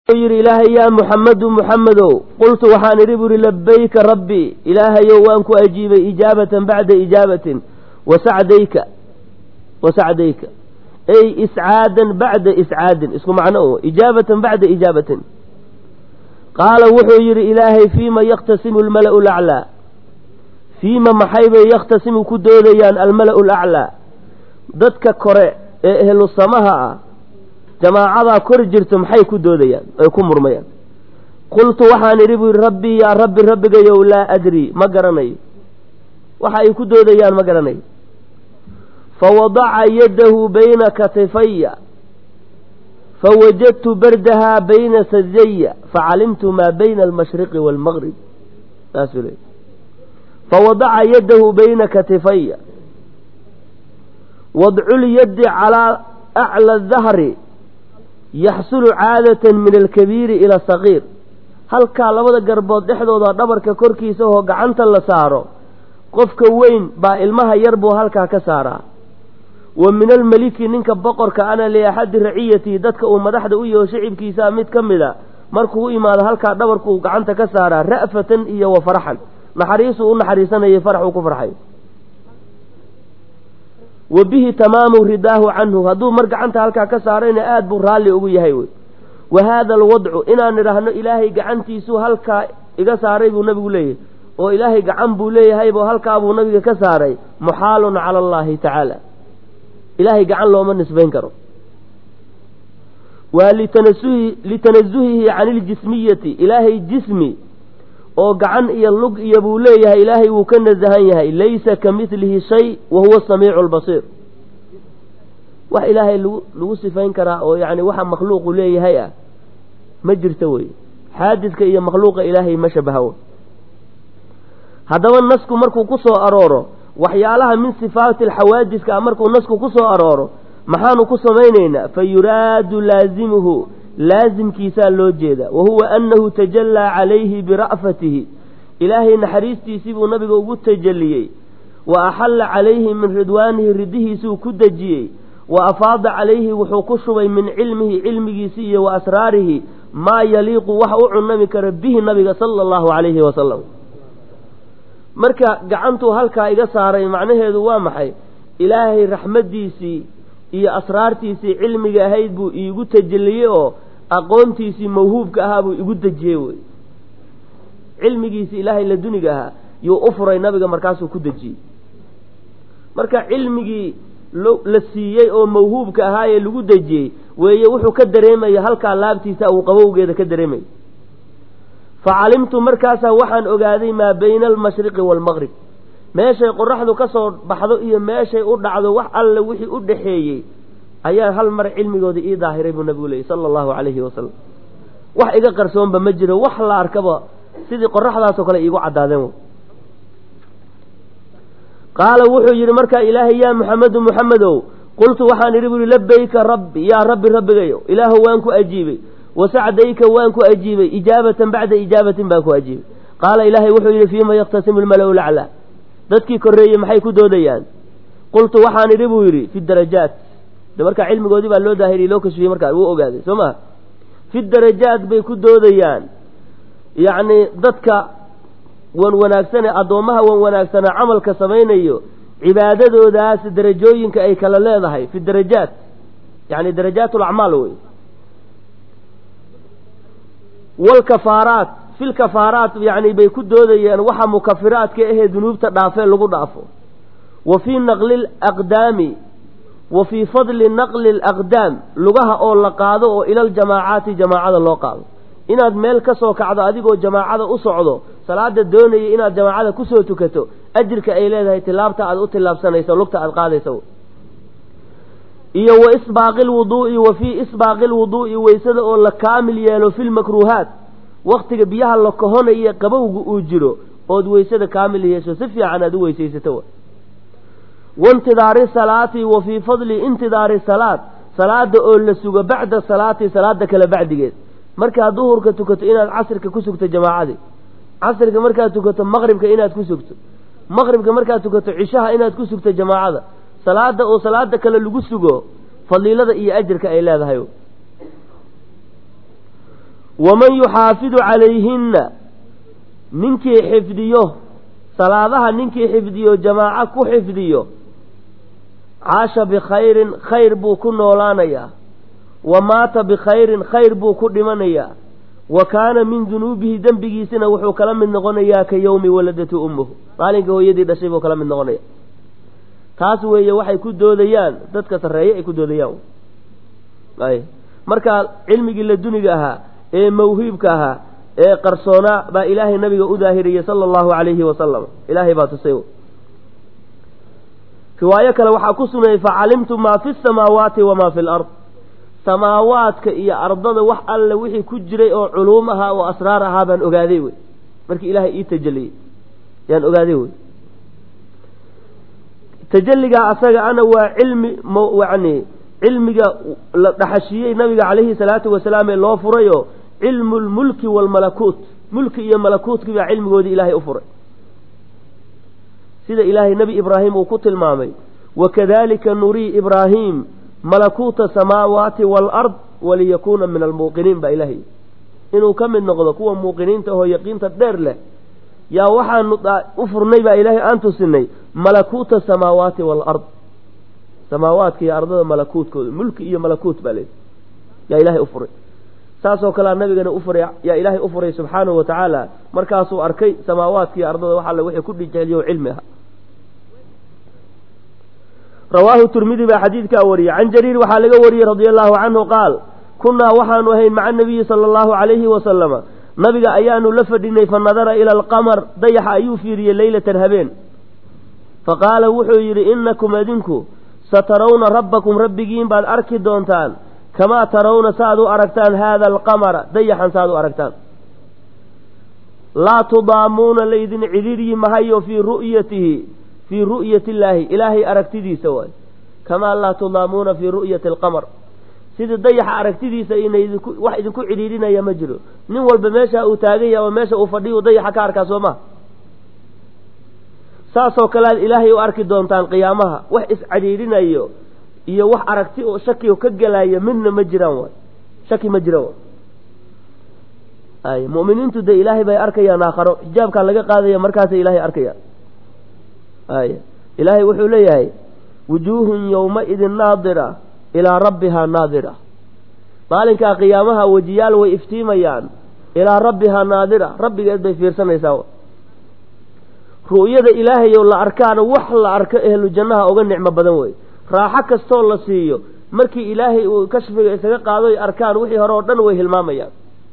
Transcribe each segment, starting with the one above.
yidhi ilaahay yaa muxammadu muxammedow qultu waxaan idhi bu ihi labayka rabbi ilaahayow waan ku ajiibay ijaabatan bacda ijaabatin wasacdayka wasacdayka ay iscaadan bacda iscaadin isku macno o ijaabatan bacda ijaabatin qaala wuxuu yidhi ilaahay fiima yakhtasimu almala'u laclaa fiima maxay bay yakhtasimu ku doodayaan almala'u laclaa dadka kore ee ehlu samaha ah jamaacadaa kor jirto maxay ku doodayaan ay ku murmayaan qultu waxaan idhi buu yidhi rabbii yaa rabbi rabbigayow laa adri ma garanayo waxa ay ku doodayaan ma garanayo fawadaca yadahu bayna katifaya fawajadtu bardahaa bayna sadaya facalimtu maa bayna almashriqi waalmaqrib saasuu leey fawadaca yadahu bayna katifaya wadculyaddi calaa acla dahri yaxsulu caadatan min alkabiiri ila asagiir halkaa labada garbood dhexdooda dhabarka korkiisa oo gacanta la saaro qofka weyn baa ilmaha yar buu halkaa ka saaraa wa min almeliki ninka boqorka ana liaxadi raciyatihi dadka uu madaxda u yaho shicibkiisaa mid ka mid a markuu u imaado halkaa dhabarkuu gacanta ka saaraa ra'fatan iyo wa farxan naxariisuu u naxariisanayay faraxuu ku farxay wa bihi tamaamu ridaahu canhu hadduu mar gacanta halkaa ka saarayna aada buu raalli ugu yahay wey wa haada alwadcu inaan idhaahno ilaahay gacantiisuu halkaa iga saaray buu nabigu leeyahay oo ilaahay gacan buu leeyahaybo halkaa buu nabiga ka saaray muxaalun cala allahi tacaala ilaahay gacan looma nisbayn karo waa litanasuhi litanasuhihi can iljismiyati ilaahay jismi oo gacan iyo lug iyo buu leeyahay ilaahay wuu ka nasahan yahay laysa ka midlihi shay wa huwa samiicu lbasiir wax ilaahay lagu lagu sifayn karaa oo yacni waxa makhluuqu leeyahay ah ma jirto wey xaadidka iyo makhluuqa ilaahay ma shabaha haddaba nasku markuu ku soo arooro waxyaalaha min sifaati alxawaadiska markuu nasku ku soo arooro maxaanu ku samaynaynaa fa yuraadu laazimuhu laasimkiisaa loo jeeda wa huwa annahu tajallaa calayhi bira'fatihi ilaahay naxariistiisii buu nabiga ugu tajalliyey wa axalla calayhi min ridwaanihi ridihiisuu ku dejiyey wa afaada calayhi wuxuu ku shubay min cilmihi cilmigiisii iyo wa asraarihi maa yaliiqu wax u cunami kara bihi nabiga sala allahu calayhi wasalam marka gacantuu halkaa iga saaray macnaheedu waa maxay ilaahay raxmaddiisii iyo asraartiisii cilmiga ahayd buu iigu tajalliyey oo aqoontiisii mawhuubka ahaa buu igu dejiyey wey cilmigiisii ilaahay la duniga ahaa yuu u furay nabiga markaasuu ku dejiyey marka cilmigii la siiyey oo mawhuubka ahaayee lagu dejiyey weeye wuxuu ka dareemaya halkaa laabtiisa uu qabowgeeda ka dareemaya fa calimtu markaasaa waxaan ogaaday maa bayna almashriqi waalmaqrib meeshay qoraxdu ka soo baxdo iyo meeshay u dhacdo wax alle wixii u dhaxeeyey ayaa hal mar cilmigooda ii daahiray buu nabigu leeyay sala allahu calayhi wasalam wax iga qarsoonba ma jiro wax la arkaba sidii qoraxdaasoo kale iigu caddaadeen qaala wuxuu yidhi markaa ilaahay yaa muxamedu muxamedow qultu waxaan idhi bu ihi labayka rabbi yaa rabbi rabbigayo ilaahu waan ku ajiibay wasacdayka waan ku ajiibay ijaabatan bacda ijaabatin baan ku ajiibay qaala ilaahay wuxuu yidhi fiima yaktasimu lmalau laclaa dadkii korreeyey maxay ku doodayaan qultu waxaan idhi buu yidhi fi darajaat de markaa cilmigoodii baa loo daahiriyey loo kashfiyey markaa wuu ogaaday soo maha fi darajaat bay ku doodayaan yacni dadka wan wanaagsane addoommaha wan wanaagsana camalka samaynayo cibaadadoodaas darajooyinka ay kala leedahay fi darajaat yani darajaat alacmaal wey walkafaaraat fi lkafaaraat yani bay ku doodayaan waxa mukafiraadka ahee dunuubta dhaafee lagu dhaafo wa fii naqli laqdaami wa fii fadli naqli alaqdaam lugaha oo la qaado oo ila aljamaacaati jamaacada loo qaado inaad meel ka soo kacdo adigoo jamaacada u socdo salaada doonaya inaad jamaacada kusoo tukato ajirka ay leedahay tilaabta aad u tilaabsanayso lugta aad qaadaysa iyo wa isbaaqi lwuduu'i wa fii isbaaqi lwuduu'i weysada oo la kaamil yeelo fi lmakruuhaat waktiga biyaha la kahonaya qabowga uu jiro ood weysada kaamil yeesho si fiican aad u weysaysato waintidaari salaati wa fii fadli intidaari salaad salaada oo la sugo bacda salaati salaada kale bacdigeed markaad duhurka tukato inaad casrika ku sugto jamaacadii casrika markaad tukato maqribka inaad ku sugto maqribka markaad tukato cishaha inaad ku sugto jamaacada salaada oo salaada kale lagu sugo fadiilada iyo ajirka ay leedahay waman yuxaafidu calayhinna ninkii xifdiyo salaadaha ninkii xifdiyo jamaaco ku xifdiyo caasha bikhayrin khayr buu ku noolaanayaa wa maata bikhayrin khayr buu ku dhimanayaa wa kaana min dunuubihi dembigiisina wuxuu kala mid noqonayaa ka yowmi waladatu ummuhu maalinka hooyadii dhashay buu kala mid noqonaya taas weeye waxay ku doodayaan dadka sarreeye ay ku doodayaan ay marka cilmigii la duniga ahaa ee mawhiibka ahaa ee qarsoonaa baa ilaahay nabiga u daahiriyey sala allahu calayhi wasalam ilaahay baa tusay riwaayo kale waxaa ku sugnayay facalimtu maa fi samaawaati wamaa fi lard samaawaadka iyo ardada wax alle wixii ku jiray oo culuum ahaa oo asraar ahaa baan ogaaday wey markii ilaahay ii tajaliyey yaan ogaaday wey tajalligaa asaga ana waa cilmi yani cilmiga la dhaxashiyey nabiga calayhi salaatu wasalaam ee loo furayoo cilmu lmulki waalmalakuut mulki iyo malakuutkii baa cilmigoodii ilaahay u furay sida ilaahay nebi ibraahim uu ku tilmaamay wakadalika nurii ibraahim malakuuta samaawaati waalard waliyakuuna min almuuqiniin baa ilaahay inuu ka mid noqdo kuwa muuqiniinta ahoo yaqiinta dheer leh yaa waxaanu u furnay baa ilaahay aan tusinay malakuuta samaawaati waalard samaawaadka iyo ardada malakuutkooda mulki iyo malakuut baa leedahy yaa ilaahay u furay saasoo kalea nabigana ufuray yaa ilaahay u furay subxaanahu wa tacaala markaasuu arkay samaawaadka iyo ardada wax alle wixii ku dhijeliyo cilmi aha rawaahu turmidi baa xadiidkaa wariyey can jariir waxaa laga wariyey radia allahu canhu qaal kunnaa waxaanu ahayn maca nabiyi sala allahu calayhi wasalama nabiga ayaanu la fadhinay fa nadara ila alqamar dayaxa ayuu fiiriyey leylatan habeen fa qaala wuxuu yidhi innakum adinku satarawna rabbakum rabbigiin baad arki doontaan kamaa tarawna saaad u aragtaan haada alqamara dayaxan saaad u aragtaan laa tudaamuuna laydin cidhiiryi mahayo fii ru'yatihi fii ru'yati illaahi ilaahay aragtidiisa waay kamaa laa tudaamuuna fii ru'yati alqamar sidii dayaxa aragtidiisa ina idinku wax idinku cidhiidhinaya ma jiro nin walba meesha uu taagan yahay oo meesha uu fadhiyo dayaxa ka arkaa soo maha saasoo kale aad ilaahay u arki doontaan qiyaamaha wax iscadhiidhinayo iyo wax aragti oo shaki ka gelaya midna ma jiraan waay shaki ma jira waay ay mu'miniintu dee ilaahay bay arkayaan aakharo xijaabkaa laga qaadaya markaasay ilaahay arkayaan ay ilaahay wuxuu leeyahay wujuuhun yowmaidin naadira ilaa rabbihaa naadira maalinkaa qiyaamaha wejiyaal way iftiimayaan ilaa rabbihaa naadira rabbigeed bay fiirsanaysaa ru'yada ilaahayow la arkaana wax la arko ehlu jannaha uga nicmo badan wey raaxo kastoo la siiyo markii ilaahay uu kashfiga isaga qaado ay arkaan wixii hore oo dhan way hilmaamayaan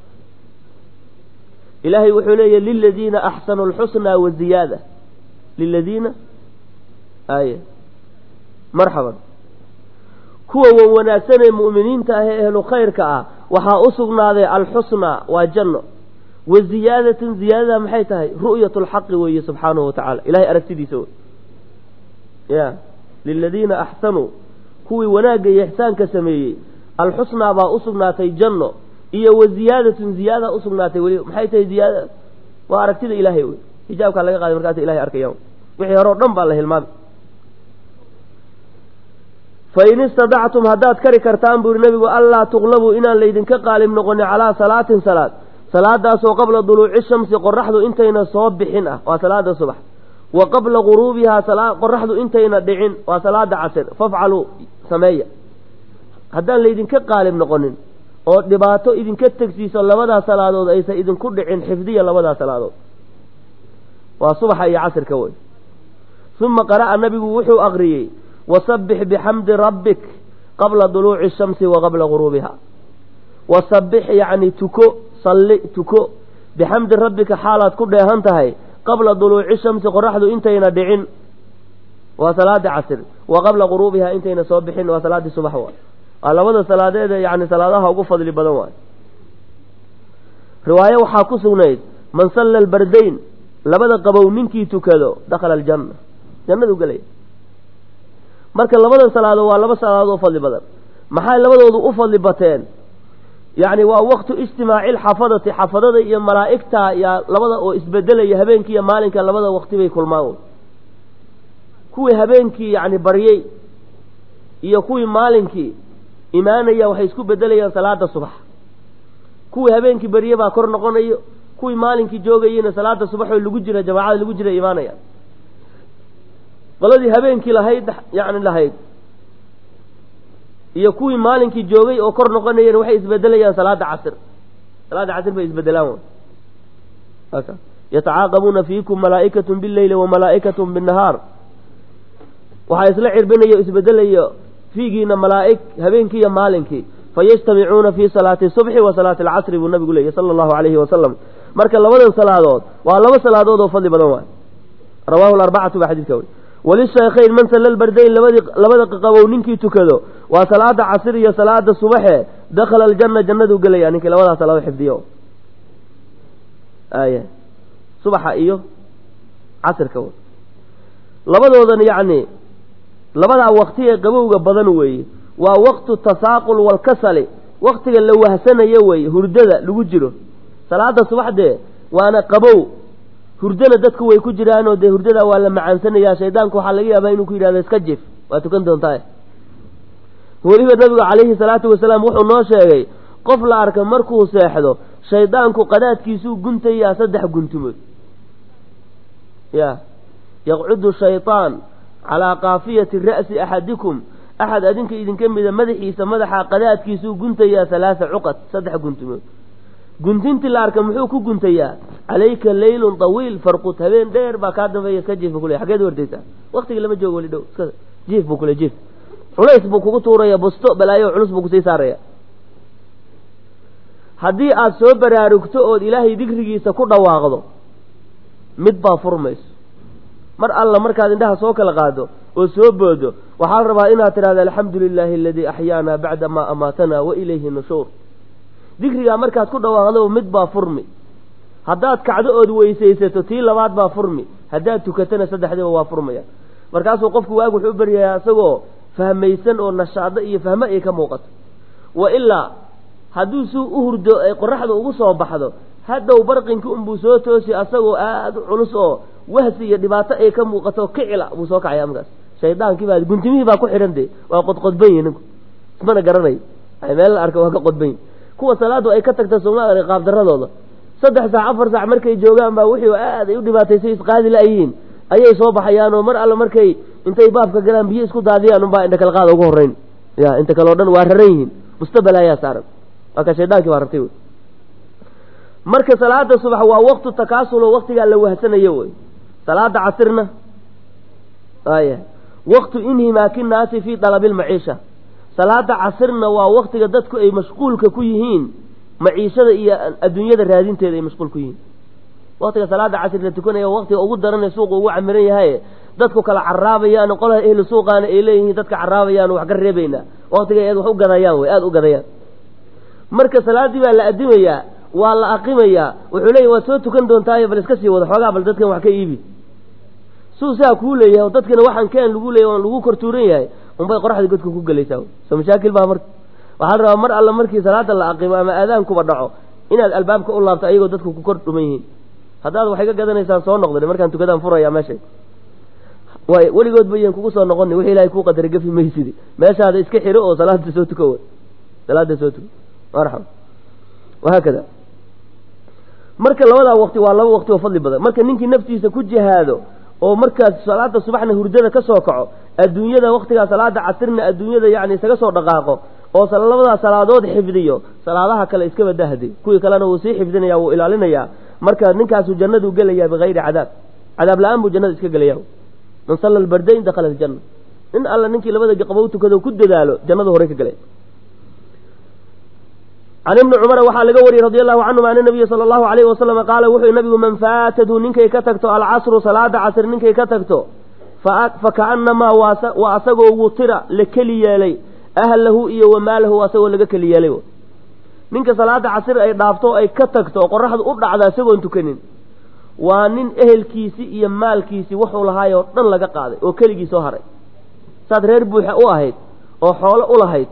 ilaahay wuxuu leeyahy liladiina axsanuu alxusnaa waziyaada liladiina ay marxaban kuwa wan wanaagsanee mu'miniinta ah ee ehlu khayrka ah waxaa u sugnaaday alxusnaa waa janno wa ziyaadatun ziyaadada maxay tahay ru'yat lxaqi weeye subxaanahu wa tacala ilahay aragtidiisa wey ya liladiina axsanuu kuwii wanaagga iyo ixsaanka sameeyey alxusnaa baa u sugnaatay janno iyo wa ziyaadatun ziyaada usugnaatay weli maxay tahay ziyaada waa aragtida ilaahay wey xijaabkaa laga qaaday markaasa ilahay arkayaan wixii hore o dhan baa la hilmaamay fain istadactum haddaad kari kartaan buu yihi nabigu allaa tuqlabuu inaan laydinka qaalib noqonin calaa salaatin salaad salaadaasoo qabla duluuci shamsi qoraxdu intayna soo bixin ah waa salaada subax wa qabla guruubihaa qoraxdu intayna dhicin waa salaada casir fafcaluu sameeya haddaan laydinka qaalib noqonin oo dhibaato idinka tegsiiso labadaa salaadood aysan idinku dhicin xifdiya labadaa salaadood waa subaxa iyo casirka wey uma qara'a nabigu wuxuu aqriyey wasabbix bixamdi rabbik qabla duluuci shamsi wa qabla guruubiha wasabbix yacni tuko salli tuko bixamdi rabbika xaalaad ku dheehan tahay qabla duluuci shamsi qoraxdu intayna dhicin waa salaada casir wa qabla guruubiha intayna soo bixin waa salaadii subax waay waa labada salaadeeda yani salaadaha ugu fadli badan waay riwaayo waxaa ku sugnayd man salla albardayn labada qabow ninkii tukado dakhala aljanna jannadu gelaya marka labadan salaadood waa laba salaadood oo fadli badan maxay labadoodu u fadli bateen yacni waa waqtu ijtimaaci lxafadati xafadada iyo malaa'igta yaa labada oo isbedelaya habeenkii iyo maalinka labada waqti bay kulmaan kuwii habeenkii yacni baryey iyo kuwii maalinkii imaanaya waxay isku bedelayaan salaada subax kuwii habeenkii berye baa kor noqonayo kuwii maalinkii joogayeyna salaada subaxoo lagu jira jamaacada lagu jira imaanaya qoladii habeenkii lahayd yani lahayd iyo kuwii maalinkii joogay oo kor noqonayeen waxay isbedelayaan salaada casir salaada casir bay isbedelaan yatacaaqabuuna fiikum malaa'ikatun bileyli wa malaa'ikatun binnahaar waxaa isla cirbinayo isbedelayo fiigiina malaa'ig habeenkii iyo maalinkii fayajtamicuuna fii salaati subxi wa salaati alcasri buu nabigu leeyay sala allahu calayhi wasalam marka labadan salaadood waa laba salaadood oo fadli badan waay rawahu arbacatu baa xadiidka wey walishaykhayn man salla lbardayn labadii labada qaqabow ninkii tukado waa salaada casir iyo salaada subaxe dakhala aljanna jannaduu gelaya ninkii labadaas laba xifdiyo aya subaxa iyo casirka w labadoodan yacni labadaa wakti ee qabowga badan weeye waa waqtu tasaaqul walkasali waktiga la wahsanayo weeye hurdada lagu jiro salaada subaxdee waana qabow hurdana dadku way ku jiraanoo dee hurdada waa la macaansanayaa shaydaanku waxaa laga yaabaa inuu ku yidhahdo iska jif waa tukan doontaa weliba nabigu calayhi salaatu wasalaam wuxuu noo sheegay qof la arka markuu seexdo shaydaanku qadaadkiisuu guntayaa saddex guntumood ya yaqcudu shaytaan calaa kaafiyati ra'si axadikum axad adinka idinka mida madaxiisa madaxa qadaadkiisuu guntayaa halaasa cuqad saddex guntumood guntintii la arka muxuu ku guntayaa calayka leylun tawiil farqut habeen dheer baa kaa dambeeya iska jiif bu kule xageed wardaysaa waktigii lama joogo weli dhow iska jiif buu kule jiif culays buu kugu tuuraya busto balaayo culus buu kusii saaraya haddii aada soo baraarugto ood ilaahay dikrigiisa ku dhawaaqdo mid baa furmayso mar alla markaad indhaha soo kala qaado oo soo boodo waxaa la rabaa inaad tidhahda alxamdu lilaahi aladii axyaana bacda maa amaatanaa wa ilayhi nushuur dikrigaa markaad ku dhawaaqdo mid baa furmi haddaad kacdo ood weysaysato tii labaad baa furmi haddaad tukatana saddexdiiba waa furmaya markaasuu qofku waag wuxuu u baryayaa isagoo fahmaysan oo nashaado iyo fahmo ay ka muuqato wa ilaa hadduu si u hurdo ay qoraxda ugu soo baxdo hadhow barqinki unbuu soo toosi asagoo aada u culus oo wahsi iyo dhibaato ay ka muuqato kicila buu soo kacaya markaas shaydaankii baa guntimihii baa ku xidhan de waa qodqodban yihi ninku ismana garanayo meel la arka waa ka qodban yihi kuwa salaadu ay ka tagta soomaalia qaabdaradooda saddex saac afar saac markay joogaan baa wixii aad ay u dhibaataysay isqaadi la-yihiin ayay soo baxayaan oo mar alle markay intay baabka galaan biyo isku daadiyaan unbaa indha kala qaada ugu horreyn ya inta kale o dhan waa raran yihiin mustabel ayaa saaran waa ka shaydaankii baa rartay wey marka salaada subax waa waktu takaasulo waktigaa la wahsanayo wey salaada casirna aya waktu inhimaaki naasi fii dalabi lmaciisha salaada casirna waa waktiga dadku ay mashquulka ku yihiin maciishada iyo adduunyada raadinteeda ay mashquul ku yihiin waktiga salaada casir la tukanaya waktiga ugu daranee suuqa ugu camiran yahay dadku kala caraabayaan qolaha ehlu suuqaana ay leeyihiin dadka caraabayaan wax ka reebaynaa waktiga eed wax u gadayaan wey aada u gadayaan marka salaaddii baa la adimayaa waa la aqimayaa wuxuu leeyahy waad soo tukan doontaayo bal iska sii wada xoogaa bal dadkan wax ka iibi suu saa kuu leeyahay dadkana waxaan keen lagu leeyahy on lagu kortuuran yahay unbay qoraxda godka ku gelaysaa soo mashaakil baa marka waxaa la rabaa mar alla markii salaada la aqimo ama aadaankuba dhaco inaad albaabka u laabto ayagoo dadku ku kor dhuman yihiin haddaad waxay ka gadanaysaan soo noqda markaan tukadaan furaya meeshay waay weligoodba yan kugu soo noqoni wixii ilahay kuu qadara gafi maysidi meeshaada iska xiro oo salaada soo tuko salaada soo tuko marxaba wahaakada marka labadaa waqti waa laba waqti oo fadli badan marka ninkii naftiisa ku jihaado oo markaas salaada subaxna hurdada ka soo kaco adduunyada waktigaa salaada casirna adduunyada yani isaga soo dhaqaaqo oo labadaa salaadood xifdiyo salaadaha kale iska badahde kuwii kalena wuu sii xifdinaya wuu ilaalinayaa marka ninkaasuu jannaduu gelayaa bikayri cadaab cadaab la-aan buu jannada iska gelaya man salla albardayn dakhala aljanna in alla ninkii labada qabow tukado ku dadaalo jannadu horey ka gelay can ibni cumara waxaa laga wariyey radi allahu canhum an nabiya sala allahu alayhi wasalama qaala wuxuu nabigu man faatadhu ninkay ka tagto alcasru salaada casr ninkay ka tagto fakaanamaa waa asagoo wutira la keli yeelay ahlahu iyo wamaalahu asagoo laga keli yeelay ninka salaada casir ay dhaafto ay ka tagto oo qoraxdu u dhacda isagoon tukanin waa nin ehelkiisii iyo maalkiisii wuxuu lahaay oo dhan laga qaaday oo keligii soo haray saad reer buuxa u ahayd oo xoolo u lahayd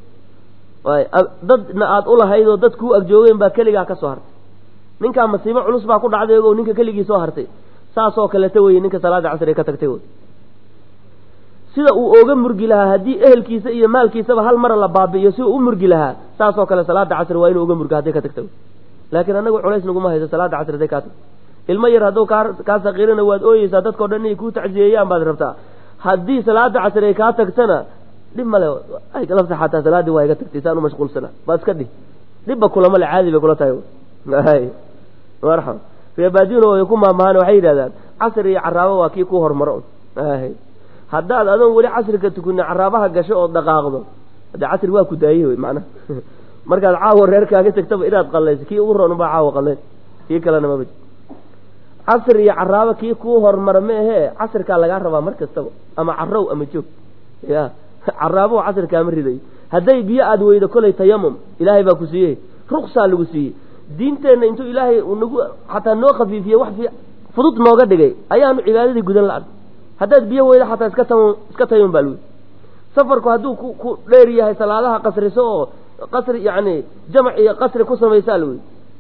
dadna aada u lahayd oo dad kuu agjoogeen baa keligaa ka soo hartay ninkaa masiibo culus baa ku dhacday o ninka keligii soo hartay saasoo kaleta weye ninka salaada casri ka tagtay wy sida uu ooga murgi lahaa haddii ehelkiisa iyo maalkiisaba hal mara la baabi'iyo si uu u murgi lahaa saasoo kale salaada casri waa inuu uga murgo hadday ka tagta laakiin annagu culays naguma hayso salaada casri hadday kaa tagto ilmo yar hadduu kaa kaa sakiirana waad ooyeysaa dadkao dhan inay kuu tacsiyeeyaan baad rabtaa haddii salaada casri ay kaa tagtana dhib male lafta xataa salaaddii waa iga tagtay saan u mashquulsana baa iska dhih dhibba kulama le caadi bay kula tahay marxaba reebaadiyuna way ku maamahaan waxay yidhahdaan casri iyo caraabo waa kii ku hormaro haddaad adoon weli casriga tukunin caraabaha gasho oo dhaqaaqdo hadde casri waa ku daayey wey macnaha markaad caawa reerkaaga tagtaba inaad qallayso kii ugu roon baa caawa qallayn kii kalena maba casri iyo caraabo kii kuu hormara ma ahee casrikaa lagaa rabaa mar kastaba ama carow ama joog ya caraabo casrikaama riday hadday biyo aada weydo kolay tayamum ilaahay baa ku siiyey ruksaa lagu siiyey diinteenna intuu ilaahay nagu xataa noo khafiifiyey wax fi fudud nooga dhigay ayaanu cibaadadii gudan la-an haddaad biyo weydo xataa iska tam iska tayamum baa lagu safarku hadduu ku ku dheer yahay salaadaha qasriso oo qasri yacni jamac iyo qasri ku samaysaa lagu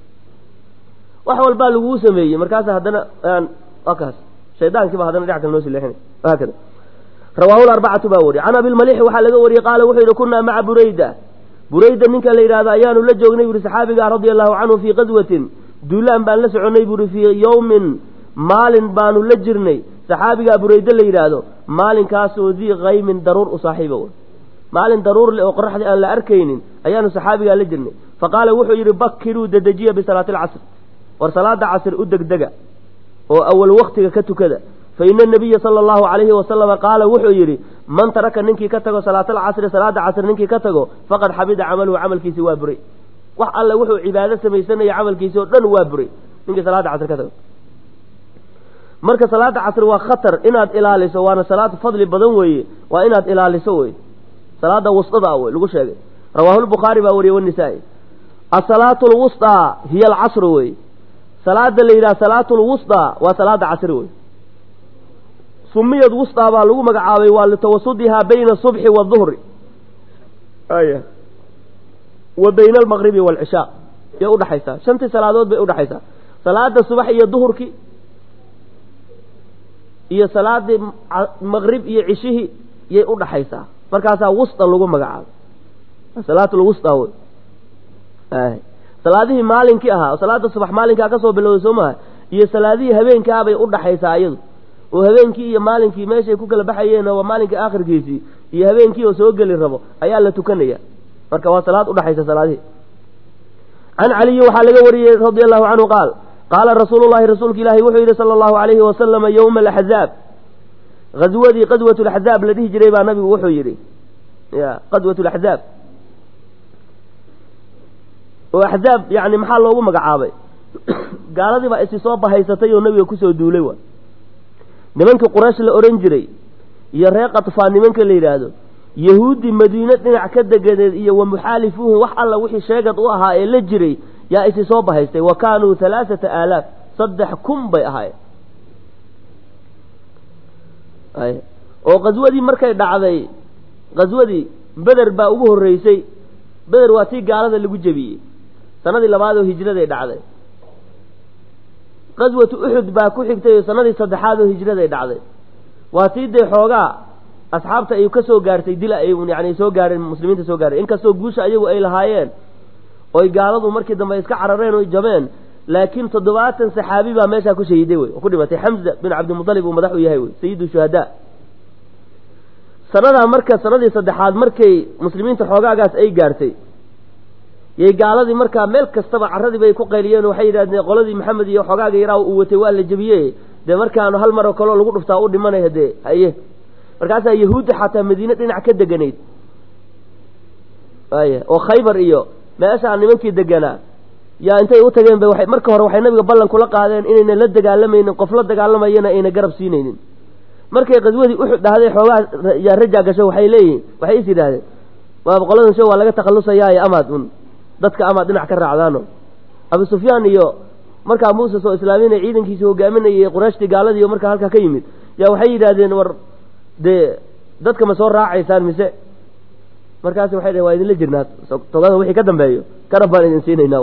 wax walbaa laguu sameeyey markaasa haddana waa kaas shaydaankiiba haddana dhinac kale noo sii leexinay haakada rawaahu larbacatu baa wariy can abilmalixi waxaa laga wariyey qaala wuxuu yidhi kunaa maca burayda burayda ninka la yidhahdo ayaanu la joognay buuri saxaabiga radia allahu canhu fii qaswatin duulaan baan la soconnay buuri fii yowmin maalin baanu la jirnay saxaabigaa burayde la yidhaahdo maalinkaasoo dii kaymin daruur u saaxiiba w maalin daruur leh oo qoraxdii aan la arkaynin ayaanu saxaabigaa la jirnay faqaala wuxuu yidhi bakiruu dedejiya bisalaati alcasr war salaada casr u degdega oo awal waktiga ka tukada fa ina anabiya sala allahu calayhi wasalama qaala wuxuu yidhi man taraka ninkii ka tago salaatalcasri salaada casr ninkii ka tago faqad xabida camaluhu camalkiisi waa buray wax alle wuxuu cibaado samaysanaya camalkiisi oo dhan waa buray ninkii salaada casr ka tago marka salaada casr waa khatar inaad ilaaliso waana salaad fadli badan weeye waa inaad ilaaliso wey salaada wustada wey lagu sheegay rawaahu lbukhaari baa wariyey wanisaa-i asalaatu lwusطaa hiya alcasru wey salaada la yidhaha salaatu lwusطaa waa salaada casri wey sumiyad wusطaa baa lagu magacaabay waa litawasudihaa bayna asubxi waduhri aya wa bayna almaqribi waalcishaa yay udhaxaysaa shantii salaadood bay udhaxaysaa salaada subax iyo duhurkii iyo salaadii maqrib iyo cishihii yay udhaxaysaa markaasaa wusta lagu magacaabay salaatulwusta wey salaadihii maalinkii ahaa salaada subax maalinkaa kasoo bilowday soo maha iyo salaadihii habeenkaabay udhaxaysaa iyadu oo habeenkii iyo maalinkii meeshay ku kala baxayeen waa maalinkai aakhirkiisii iyo habeenkii oo soo geli rabo ayaa la tukanaya marka waa salaad udhaxaysa salaadihii can caliyi waxaa laga wariyey radia allahu canhu qaal qaala rasuulu llahi rasuulka ilaahi wuxuu yidhi sala allahu alayhi wasalama yowma alaxzaab ghaswadii qadwat laxzaab la dhihi jiray baa nabigu wuxuu yidhi ya qadwat laxzaab oo axzaab yani maxaa loogu magacaabay gaaladii baa isi soo bahaysatay oo nabiga kusoo duulay wa nimankii quraysh la ohan jiray iyo reer katfaan nimanka la yidhaahdo yahuudi madiine dhinac ka deganeed iyo wa muxaalifuuhu wax alla wixii sheegad u ahaa ee la jiray yaa isi soo bahaystay wa kaanuu halaaثata aalaaf saddex kun bay ahaayeen oo qaswadii markay dhacday qaswadii beder baa ugu horreysay beder waa tii gaalada lagu jebiyey sanadii labaad oo hijraday dhacday qaswatu uxud baa ku xigtay oo sanadii saddexaad oo hijraday dhacday waa tii dee xoogaa asxaabta ay ka soo gaartay dila ay yani soo gaareen muslimiinta soo gaareen inkastoo guusha ayagu ay lahaayeen oy gaaladu markii dambe iska carareen oy jabeen laakiin toddobaatan saxaabi baa meeshaa ku shahiiday wey oo ku dhimatay xamza bin cabdimudalib uu madax u yahay wey sayidu shuhadaa sanadaa marka sanadii saddexaad markay muslimiinta xoogaagaas ay gaartay yay gaaladii markaa meel kastaba carradii bay ku qayliyeen oo waxay yidhahdeen qoladii maxamed iyo xoogaaga yaraa uu watay waa la jebiyey dee markaanu hal maroo kaleo lagu dhuftaa u dhimanaya dee haye markaasaa yahuudda xataa madiine dhinac ka deganayd aya oo khaybar iyo meeshaa nimankii deganaa yaa intay u tageen ba waay marka hore waxay nabiga ballan kula qaadeen inayna la dagaalamaynin qof la dagaalamayana ayna garab siinaynin markay qaswadii uxud dhahday xoogaa yaa rajaa gasho waxay leeyihin waxay is yidhaahdeen waaba qoladan sho waa laga takhallusayaayo amaad un dadka amaad dhinac ka raacdaano abu sufyaan iyo markaa muuse soo islaaminay ciidankiisi hogaaminayay qurayshtii gaaladiiyo markaa halkaa ka yimid yaa waxay yidhaahdeen war dee dadka ma soo raacaysaan mise markaas waxay dhaheen waa idinla jirnaa togada wixii ka dambeeyo karab baan idin siinaynaa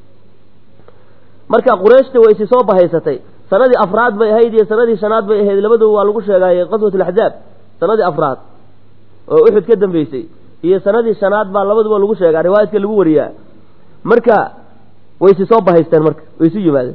marka qurayshta way isi soo bahaysatay sanadii afraad bay ahayd iyo sanadii shanaad bay ahayd labaduba waa lagu sheegaayey qaswat alaxzaab sanadii afraad oo uxud ka dambeysay iyo sanadii shanaad baa labaduba lagu sheegaa riwaayadka lagu wariyaa marka way si soo bahaysteen marka way isu yimaadeen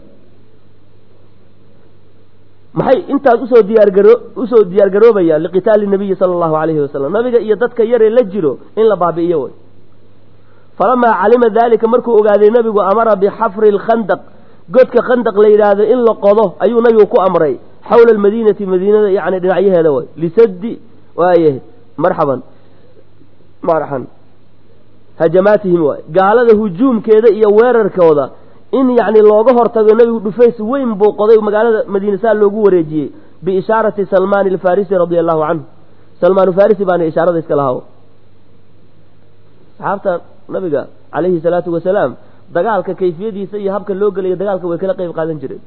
maxay intaas usoo diyaargaro usoo diyaargaroobayaan liqitaali nabiyi sala allahu alayhi wasalam nabiga iyo dadka yaree la jiro in la baabi'iyo way falamaa calima daalika markuu ogaaday nabigu amara bixafri lkhandaq godka khandaq la yidhaahdo in la qodo ayuu nabigu ku amray xawla almadiinati madiinada yani dhinacyaheeda way lisaddi waaye marxaban marxan hajamaatihim waay gaalada hujuumkeeda iyo weerarkooda in yacni looga hortago nebigu dhufays weyn buu qoday magaalada madiine saa loogu wareejiyey biishaarati salmaan alfarisi radia allahu canhu salmaan farisi baana ishaarada iska lahaa saxaabta nabiga calayhi salaatu wasalaam dagaalka kayfiyadiisa iyo habka loo gelayo dagaalka way kala qeyb qaadan jireen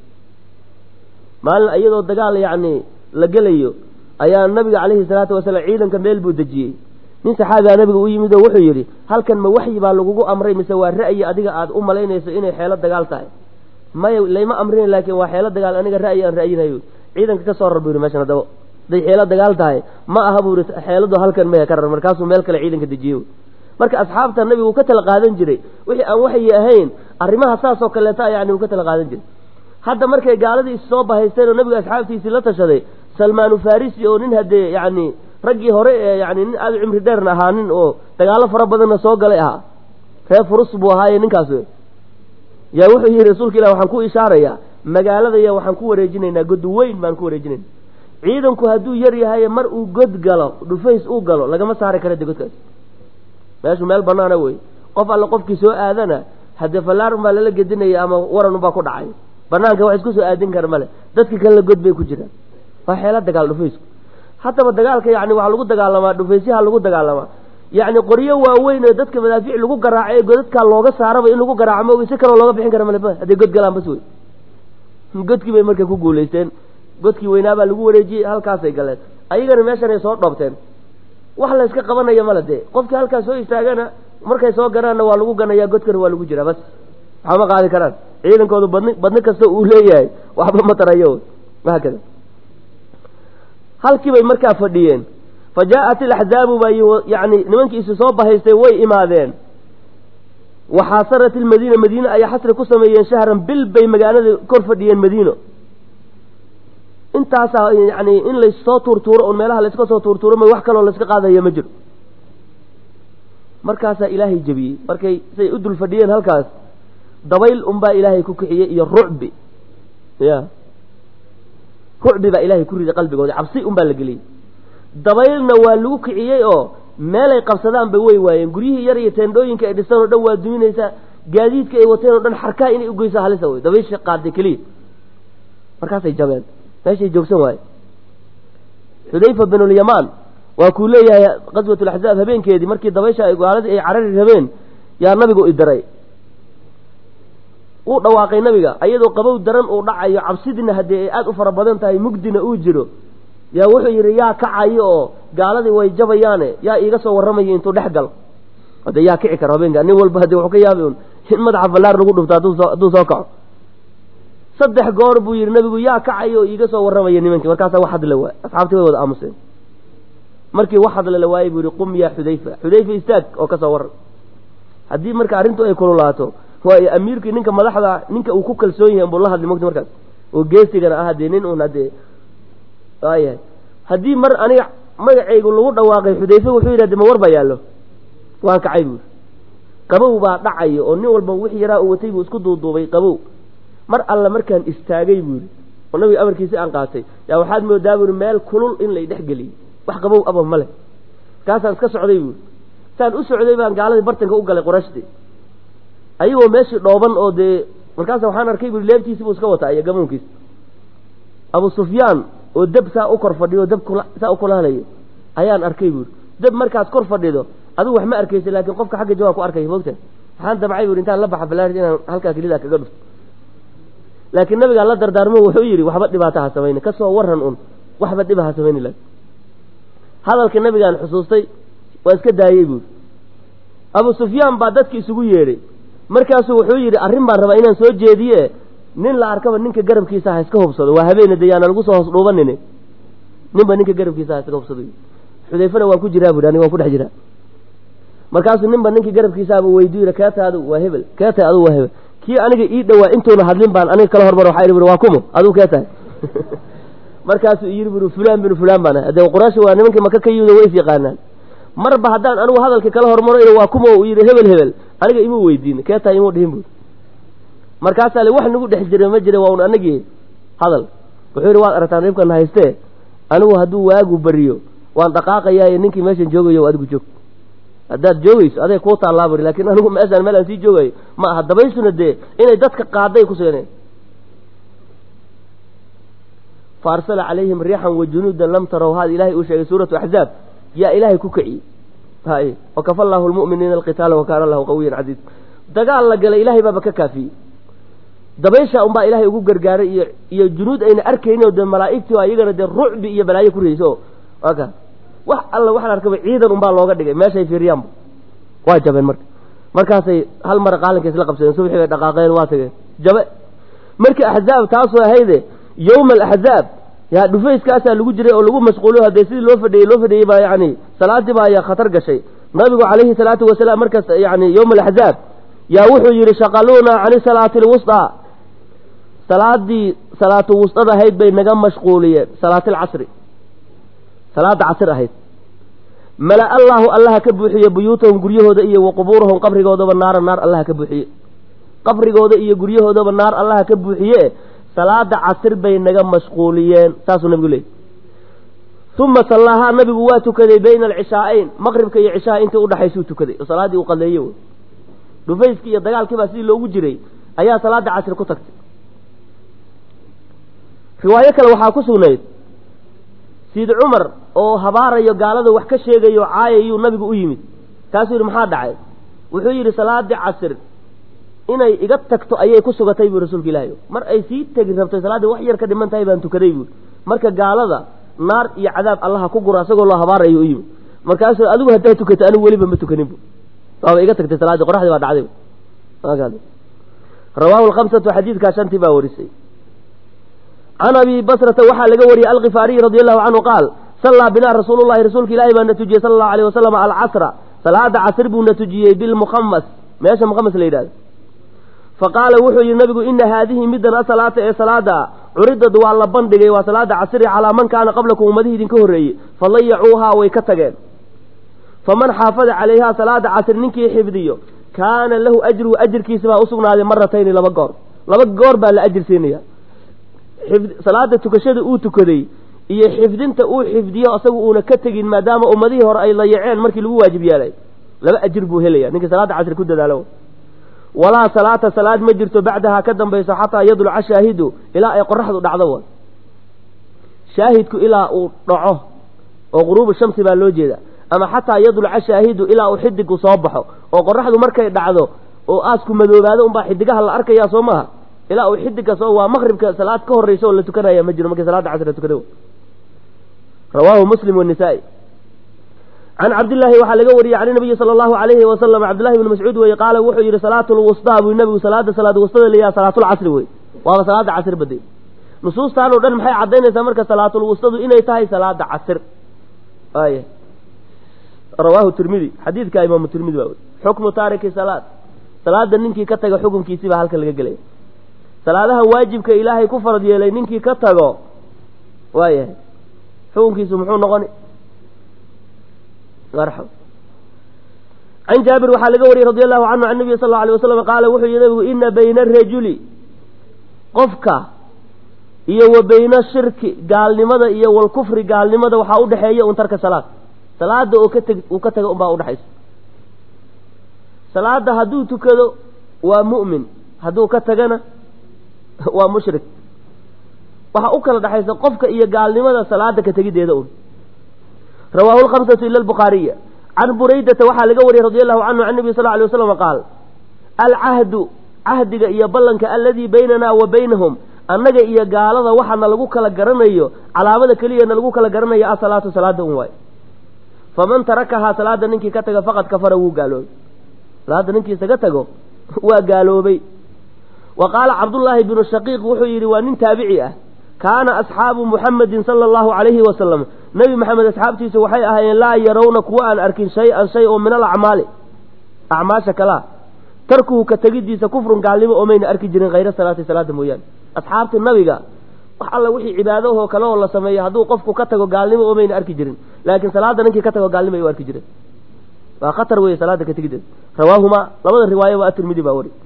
maalin iyadoo dagaal yacni la gelayo ayaa nabiga calayhi salaatu wasalaam ciidanka meel buu dejiyey nin saxaabigaa nabiga u yimid oo wuxuu yidhi halkan ma waxyi baa lagugu amray mise waa ra'yi adiga aada u malaynayso inay xeelo dagaal tahay maya layma amrin laakiin waa xeelo dagaal aniga ra'yi aan ra'yinayo ciidanka ka soo rar buu yidhi meeshan haddaba haday xeelo dagaal tahay ma aha buu yidhi xeeladu halkan maya ka rar markaasuu meel kale ciidanka dejiyey marka asxaabta nabigu ka tala qaadan jiray wixii aan waxyi ahayn arrimaha saas oo kaleeta yani uu ka tala qaadan jiray hadda markay gaaladii is soo bahaysteen oo nabiga asxaabtiisii la tashaday salmaanu farisi oo nin haddee yacni raggii hore ee yani nin aada u cimri dheerna ahaa nin oo dagaalo fara badanna soo galay ahaa reer furus buu ahaaye ninkaas yaa wuxuu yihi rasuulka ilah waxaan ku ishaarayaa magaaladaya waxaan ku wareejinaynaa god weyn baan ku wareejinayna ciidanku hadduu yar yahay mar uu god galo dhufays uu galo lagama saari kara de godkaas meeshu meel banaana wey qof alle qofkii soo aadana haddee fallaarun baa lala gedinaya ama waran unbaa ku dhacay banaanka wax isku soo aadin kara male dadka kalena god bay ku jiraan waa xeelo dagaal dhufaysku haddaba dagaalka yani waxaa lagu dagaalamaa dhufaysyaha lagu dagaalamaa yacni qoryo waaweyn oo dadka madaafiic lagu garaaco ee godadkaa looga saaraba in lagu garaaco ma si kaloo looga bixin kara male hadday god galaan bas wey godkii bay marka ku guulaysteen godkii weynaabaa lagu wareejiyey halkaasay galeen ayagana meeshan ay soo dhoobteen wax la yska qabanaya male dee qofkii halkaas soo istaagana markay soo ganaanna waa lagu ganayaa godkana waa lagu jiraa bas waxba ma qaadi karaan ciidankoodu badni badni kasta uu leeyahay waxba ma tarayo haakada halkii bay markaa fadhiyeen fa jaa'at ilaxzaabu baa yani nimankii isu soo bahaystay way imaadeen waxaasarat ilmadiina madiine ayaa xasri ku sameeyeen shahran bil bay magaalada kor fadhiyeen madiino intaasaa yani in lassoo tuurtuuro un meelaha layska soo tuurtuuro ma wax kaloo layska qaadaya ma jiro markaasaa ilaahay jebiyey markay say u dul fadhiyeen halkaas dabayl unbaa ilaahay ku kixiyey iyo rucbi ya rucbi baa ilaahay ku riday qalbigooda cabsi unbaa la geliyey dabaylna waa lagu kiciyey oo meelay qabsadaanba way waayeen guryihii yar iyo teendhooyinka ay dhiseen oo dhan waa duminaysaa gaadiidka ay wateen oo dhan xarkaha inay ugeyso halisa wey dabaysha qaaday keliya markaasay jabeen meeshay joogsan waaye xudayfa binulyamaan waa kuu leeyahay qaswat laxzaab habeenkeedii markii dabaysha gaaladii ay carari rabeen yaa nabigu idiray uu dhawaaqay nabiga ayadoo qabow daran uu dhacayo cabsidiina haddii ay aada u fara badan tahay mugdina uu jiro yaa wuxuu yidhi yaa kacayo oo gaaladii way jabayaane yaa iiga soo warramayo intuu dhex gal hade yaa kici karo habeenka nin walba hade wuxuu ka yaabi un in madaxa ballaar lagu dhufto hadduu soo kaco saddex goor buu yidhi nabigu yaa kacayo oo iiga soo warramaya nimankii markaasaa wax hadla waay asxaabtii way wada aamuseen markii wax hadla la waayey buu yihi qum yaa xudayfa xudayfa istaag oo ka soo warran haddii marka arrintu ay kululaato waayo amiirkii ninka madaxda ninka uu ku kalsoon yahay buu la hadlay mogta markaas oo geesigana ah hadee nin un hadee waayahay haddii mar aniga magacaygu lagu dhawaaqay xudayfe wuxuu yidhahde ma war baa yaallo waan kacay buuri qabow baa dhacayo oo nin walba wixii yaraa uu watay buu isku duuduubay qabow mar alle markaan istaagay buu yidhi oo nabiga amarkiisi aan qaatay yaa waxaad moodaa buuri meel kulul in lay dhex geliyey wax qabow aba ma leh markaasaan iska socday buuri saan u socday baan gaaladii bartanka u galay qurashti ayagoo meeshii dhooban oo dee markaasa waxaan arkay buuri leebtiisi buu iska wataa iyo gamuunkiisa abu sufyaan oo deb saa u kor fadhiyo deb saa u kulaalayo ayaan arkay buuri deb markaad kor fadhido adigu wax ma arkaysa laakiin qofka xagga jawaa ku arkaya mogta waxaan damcay buuri intaan la baxa balaarid inaan halkaa kelida kaga dhufto laakiin nabigaa la dardaarmo wuxuu yidhi waxba dhibaata ha samayni kasoo waran un waxba dhiba ha samayni laakin hadalka nabigaan xusuustay waa iska daayey buuri abu sufyaan baa dadki isugu yeedhay markaasuu wuxuu yidhi arrin baan rabaa inaan soo jeediye nin la arkaba ninka garabkiisa ha iska hubsado waa habeene de yaana lagu soo hoos dhuubanine ninba ninka garabkiisa ha iskaga hubsado xudayfana waan ku jiraa bui aniga waan ku dhex jiraa markaasuu ninba ninkii garabkiisaaba weydiyu yidhi keeta adu waa hebel keeta adu waa hebel kii aniga ii dhowaa intuuna hadlin baan aniga kala hormar waxaa ihi waa kumo aduu kee tahay markaasuu yidhi buri fulaan binu fulaan baan ahay dee quraysh waa nimankii maka ka yimid way is yaqaanaan marba haddaan anigu hadalkii kala hormaro ina waa kumo uu yidhi hebel hebel aniga imuu weydiin kee tahay imuu dhihin buri markaasaa le wax nagu dhex jira ma jira waa un anagii hadal wuxuu yidhi waad aragtaan dhibkana haystee anigu hadduu waagu bariyo waan dhaqaaqayaayo ninkii meeshan joogayo adigu joog haddaad joogayso aday kuu taallaa buri laakiin anigu meeshaan meel aan sii joogayo ma aha dabaysuna dee inay dadka qaaday ku suganeen fa arsala calayhim riixan wa junuudan lam tarow haada ilahay uu sheegay suuratu axzaab yaa ilaahay ku kiciyey hay wakafa allaahu lmu'miniina alqitaala wa kaana allahu qawiyan casiiz dagaal la galay ilaahay baaba ka kaafiyey dabaysha unbaa ilaahay ugu gargaaray iyo iyo junuud ayna arkaynin oo dee malaa'igtii oo iyagana dee rucbi iyo balaayo ku riyeyso waa ka wax alla waxaan arkaba ciidan unbaa looga dhigay meeshay fiiriyaanba waa jabeen marka markaasay hal mara qaalinka isla qabsadeen subxii bay dhaqaaqeen waa tageen jabe markii axzaab taasoo ahayde yowma alaxzaab yaa dhufayskaasaa lagu jiray oo lagu mashquuliyo haddee sidii loo fadhiyey loo fadhiyey baa yacni salaadii baa ayaa khatar gashay nabigu calayhi salaatu wasalaam markaas yani yowma alaxzaab yaa wuxuu yidhi shaqaluuna cani salaati alwusطaa salaadii salaatu wustada ahayd bay naga mashquuliyeen salaati alcasri salaada casr ahayd mala allaahu allaha ka buuxiye buyuutahum guryahooda iyo wa qubuurahum qabrigoodaba naara naar allaha ka buuxiye qabrigooda iyo guryahoodaba naar allaha ka buuxiye salaada casir bay naga mashquuliyeen saasuu nabigu leeyay uma sallaahaa nabigu waa tukaday bayna alcishaa'ayn maqribka iyo cishaha intii udhaxaysuu tukaday oo salaaddii uu qaleeye wey dhufayskii iyo dagaalkii baa sidii loogu jiray ayaa salaada casir ku tagtay riwaayo kale waxaa ku sugnayd siid cumar oo habaarayo gaalada wax ka sheegayo caayayuu nabigu u yimid kaasuu yidhi maxaa dhacay wuxuu yidhi salaadii casir inay iga tagto ayay ku sugatay buu rasuulka ilaahi mar ay sii tegi rabtay salaaddii wax yar ka dhiman tahay baan tukaday buui marka gaalada naar iyo cadaab allaha ku gura isagoo loo habaarayo u yimid markaasuu adigu haddaa tukatay anigu weliba ma tukanin bu waaba iga tagtay salaadii qoraxdii baa dhacday rawaahu lkhamsatu xadiidkaa shantii baa warisay can abi basrata waxaa laga wariyey alkifaariyi radi allahu canhu qaal sallaa binaa rasuulu llahi rasuulka ilaahi baa na tujiyey sala allahu alayh wasalam alcasra salaada casr buu na tujiyey bilmukhamas meesha mukhamas la yidhahdo faqaala wuxuu yihi nabigu ina haadihi middan asalaata ee salaada curidad waa la bandhigay waa salaada casri calaa man kaana qablakum ummadihii idinka horreeyey fadayacuuhaa way ka tageen faman xaafada calayhaa salaada casri ninkii xifdiyo kaana lahu ajruhu ajirkiisa baa usugnaaday maratayni laba goor laba goor baa la ajir siinaya salaada tukashada uu tukaday iyo xifdinta uu xifdiyo isagu uuna ka tegin maadaama ummadihii hore ay layaceen markii lagu waajib yeelay laba ajir buu helaya ninkii salaada casri ku dadaalo walaa salaata salaad ma jirto bacdahaa ka dambayso xataa yadluca shaahidu ilaa ay qoraxdu dhacdo wa shaahidku ilaa uu dhaco oo quruubu shamsi baa loo jeeda ama xataa yadluca shaahidu ilaa uu xidigu soo baxo oo qoraxdu markay dhacdo oo aasku madoobaado unbaa xidigaha la arkaya soo maaha ilaa uu xidiga soo waa maqribka salaad ka horreysa oo la tukanaya ma jiro markii salaada casr la tukada rawaahu muslim wanisaa-i can cabdillaahi waxaa laga wariyey can nabiyi sala allahu alayhi wasalam cabdillahi bni mascuud weye qaala wuxuu yidhi salaatu lwustaa buu nabigu salaada salaad wustada layaha salaatulcasri wey waaba salaada casr bade nusuustaan oo dhan maxay caddaynaysaa marka salaatulwustadu inay tahay salaada casr ay rawaahu tirmidi xadiidka imaamu tirmidi baa weri xukmu taariki salaad salaada ninkii ka taga xukunkiisii baa halkan laga gelaya salaadaha waajibka ilaahay ku farad yeelay ninkii ka tago waayahay xukunkiisu muxuu noqoni marxab can jaabir waxaa laga wariyey radi allahu canhu can nabiy sal alla alay wasalam qaala wuxuu yihi nabigu ina bayna arajuli qofka iyo wa bayna shirki gaalnimada iyo walkufri gaalnimada waxaa udhexeeya un tarka salaad salaada oo ka teg uu ka taga unbaa udhexaysa salaada hadduu tukado waa mu'min hadduu ka tagana waa mushrik waxaa u kala dhexaysa qofka iyo gaalnimada salaada ka tegideeda un rawaahu lkhamsatu ila albukhaariya can buraydata waxaa laga wariyey radi allahu canhu can nabi sal ly waslam qaal alcahdu cahdiga iyo ballanka aladii baynanaa wa baynahum annaga iyo gaalada waxaana lagu kala garanayo calaamada keliyana lagu kala garanayo asalaatu salaada un waay faman tarakahaa salaada ninkii ka taga faqad kafara wuu gaaloobay salaada ninkii isaga tago waa gaaloobay wa qaala cabdullaahi binu shaqiiq wuxuu yidhi waa nin taabici ah kaana asxaabu muxamedin sala allahu calayhi wasalam nebi maxamed asxaabtiisa waxay ahaayeen laa yarawna kuwa aan arkin shay-an shay oo min alacmaali acmaasha kalaa tarkuhu ka tegidiisa kufrun gaalnimo oo mayna arki jirin hayra salaati salaada mooyaane asxaabta nabiga wax alla wixii cibaadahoo kale oo la sameeyo hadduu qofku ka tago gaalnimo oo mayna arki jirin laakiin salaada ninkii ka tago gaalnimo ay u arki jireen waa khatar weeye salaada ka tegideeda rawaahumaa labada riwaayo waa atirmidi baa wari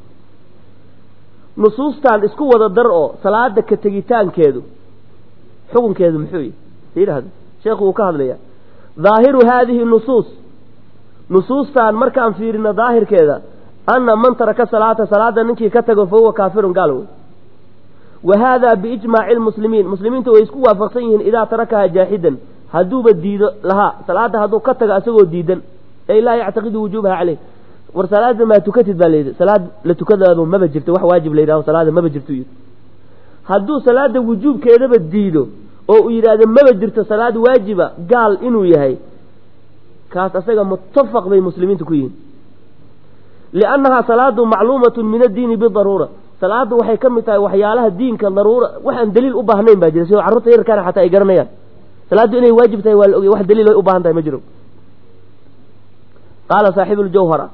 nusuustan isku wada dar oo salaada ka tegitaankeedu xukunkeedu muxuu yihi yidhahda sheekhu wuu ka hadlaya dhaahiru haadihi nusuus nusuustan markaan fiirino daahirkeeda ana man taraka salaata salaada ninkii ka tago fa huwa kaafirun gaal wey wa haada biijmaaci lmuslimiin muslimiinta way isku waafaqsan yihiin idaa tarakaha jaaxidan hadduuba diido lahaa salaada hadduu ka tago asagoo diidan ay laa yactaqidu wujuubaha caleyh war salaada maa tukatid baa layidhi salaad la tukadaado maba jirto wax waajib la yidhahdo salaada maba jirto yidhi hadduu salaada wujuubkeedaba diido oo uu yidhaahdo maba jirto salaad waajiba gaal inuu yahay kaas asaga muttafaq bay muslimiintu ku yihiin liannahaa salaadu macluumatun min addiini bidaruura salaadu waxay ka mid tahay waxyaalaha diinka daruura waxaan daliil u baahnayn baa jira sidoo carruurta yarkaana xataa ay garanayaan salaaddu inay waajib tahay waa la ogey wax daliil ay u baahan tahay ma jiro qaala saaxibu ljawhara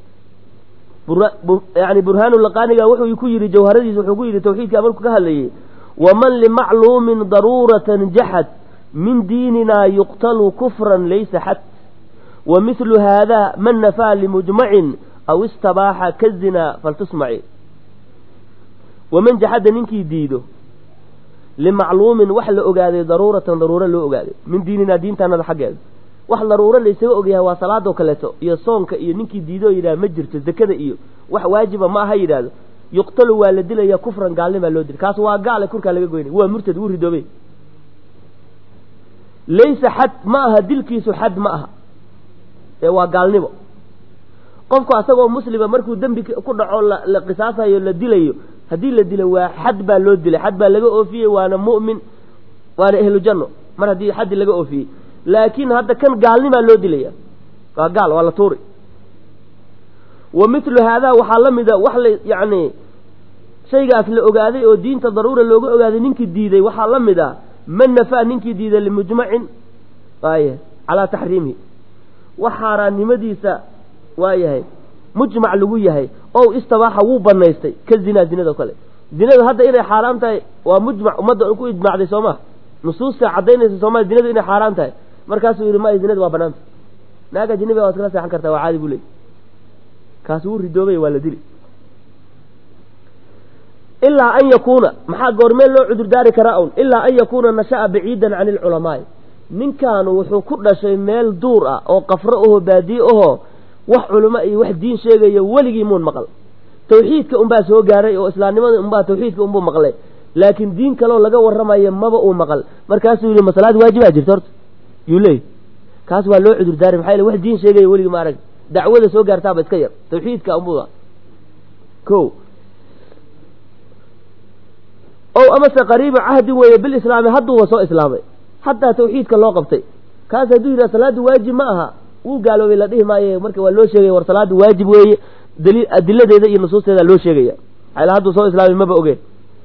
yani burhaanu laqaaniga wuxuu ku yidhi jawharadiisa wuxuu ku yidhi tawxiidka markuu ka hadlayey waman limacluumin daruuratan jaxad min diinina yuqtalu kufran laysa xad wa mithlu haada man nafaa limujmacin aw istabaaxa kazina faltusmaci waman jaxada ninkii diido limacluumin wax la ogaaday daruuratan daruuro loo ogaaday min diininaa diintaanada xaggeeda wax daruuro laysaga ogyahay waa salaadoo kaleeto iyo soonka iyo ninkii diidoo yidhaha ma jirto zakada iyo wax waajiba ma aha yidhaahdo yuqtalu waa la dilaya kufran gaalnimaa loo dilay kaas waa gaale kurkaa laga goynay waa murtad wuu ridoobay laysa xad ma aha dilkiisu xad ma aha ee waa gaalnimo qofku asagoo muslima markuu dembi ku dhaco la qisaasayo la dilayo haddii la dilo waa xad baa loo dilay xad baa laga oofiyey waana mu'min waana ehlu janno mar haddii xaddi laga oofiyey laakiin hadda kan gaalnimaa loo dilaya waa gaal waa la tuuri wa mithlu haadaa waxaa la mida wax la yacni shaygaas la ogaaday oo diinta daruura looga ogaaday ninkii diiday waxaa la mid ah man nafaa ninkii diiday limujmacin waaya calaa taxriimihi wax xaaraannimadiisa waayahay mujmac lagu yahay ow istabaaxa wuu banaystay ka zinaa zinado kale zinadu hadda inay xaaraam tahay waa mujmac ummadda ku ijmacday soo maa nusuusta caddaynaysa sooma zinadu inay xaaraam tahay markaasuu yidhi maya zinadu waa banaanta naaga jinibiga waad kala seexan kartaa waa caadi buu leey kaas wuu ridoobay waa la dili ilaa an yakuuna maxaa goormee loo cudurdaari karaa un ilaa an yakuuna nasha'a baciidan cani alculamaai ninkaanu wuxuu ku dhashay meel duur ah oo qafro ahoo baadiye ahoo wax culamo iyo wax diin sheegaya weligii muun maqal tawxiidka unbaa soo gaaray oo islaamnimada unbaa tawxiidka unbuu maqlay laakiin diin kaloo laga warramayo maba uu maqal markaasuu yidhi masalaad waajibaa jirta horta yuu leey kaas waa loo cudurdaaray maxaa yele wax diin sheegaya weligii ma arag dacwada soo gaartaaba iska yar tawxiidka unbuu ko ow amase qariiba cahdi weeye bilislaami hadduuba soo islaamay haddaa tawxiidka loo qabtay kaas hadduu yidhaha salaaddu waajib ma aha wuu gaaloobay la dhihi maayo marka waa loo sheegaya war salaaddu waajib weeye daliil adiladeeda iyo nusuusteeda loo sheegaya maxaa hadduu soo islaamay maba ogeen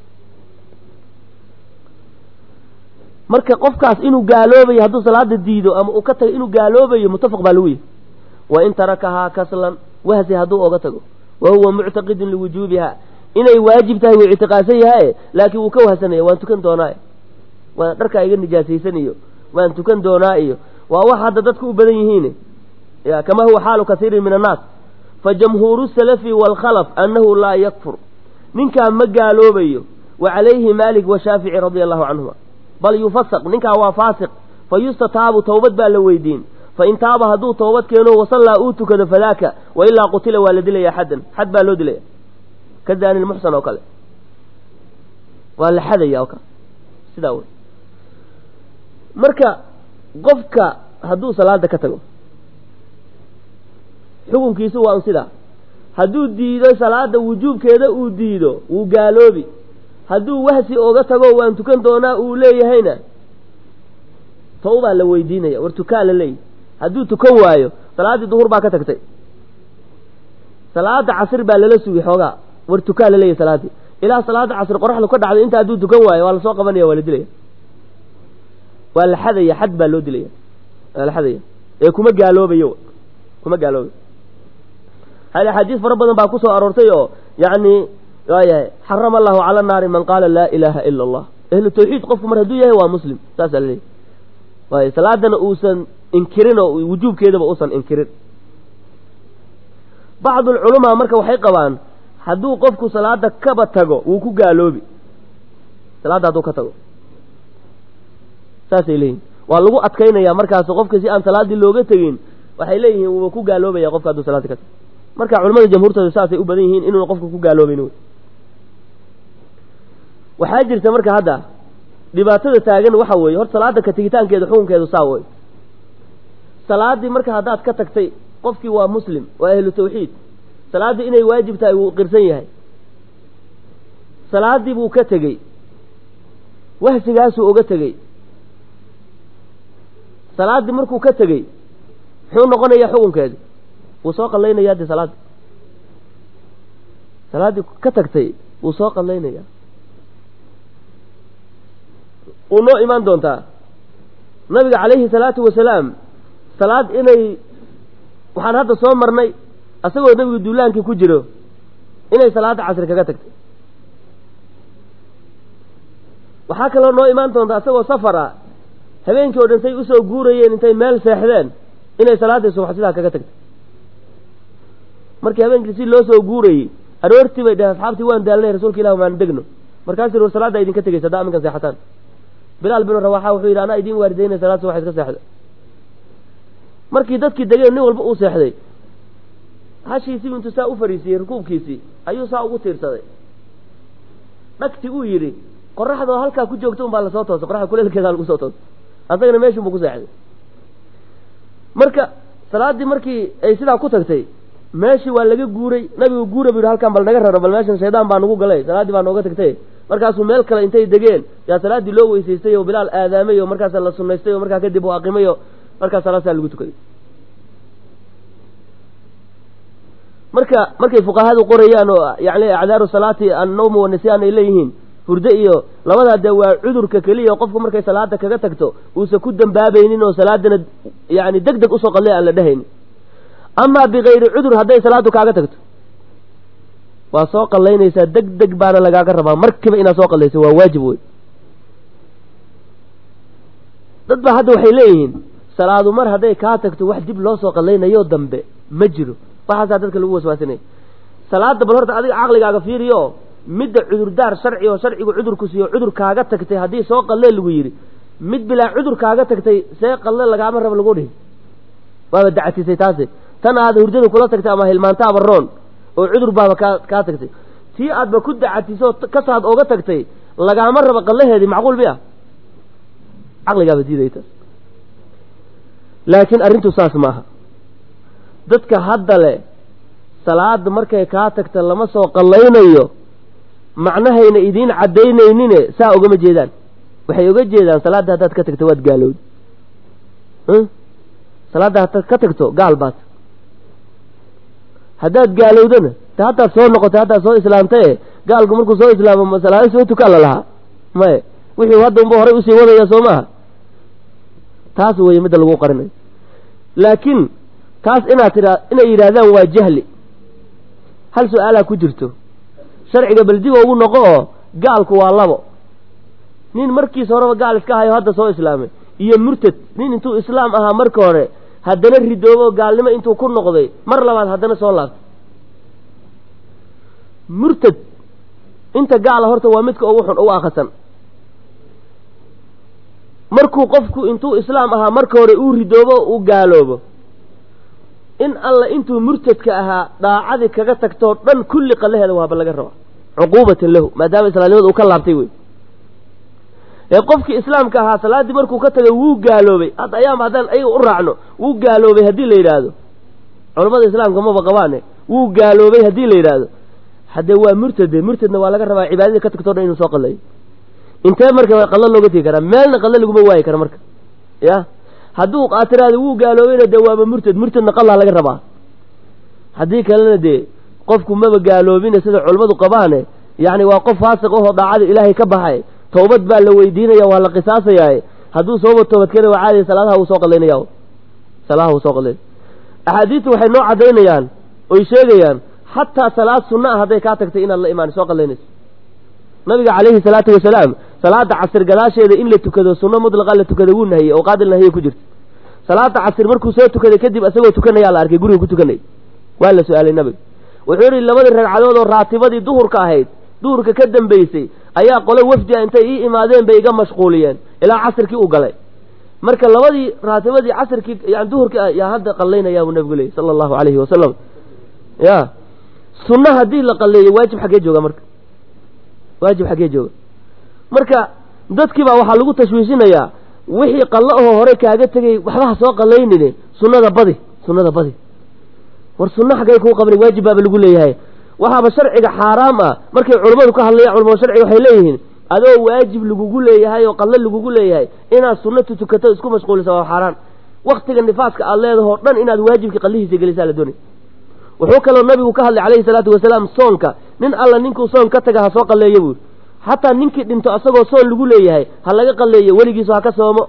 marka qofkaas inuu gaaloobayo hadduu salaada diido ama uu ka tago inuu gaaloobayo muttafaq baa lagu yihi wa in tarakahaa kaslan wahsi hadduu oga tago wa huwa muctaqidun liwujuubiha inay waajib tahay wuu ictiqaadsan yahaye laakiin wuu ka wahsanaya waan tukan doonaa waan dharkaa iga nijaasaysan iyo waan tukan doonaa iyo waa wax hadda dadku u badan yihiin ya kama huwa xaalu kasiirin min annaas fa jamhuuru salafi waalkhalaf annahu laa yakfur ninkaa ma gaaloobayo wa calayhi maalik washaafici radia allahu canhuma bal yufasaq ninkaa waa faasiq fa yustataabu towbad baa la weydiin fain taaba hadduu toobad keeno wasallaa uu tukado fadaaka wa ilaa qutila waa la dilaya xaddan xad baa loo dilaya ka daani lmuxsan oo kale waa la xadaya oo kale sidaa wey marka qofka hadduu salaada ka tago xukunkiisu waa un sidaa hadduu diido salaada wujuubkeeda uu diido wuu gaaloobi hadduu wahsi oga tago waan tukan doonaa uu leeyahayna tawbaa la weydiinaya war tukaa la leeyahy hadduu tukan waayo salaaddii duhur baa ka tagtay salaada casir baa lala sugi xoogaa war tukaa la leeyahy salaaddii ilaa salaada casri qoraxdu ka dhacday inta hadduu tukan waayo waa lasoo qabanaya waa la dilaya waa la xadaya xad baa loo dilaya waa la xadaya ee kuma gaaloobayo kuma gaaloobayo hal axaadiis fara badan baa ku soo aroortay oo yacni waayahay xarama allahu cala naari man qaala laa ilaaha ila allah ahlu tawxiid qofku mar hadduu yahay waa muslim saasaa laleeyahy waay salaadana uusan inkirin oo wujuubkeedaba uusan inkirin bacdu alculamaa marka waxay qabaan hadduu qofku salaada kaba tago wuu ku gaaloobi salaadda hadduu ka tago saasay leeyihin waa lagu adkaynaya markaas qofka si aan salaaddii looga tegin waxay leeyihiin wuuba ku gaaloobaya qofka hadduu salaadii ka tago marka culamada jamhuurtooda saasay u badan yihiin inuuna qofka ku gaaloobayn wy waxaa jirta marka hadda dhibaatada taagan waxa weeye horta salaada ka tegitaankeeda xukunkeedu saa wey salaaddii marka haddaad ka tagtay qofkii waa muslim waa ahlu tawxiid salaaddii inay waajib tahay wuu qirsan yahay salaaddii buu ka tegey wahsigaasuu uga tegey salaaddii markuu ka tegey muxuu noqonayaa xukunkeedi wuu soo qallaynayaa de salaaddii salaaddii ka tagtay wuu soo qallaynayaa wuu noo imaan doontaa nabiga calayhi salaatu wasalaam salaad inay waxaan hadda soo marnay asagoo nebigu duulaankii ku jiro inay salaada casri kaga tagtay waxaa kaloo noo imaan doonta asagoo safara habeenkii oo dhan say usoo guurayeen intay meel seexdeen inay salaaddii subax sidaa kaga tagtay markii habeenkii si loo soo guurayey aroortii bay dhaheen asxaabtii waan daalnay rasuulka ilah maan degno markaasuu war salaaddaa idinka tegeysa haddaa aminkan seexataan bilaal binu rawaaxa wuxuu yidhi anaa idiin waaridaynay salaad subax iska seexda markii dadkii degeen nin walba uu seexday hashiisii intuu saa u fariisiyey rukuubkiisii ayuu saa ugu tiirsaday dhagti uu yidhi qoraxdoo halkaa ku joogta un baa lasoo toosay qoraxda kuleelkeedaa lagu soo toosay asagana meeshun buu ku seexday marka salaaddii markii ay sidaa ku tagtay meeshii waa laga guuray nabigu guura bu yidhi halkan bal naga raro bal meeshan shaydaan baa nagu galay salaaddii baa nooga tagtay markaasuu meel kale intay degeen yaa salaaddii loo weysaystay oo bilaal aadaamay oo markaasa la sunaystay oo markaa kadib uu aqimay oo markaa salaasaa lagu tukaday marka markay fuqahadu qorayaan oo yani acdaaru salaati annawmu wanisyan ay leeyihiin hurdo iyo labadaa dee waa cudurka keliya qofku markay salaada kaga tagto uusan ku dambaabaynin oo salaadana yani deg deg usoo qadlay aan la dhehaynin amaa bikayri cudur hadday salaadu kaaga tagto waa soo qallaynaysaa deg deg baana lagaaga rabaa markiiba inaad soo qallayso waa waajib wey dad ba hadda waxay leeyihiin salaadu mar hadday kaa tagto wax dib loo soo qallaynayo dambe ma jiro waxaasaa dadka lagu waswaasinaya salaada bal horta adiga caqligaaga fiiriyo midda cudurdaar sharci oo sharcigu cudurku siiyo cudur kaaga tagtay haddii soo qallee lagu yidhi mid bilaa cudur kaaga tagtay see qalle lagaama rabo lagu dhihi waaba dacatisay taasi tan aad hurdada kula tagtay ama hilmaanta ama roon oo cudur baaba kaa kaa tagtay tii aadba ku dacatiso kasaad ooga tagtay lagaama rabo qallaheedii macquul miya caqligaaba diiday taas laakiin arrintu saas maaha dadka hadda le salaada markay kaa tagta lama soo qallaynayo macnahayna idiin caddaynaynin saa ogama jeedaan waxay oga jeedaan salaadda haddaad ka tagto waad gaalowd salaadda haddaad ka tagto gaal baad haddaad gaalowdana ta haddaad soo noqotay haddaad soo islaamtaye gaalku markuu soo islaamo ma salaado soo tukaan la lahaa maye wixii hadda unba horay usii wadaya soo maaha taas weeye midda lagu qarinayo laakiin taas inaad tiraa inay yidhaahdaan waa jahli hal su-aalaa ku jirto sharciga baldiga ugu noqo oo gaalku waa labo nin markiis horeba gaal iska hayo hadda soo islaamay iyo murtad nin intuu islaam ahaa marka hore haddana ridoobo gaalnimo intuu ku noqday mar labaad haddana soo laabtay murtad inta gaala horta waa midka ugu xun ugu akhasan markuu qofku intuu islaam ahaa marka hore uu ridoobo uu gaaloobo in alla intuu murtadka ahaa daacadii kaga tagtoo dhan kulli qallaheeda waaba laga rabaa cuquubatan lahu maadaama islaamnimada uu ka laabtay wey ee qofkii islaamka ahaa salaaddii markuu ka tagay wuu gaaloobay hadda ayaama haddaan ayaga u raacno wuu gaaloobay haddii la yidhaahdo culammada islaamka maba qabaane wuu gaaloobay haddii la yidhaahdo haddee waa murtade murtadna waa laga rabaa cibaadadii ka tagtoo dhan inuu soo qallayo intee marka qallo looga tegi karaa meelna qallo laguma waayi kara marka ya hadduu aatiraada wuu gaaloobayna dee waaba murtad murtadna qallaa laga rabaa haddii kalena dee qofku maba gaaloobine sida culammadu qabaane yacni waa qof faasiq ahoo daacada ilaahay ka baxay towbad baa la weydiinaya waa la qisaasayaa hadduu sooba toobad keena waa caadiya salaadaha wuu soo qadlaynaya salaadaha wuu soo qadlaynaya axaadiistu waxay noo caddaynayaan oy sheegayaan xataa salaad sunna ah hadday kaa tagtay inaad la imaan soo qadlaynayso nabiga calayhi salaatu wasalaam salaada casir gadaasheeda in la tukado sunno mudlaqa la tukada wuu nahiyey oo qaadil nahiye ku jirta salaada casir markuu soo tukaday kadib isagoo tukanayaa la arkay guriga ku tukanay waa la su-aalay nabiga wuxuu yihi labadii ragcadood oo raatibadii duhurka ahayd duhurka ka dambaysay ayaa qole wafdia intay ii imaadeen bay iga mashquuliyeen ilaa casirkii u galay marka labadii raatibadii casirkii yani duhurkii yaa hadda qallaynaya buu nabigu leeyay sala allahu calayhi wasalam ya sunna haddii la qalleeyo waajib xaggee jooga marka waajib xaggee jooga marka dadkii baa waxaa lagu tashwiishinayaa wixii qallo ahoo hore kaaga tegay waxba ha soo qallaynine sunnada badi sunnada badi war sunno xaggay kuu qabnay waajib baaba lagu leeyahay waxaaba sharciga xaaraam ah markay culammadu ka hadlayaan culamada sharciga waxay leeyihiin adoo waajib lagugu leeyahay oo qallo lagugu leeyahay inaad sunnatu tukato isku mashquulisa waa xaaraan waktiga nifaaska aad leedahoo dhan inaad waajibkii qallihiisa gelisaa la doonay wuxuu kaloo nabigu ka hadlay calayhi salaatu wasalaam soonka nin alla ninkuu soon ka taga ha soo qalleeyo buuri xataa ninkii dhinto asagoo soon lagu leeyahay ha laga qalleeyo weligiisu ha ka soomo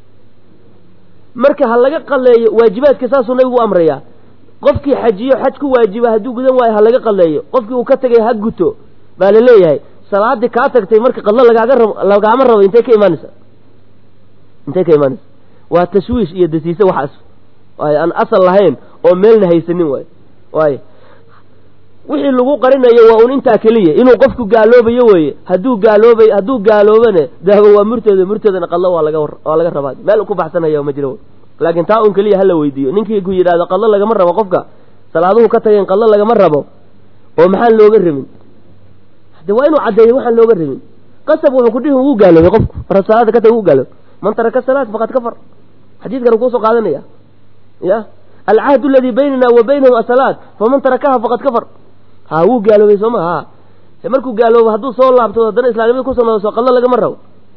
marka ha laga qalleeyo waajibaadka saasuu nabigu u amrayaa qofkii xajiyo xaj ku waajiba hadduu gudan waayo ha laga qalleeyo qofkii uu ka tegay ha guto baa la leeyahay salaadii kaa tagtay marka qallo lagaaga rabo lagaama rabo intay ka imaanaysa intay ka imaanaysa waa tashwiish iyo dasiise waxaas waayo aan asal lahayn oo meelna haysanin waayo waayo wixii lagu qarinayo waa un intaa keliya inuu qofku gaaloobayo weeye hadduu gaaloobay hadduu gaaloobane dahbo waa murteeda murteedana qallo waa laga waa laga rabaa meel ku baxsanaya ma jiro laakiin taa un keliya hala weydiiyo ninkii ku yidhahdo qallo lagama rabo qofka salaaduhu ka tageen qallo lagama rabo oo maxaan looga rabin de waa inuu caddeeyo waxaan looga rabin qasab wuxuu ku dhihi wuu gaaloobay qofku mar salaada ka taga wuu gaaloobay man taraka salaat faqad kafar xadiidkan kuusoo qaadanaya ya alcahd aladii baynana wa baynahum asalaat faman tarakaha faqad kafar ha wuu gaaloobay sooma ha markuu gaaloobo hadduu soo laabto haddana islaamnimada kusoo noqoso qallo lagama rabo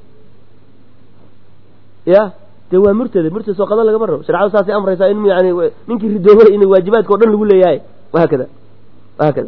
ya de waa murtada murtada soo qallo lagama rabo sharcadu saasay amraysaa in yani ninkii ridoobay in waajibaadka o dhan lagu leeyahay wahaakada wahaakada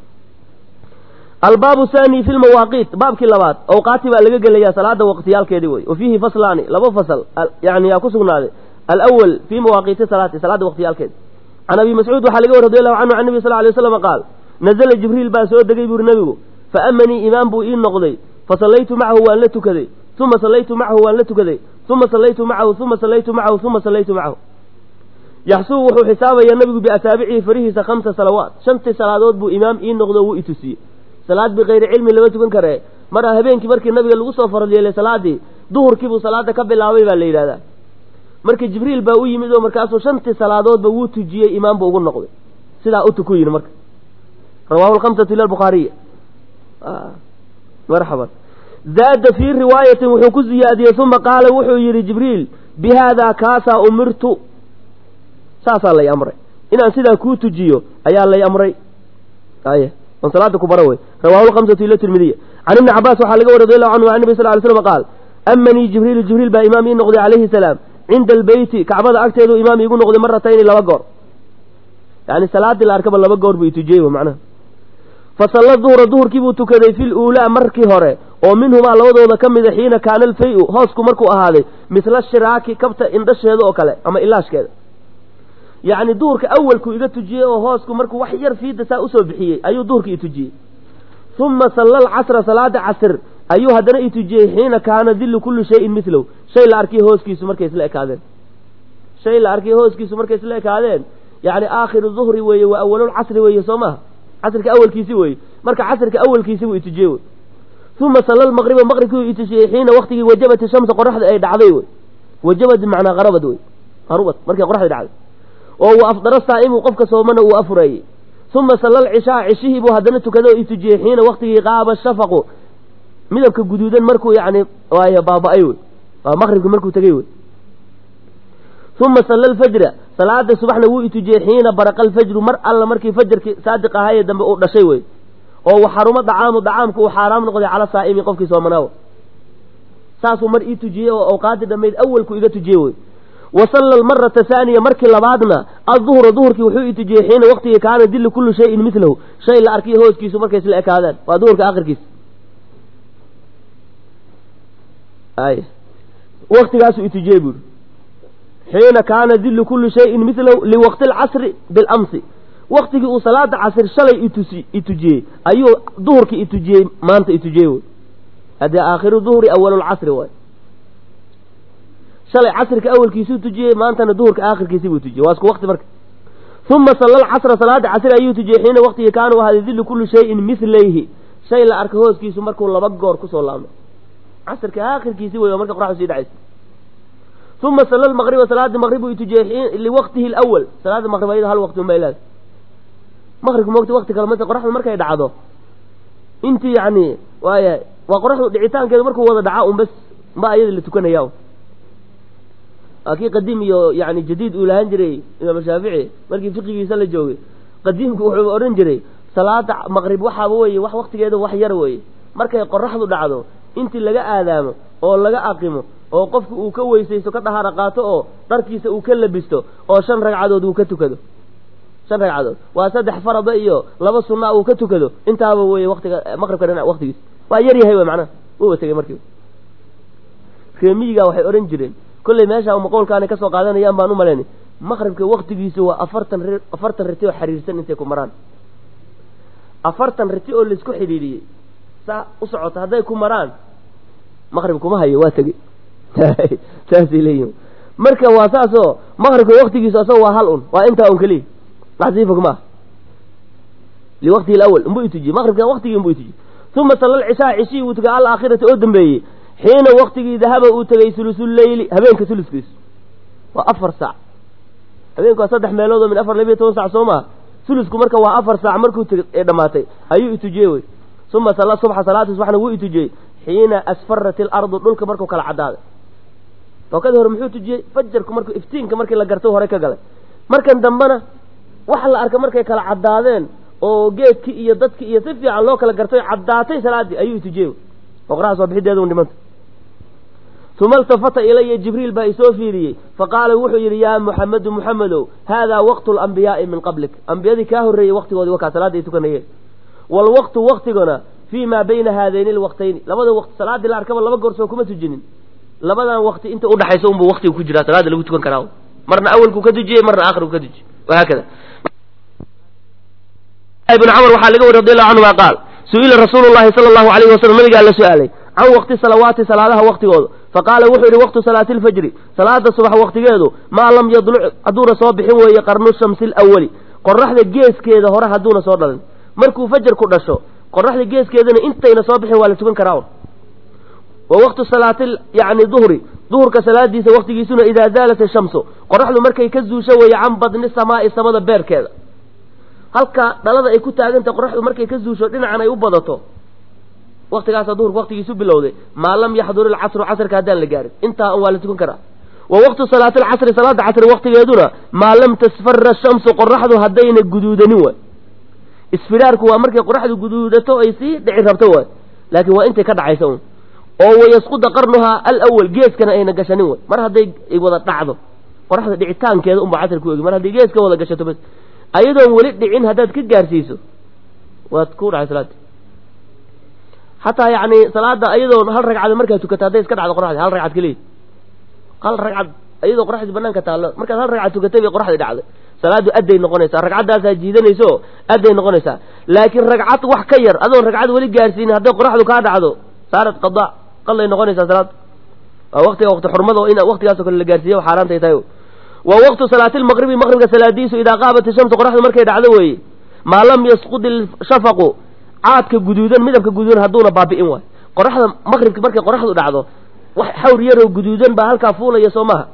albaabu thani fi lmawaaqiit baabkii labaad awqaati baa laga gelayaa salaada waqtiyaalkeedii wey wa fiihi faslaani laba fasal yani yaa ku sugnaaday alawal fii mawaaqiiti salaati salaada waqtiyaalkeeda can abi mascuud waxaa laga war radi allahu canhu can nabi sal lay slam qaal nazla jibriil baa soo degay buuri nebigu faamanii imaam buu ii noqday fasallaytu macahu waan la tukaday uma sallaytu macahu waan la tukaday uma sallaytu macahu uma sallaytu macahu uma sallaytu macahu yaxsuu wuxuu xisaabaya nabigu biasaabicihi farihiisa khamsa salawaat shantii salaadood buu imaam ii noqdo wuu itusiyey salaad bikayri cilmi lama tukan karee mar habeenkii markii nabiga lagu soo farad yeelay salaadii duhurkiibuu salaada ka bilaabay baa la yidhahdaa marka jibriil baa u yimid oo markaasuu shantii salaadoodba wuu tujiyey imaamba ugu noqday sidaa utu ku yidhi marka rawahu lhamsatu ila bukhaariya marxaban zaada fii riwaayatin wuxuu ku ziyaadiyey uma qaala wuxuu yidhi jibriil bi haadaa kaasaa umirtu saasaa lay amray inaan sidaa kuu tujiyo ayaa lay amray ay on salaada ku bara wey rawahu lhamsatu ila tirmidiya can ibni cabaas waxaa laga wari radi allahu canhu an nabi sal ly slam qaal amanii jibriilu jibriil baa imaam ii noqday calayhi salaam cinda albeyti kacbada agteedu imaam iigu noqday maratayni laba goor yani salaadii la arkaba laba goor buu itujiyey macnaha fasalla duhra duhurkii buu tukaday fi luulaa markii hore oo minhumaa labadooda ka mida xiina kaana alfay-u hoosku markuu ahaaday misla shiraaki kabta indhasheeda oo kale ama ilaashkeeda yacni duhurka awalku iga tujiyey oo hoosku markuu wax yar fiida saa usoo bixiyey ayuu duhurka i tujiyey uma salla alcasra salaada casr ayuu haddana i tujiyey xiina kaana dillu kulli shayin milow shay la arkiy hooskiisu markay isla ekaadeen shay la arkiy hooskiisu markay isla ekaadeen yacni aakhiru duhri weeye waa awalulcasri weeye soo maha casrka awalkiisi weeye marka casrka awalkiisi buu itujiyey wey uma salla lmaqriba maqribkii itujiyey xiina waktigii wajabat shamsa qoraxda ay dhacday wey wajabat bimacnaa qarabad wey qarubad markay qoraxda dhacday oo wa afdara saa'imu qofka soomana uu afureeyey uma salla alcishaa cishihii buu haddana tukada oo itujiyey xiina waktigii qaaba shafaqu midabka guduudan markuu yani waay baaba-ay wey waa maqribki markuu tegey wey uma salla alfajra salaada subaxna wuu itujiyey xiina baraqa alfajru mar alla markii fajarkii saadiq ahaayee dambe uu dhashay wey oo waxarumo dacaamu dacaamku uu xaaraam noqday cala saa'imi qofkii soomanaawo saasuu mar ii tujiyey oo awqaadii dhammayd awalku iga tujiyey wey wa salla almarata haaniya markii labaadna adduhra duhurkii wuxuu itujiyey xiina waqtigii kaana dillu kullu shayin milahu shay la arkiyo hooskiisu markay isla ekaadaan waa duhurka akhirkiisa ay waktigaasuu itujiyey buuri xiina kaana dillu kulli shayin milahu liwaqti alcasri bilamsi waktigii uu salaada casr shalay itusi itujiyey ayuu duhurkii itujiyey maanta itujiyey wy haddee aakhiru duhri awalulcasri waay shalay casrika awalkiisuu tujiyey maantana duhurka aakhirkiisi buu tujiyey waa isku wakti marka uma salla alcasra salaada casri ayuu tujiyey xiina waqtigii kaana u ahaaday dillu kulli shayin milayhi shay la arka hooskiisu markuu laba goor kusoo laabmay casrka aakhirkiisi wey marka qoraxdu sii dhacaysa uma salla almaqriba salaada maqrib buu itujiyey liwaqtihi lawal salaada maqrib ayada hal waqti unbay leedahay maqribka moogta wakti kale mt qoraxdu markay dhacdo intii yani waaya waa qoraxdu dhicitaankeedu markuu wada dhaca un bas ma ayada la tukanaya waa kii qadiim iyo yani jadiid uu lahaan jiray imaam shaafici markii fiqigiisa la joogay qadiimku wuxuu odhan jiray salaada maqrib waxaaba weye wax waktigeeda wax yar weye markay qoraxdu dhacdo intii laga aadaamo oo laga aqimo oo qofku uu ka weysaysto ka dhahaara qaato oo dharkiisa uu ka labisto oo shan ragcadood uu ka tukado shan ragcadood waa saddex farada iyo laba sunaa uu ka tukado intaaba weye watiga maqribka dhinac waktigiis waa yar yahay w macnaha wuba tegay markiiba reemiyiga waxay odhan jireen kolley meesha maqowlkaanay kasoo qaadanayaan baan u malaynay maqribka waktigiisu waa afartan r afartan riti oo xiriirsan intay ku maraan afartan riti oo laisku xidhiidhiyey saa u socota hadday ku maraan maqrib kuma hayo waa tegey saasay leeyihin marka waa saasoo maqribka waktigiisu asagoo waa hal un waa intaa un keliya maxsiifa kuma ah liwaqtihi alawal unbuu itujiyey maqribka waktigii unbuu itujiyey uma salla alcishaa cishihii uu tegay alaakhirati oo dambeeyey xiina waktigii dahaba uu tegay sulusuleyli habeenka suluskiisu waa afar saac habeenku waa saddex meelood oo min afar labiyo toban sac soo maha sulusku marka waa afar saac markuu tegay ee dhammaatay ayuu itujiyey wey uma salla subxa salaata subaxna wuu itujiyey xiina asfarat ilardu dhulka markuu kala caddaaday tookadii hore muxuu tujiyey fajarku markuu iftiinka markii la garto hore ka galay markan dambena waxa la arka markay kala caddaadeen oo geedkii iyo dadkii iyo si fiican loo kala gartay caddaatay salaaddii ayuu itujiyey oo qoraxda soo bixideeda un dhimanta uma iltafata ilaya jibriil baa isoo fiiriyey faqaala wuxuu yidhi yaa muxamedu muxamedow haadaa waqtu alambiyaai min qablik ambiyadii kaa horreeyey waqtigoodii wakaa salaadda ay tukanayeen waalwaqtu waktiguna fii maa bayna haadayni alwaqtayni labada waqti salaaddii la arkaba laba goor soo kuma tujinin labadan waqti inta udhaxaysa unbuu waqtiga ku jiraa salaada lagu tukan karaa marna awalkuu ka tujiyey marna aakhirku ka tujiyey wahaakada ibn camr waxaa laga wari radi allahu canhuma qaal su-ila rasuulu llahi sala allahu alayhi wasalam nabigaa la su-aalay can waqti salawaati salaadaha waqtigooda faqaala wuxuu yidhi waqtu salaati lfajri salaada subax waqtigeedu maa lam yadluc hadduuna soo bixin weeye qarnu shamsi alawali qoraxda geeskeeda hore hadduuna soo dhalin markuu fajarku dhasho qoraxda geeskeedana intayna soo bixin waa la tukan karaa wa waqtu salaati yani duhri duhurka salaadiisa waqtigiisuna idaa zaalat ishamsu qoraxdu markay ka zuusho weeye can badni samaa'i samada beerkeeda halka dhalada ay ku taagantahay qoraxdu markay ka zuusho dhinacan ay u badato waktigaasa duhurka waqtigiisu bilowday maa lam yaxdur ilcasru casrka haddaan la gaarin intaa waa la tukan karaa wa waqtu salaati alcasri salaada casri waqtigeeduna maa lam tasfara shamsu qoraxdu haddayna guduudanin waay isfiraarku waa markay qoraxdu guduudato ay sii dhici rabto waay laakiin waa intay ka dhacaysa un oo wayasquda qarnuhaa alawal geeskana ayna gashanin way mar hadday wada dhacdo qoraxda dhicitaankeeda unba casri ku ogi mar hadday geeska wada gashato bas ayadoon weli dhicin haddaad ka gaarsiiso waad ku dhacay salaada xataa yani salaada ayadoon hal ragcad markaad tukato hadday iska dhacdo qoraxdi hal ragcad keliya hal ragcad iyadoo qoraxdii banaanka taallo markaad hal ragcad tukatay bay qoraxdii dhacday salaadu adday noqonaysaa ragcaddaasaa jiidanayso adday noqonaysaa laakiin ragcad wax ka yar adoon ragcad weli gaarsiinin hadday qoraxdu kaa dhacdo saarat qadaa qalay noqonaysaa salaad waa waqtiga waqti xurmada oo in waqtigaasoo kale la gaarsiiya xaaraantay tahay wa waqtu salaati lmaqribi maqribka salaadiisu idaa qaabat ishamsu qoraxdu markay dhacdo weeye maa lam yasqud ilshafaqu caadka guduudan midabka guduudan hadduuna baabi'in waay qoraxda maqribki markay qoraxdu dhacdo wax xawr yaroo guduudan baa halkaa fuulaya soo maha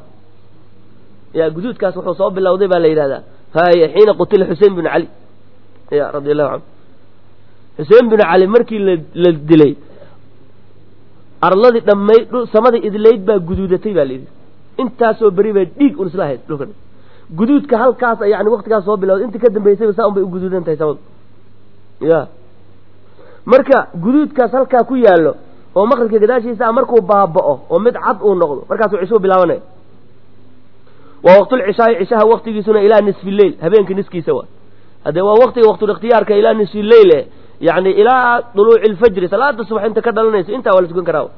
ya guduudkaas wuxuu soo bilowday baa la yidhahdaa haya xiina qutila xusein binu cali ya radi allahu canhu xuseen binu cali markii la la dilay arladii dhammay samadii idlayd baa guduudatay baa layidhi intaasoo beri bay dhiig un isla ahayd dhulkan guduudka halkaas yani waktigaas soo bilowday intii ka dambaysayba saa un bay u guduudan tahay samadu ya marka guduudkaas halkaa ku yaallo oo maqribka gadaashiisa markuu baaba'o oo mid cad uu noqdo markaasuu cishuu bilaabanaya wa waqtulcishaai cishaha waqtigiisuna ilaa nisfi leyl habeenka niskiisa waa haddee waa waqtiga waqtulikhtiyaarka ilaa nisfi leyl e yani ilaa duluuci lfajri salaada subax inta ka dhalanayso intaa waa la tukan karaa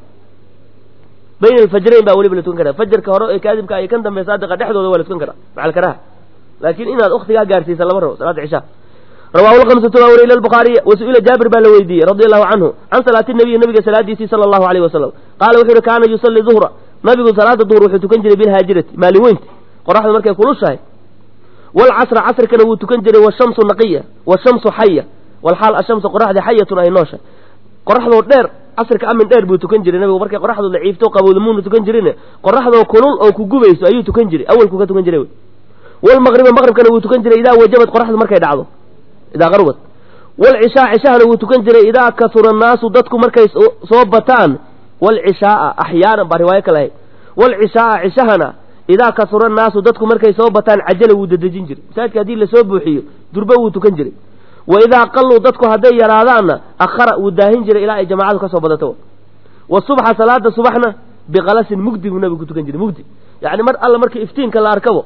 bayna alfajrayn baa weliba la tukan karaa fajarka hore ee kaadibka iyo kan dambe saadiqa dhexdooda waa la tukan karaa macal karaha laakiin inaad waktigaa gaarsiisa lama rabo salaada cishaha rawahu lkamsatu baa wariy lbuhaariy wasu'ila jaabir baa la weydiiyey radi allahu canhu can salaati nabiyi nabiga salaadiisii sala allahu alayh wasalam qaala wuxuu yihi kaana yusalli duhra nabigu salaada duhr wuxuu tukan jiray bilhaajirati maalin weynta qoraxda markay kulushahay walcasra casrkana wuu tukan jiray washamsu naqiya washamsu xaya walxaal ashamsu qoraxda xayatun ay noosha qoraxdoo dheer casrka amin dheer buu tukan jiray nabigu markay qoraxdu laciifto qabowda muuna tukan jirin qoraxdoo kulul oo ku gubayso ayuu tukan jiray awalku ka tukan jiray walmaqriba maqribkana wuu tukan jiray idaa wajabad qoraxdu markay dhacdo idaa qarubad walcishaa cishahana wuu tukan jiray idaa kasura annaasu dadku markay soo bataan walcishaaa axyaanan baa riwaayo kale ahayd walcishaaa cishahana idaa kasura annaasu dadku markay soo bataan cajala wuu dadejin jiray masaajidka haddii lasoo buuxiyo durba wuu tukan jiray wa idaa qalluu dadku hadday yaraadaanna akhara wuu daahin jiray ilaa ay jamaacadu ka soo badato wa subxa salaada subaxna biqalasin mugdi buu nabigu ku tukan jiray mugdi yacni mar alla markii iftiinka la arkabo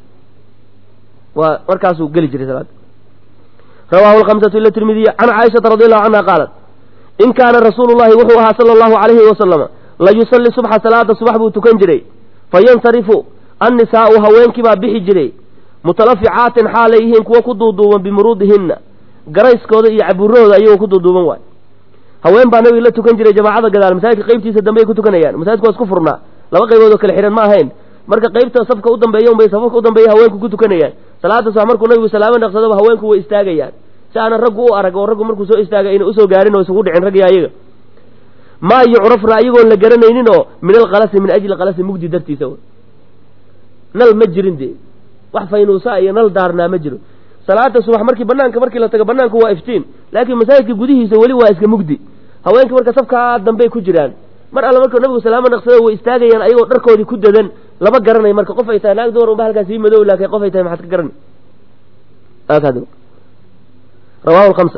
waa markaasuu geli jiray salaada rawahu lhamsatu ila tirmidiya can caaishata radi allahu canha qaalat in kaana rasuulu llahi wuxuu ahaa sala allahu alayhi wasalama la yusalli subxa salaada subax buu tukan jiray fayansarifu annisaa'u haweenkii baa bixi jiray mutalaficaatin xaalay yihiin kuwo ku duuduuban bimuruudihinna garayskooda iyo caburahooda ayagoo ku duuduuban waay haween baa nabiga la tukan jiray jamaacada gadaal masaajidka qaybtiisa dambe ay ku tukanayaan masaajidku waa isku furnaa laba qaybood oo kale xihan ma ahayn marka qaybta safka u dambeeya unbay safafka u dambeeya haweenku ku tukanayaan salaada subax markuu nabigu salaamo naqsadaba haweenku way istaagayaan si aanan raggu u arag oo raggu markuu soo istaaga ayna usoo gaarin oo isugu dhicin raggi ayaga maa yucrafna ayagoon la garanaynin oo min alkalasi min ajli kalasi mugdi dartiisa nal ma jirin dee wax faynuusa iyo nal daarnaa ma jiro salaada subax markii banaanka markii la tago banaanku waa iftiin laakiin masaajidka gudihiisa weli waa iska mugdi haweenkii marka safkaa dambey ku jiraan mar alla markuu nabigu salaamo naqsado way istaagayaan ayagoo dharkoodii ku dadan lama garanay marka qof ay tahay naag dumar unba halkaas ii madow laakiin qof ay tahay maxaad ka garanay rawahu lhamsa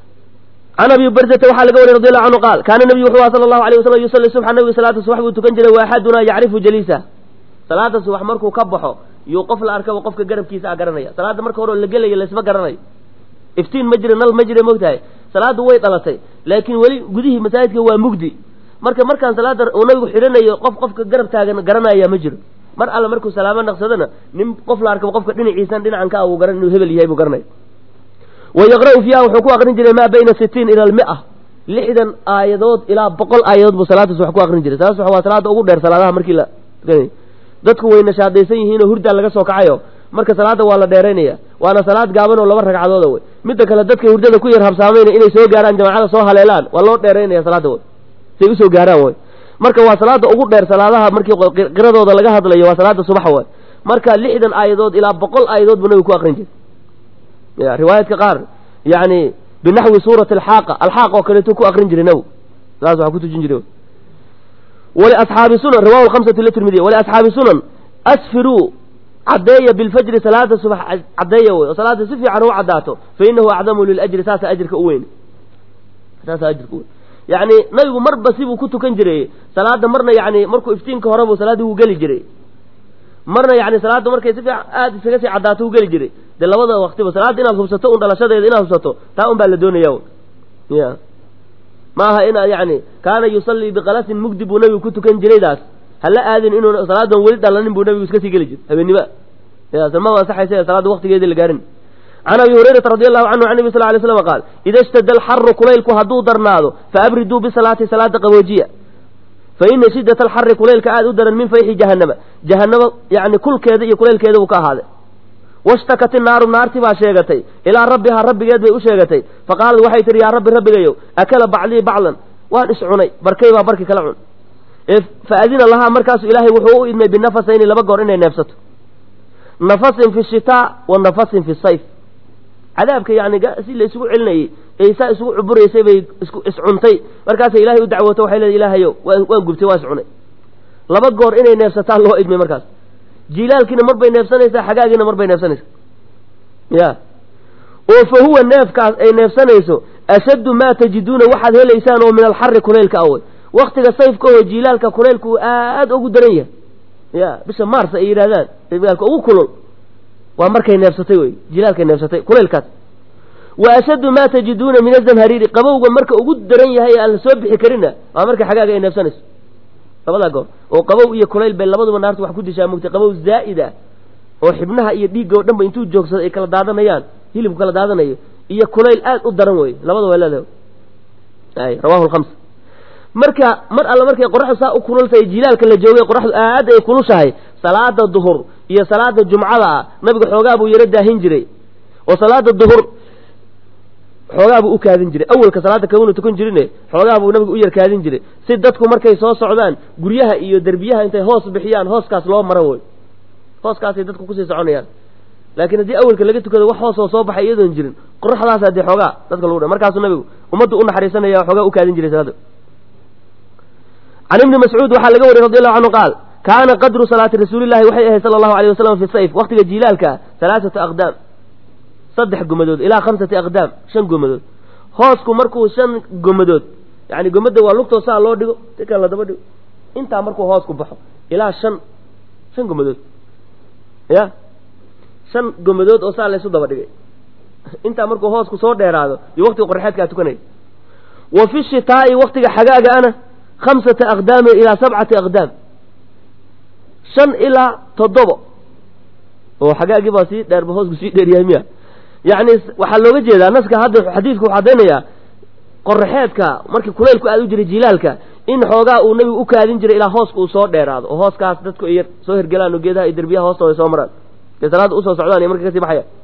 can abi barzata waxaa laga wariy radi allahu canhu qaal kaana nabiyu wuxuu aha sala allahu alayh wasalam yusalli subxa nabigu salaata subax buu tukan jiray wa axadunaa yacrifu jaliisa salaada subax markuu ka baxo yuu qof la arkaba qofka garabkiisa a garanaya salaada marka hore oo la gelaya laysma garanayo iftiin ma jira nal ma jira mogtahay salaadu way dhalatay laakiin weli gudihii masaajidka waa mugdi marka markaan salaada uu nabigu xidhanayo qof qofka garab taagan garanaya ma jiro mar alle markuu salaamo naqsadana nin qof la arkaba qofka dhinaciisan dhinacan ka uu garan inuu hebel yahay buu garanaya wa yaqra'u fiiha wuxuu ku aqrin jiray maa bayna sitiin ila almia lixdan aayadood ilaa boqol aayadood buu salaada subax ku aqrin jiray salaada subax waa salaada ugu dheer salaadaha markii la dadku way nashaadaysan yihiinoo hurdaa laga soo kacayo marka salaada waa la dheeraynaya waana salaad gaaban oo laba ragcadooda wey midda kale dadkay hurdada ku yar habsaamayna inay soo gaaraan jamacada soo haleelaan waa loo dheeraynaya salaada wey say usoo gaaraan wey marka waa salaada ugu dheer salaadaha markii qiradooda laga hadlayo waa salaada subax wey marka lixdan aayadood ilaa boqol aayadood buu nabigu ku aqrin jiray ya riwaayaadka qaar yani binaxwi suurati alxaaqa alxaaq oo kaleetu ku aqrin jiray nabigu saas waxaa ku tujin jiray waliasxaabi sunan rawahu lhamsatu litirmidiya waliasxaabi sunan asfiruu caddeeya bilfajri salaada subax caddeeya wey oo salaada si fiican u caddaato fa inahu acdamu liljri saasa ajirka u weyn saasa ajirka u weyn yacni nabigu marba sibuu ku tukan jiray salaada marna yani markuu iftiinka hore buu salaaddii wuu geli jiray marna yani salaadda markay si fiican aada iskaga sii caddaato wuu geli jiray dee labada waktiba salaadda inaad hubsato un dhalashadeeda inaad hubsato taa un baa la doonaya ya ma aha inaad yani kaana yusallii biqalasin mugdi buu nabigu ku tukan jiraydaas hala aadin inuu salaadan weli dhalanin buu nabigu iska sii geli jiray habeennima ma ansaxaysa salaadda waktigeedii la gaarin can abi hurayrata radi allahu canhu can nabi sal lay slam qaal ida ishtadda alxaru kulaylku hadduu darnaado faabriduu bisalaati salaada qaboojiya fa ina shiddata alxari kulaylka aada u daran min fayxi jahannama jahannama yani kulkeeda iyo kulaylkeeda buu ka ahaaday washtakat innaaru naarti baa sheegatay ilaa rabbihaa rabbigeed bay u sheegatay faqaalad waxay tihi yaa rabbi rabbigayow akala baclii baclan waan is cunay barkay baa barki kala cun fa adina lahaa markaasu ilaahay wuxuu u idmay binafasayni laba goor inay neefsato nafasin fi shitaa wa nafasin fi sayf cadaabka yani si la isugu celinayey ee saa isugu cuburaysay bay iscuntay markaasay ilahay u dacwooto waxay leedahay ilaahayow waan gubtay waan is cunay laba goor inay neefsataan loo idmay markaas jiilaalkiina mar bay neefsanaysaa xagaagiina mar bay neefsanaysaa ya oo fa huwa neefkaas ay neefsanayso ashaddu maa tajiduuna waxaad helaysaan oo min alxari kulaylka awey waktiga sayfka oo jiilaalka kulaylku uu aada ugu daran yahay ya bisha mars ay yidhahdaan jilaalka ugu kulul waa markay neefsatay wey jilaalkay neefsatay kulaylkaas wa ashaddu maa tajiduuna min azamhariiri qabowga marka ugu daran yahay aan la soo bixi karinna waa marka xagaaga ay neefsanayso labadaa goor oo qabow iyo kulayl bay labaduba naarta wax ku dishaa mugtay qabow zaa'id ah oo xibnaha iyo dhiigga oo dhan ba intuu joogsado ay kala daadanayaan hilibku kala daadanayo iyo kulayl aad u daran wey labada waa leedahay ay rawahu lkhams marka mar alle markay qoraxdu saa u kulultahay jilaalka la joogay qoraxdu aad ay kulushahay salaada duhur iyo salaada jumcada ah nabiga xoogaa buu yaro daahin jiray oo salaada duhur xoogaa buu u kaadin jiray awalka salaada kamanu tukan jirine xoogaa buu nabigu u yar kaadin jiray si dadku markay soo socdaan guryaha iyo derbiyaha intay hoos bixiyaan hooskaas loo maro wey hooskaasay dadku kusii soconayaan laakiin haddii awalka laga tukado wax hoosoo soo baxay iyadoon jirin qoraxdaasa dee xoogaa dadka lagu dha markaasuu nabigu ummaddu u naxariisanaya xoogaa u kaadin jiray salaada can ibni mascuud waxaa laga wariyey radi allahu canhu qaal kaana qadru salaati rasuulillahi waxay ahayd sala allahu alay wasalam fi sayf waqtiga jiilaalka halaaثatu aqdaam saddex gomadood ilaa khamsati aqdaam shan gomadood hoosku markuu shan gomadood yani gomadda waa lugtoo saa loo dhigo si kale ladaba dhigo intaa markuu hoosku baxo ilaa shan shan gomadood ya shan gomadood oo saa laysu daba dhigay intaa markuu hoosku soo dheeraado iyo waqtiga qorxeedkaa tukanaya wa fi shitaa'i waqtiga xagaaga ana khamsata aqdaamin ilaa sabcati aqdaam shan ilaa toddobo oo xagaagii baa sii dheerba hoosku sii dheeryahay miya yacni waxaa looga jeedaa naska hadda xadiidku wuxuu cadaynayaa qoraxeedka markii kulaylku aad u jiray jilaalka in xoogaa uu nabigu u kaadin jiray ilaa hooska uu soo dheeraado oo hooskaas dadku ay soo hergelaan oo geedaha iyo derbiyaha hoostooda soo maraan dee salaada usoo socdaan iyo markay kasii baxaya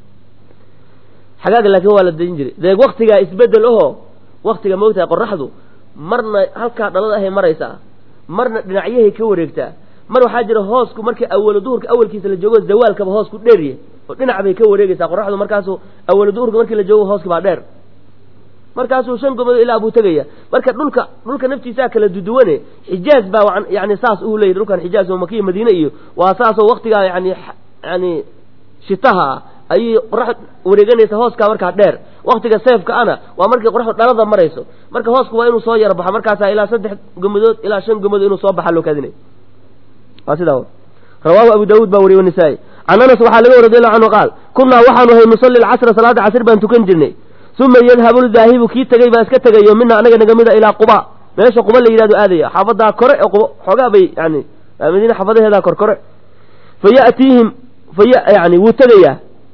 xagaaga laakiin waa la dejin jiray dee waktigaa isbedel ahoo waktiga moogtahay qoraxdu marna halkaa dhalada ahay maraysaa marna dhinacyahay ka wareegtaa mar waxaa jira hoosku markii awalo duhurka awalkiisa la joogo zawaalkaba hoosku dheerya oo dhinac bay ka wareegaysaa qoraxdu markaasu awalo duhurka markii la joogo hooski baa dheer markaasuu shan gomadood ilaa buu tegaya marka dhulka dhulka naftiisaa kala duduwane xijaaz baa yani saas uu leeyahy dhulkan xijaaz oo makiya madiine iyo waa saasoo waktigaa yani yani shitaha ah ayay qorax wareeganaysa hooskaa markaa dheer waktiga seefka ana waa markii qoraxdu dhalada marayso marka hoosku waa inuu soo yaro baxo markaasaa ilaa saddex gomadood ilaa shan gomadood inuu soo baxa loo kaadinay waa sidaa rawaahu abu daawuud baa wariye wanisaa-i can anas waxaa laga wari radiallahu canhu qaal kunnaa waxaanu ahay nusalli alcasra salaada casr baan tukan jirnay uma yadhabu ldaahibu kii tegey baa iska tegayo mina anaga naga mida ilaa quba meesha quba la yidhahdo aadaya xaafadaa kore ee quba xoogaa bay yani madiina xaafadaheedaa kor kore fa yatiihim faya yani wuu tegayaa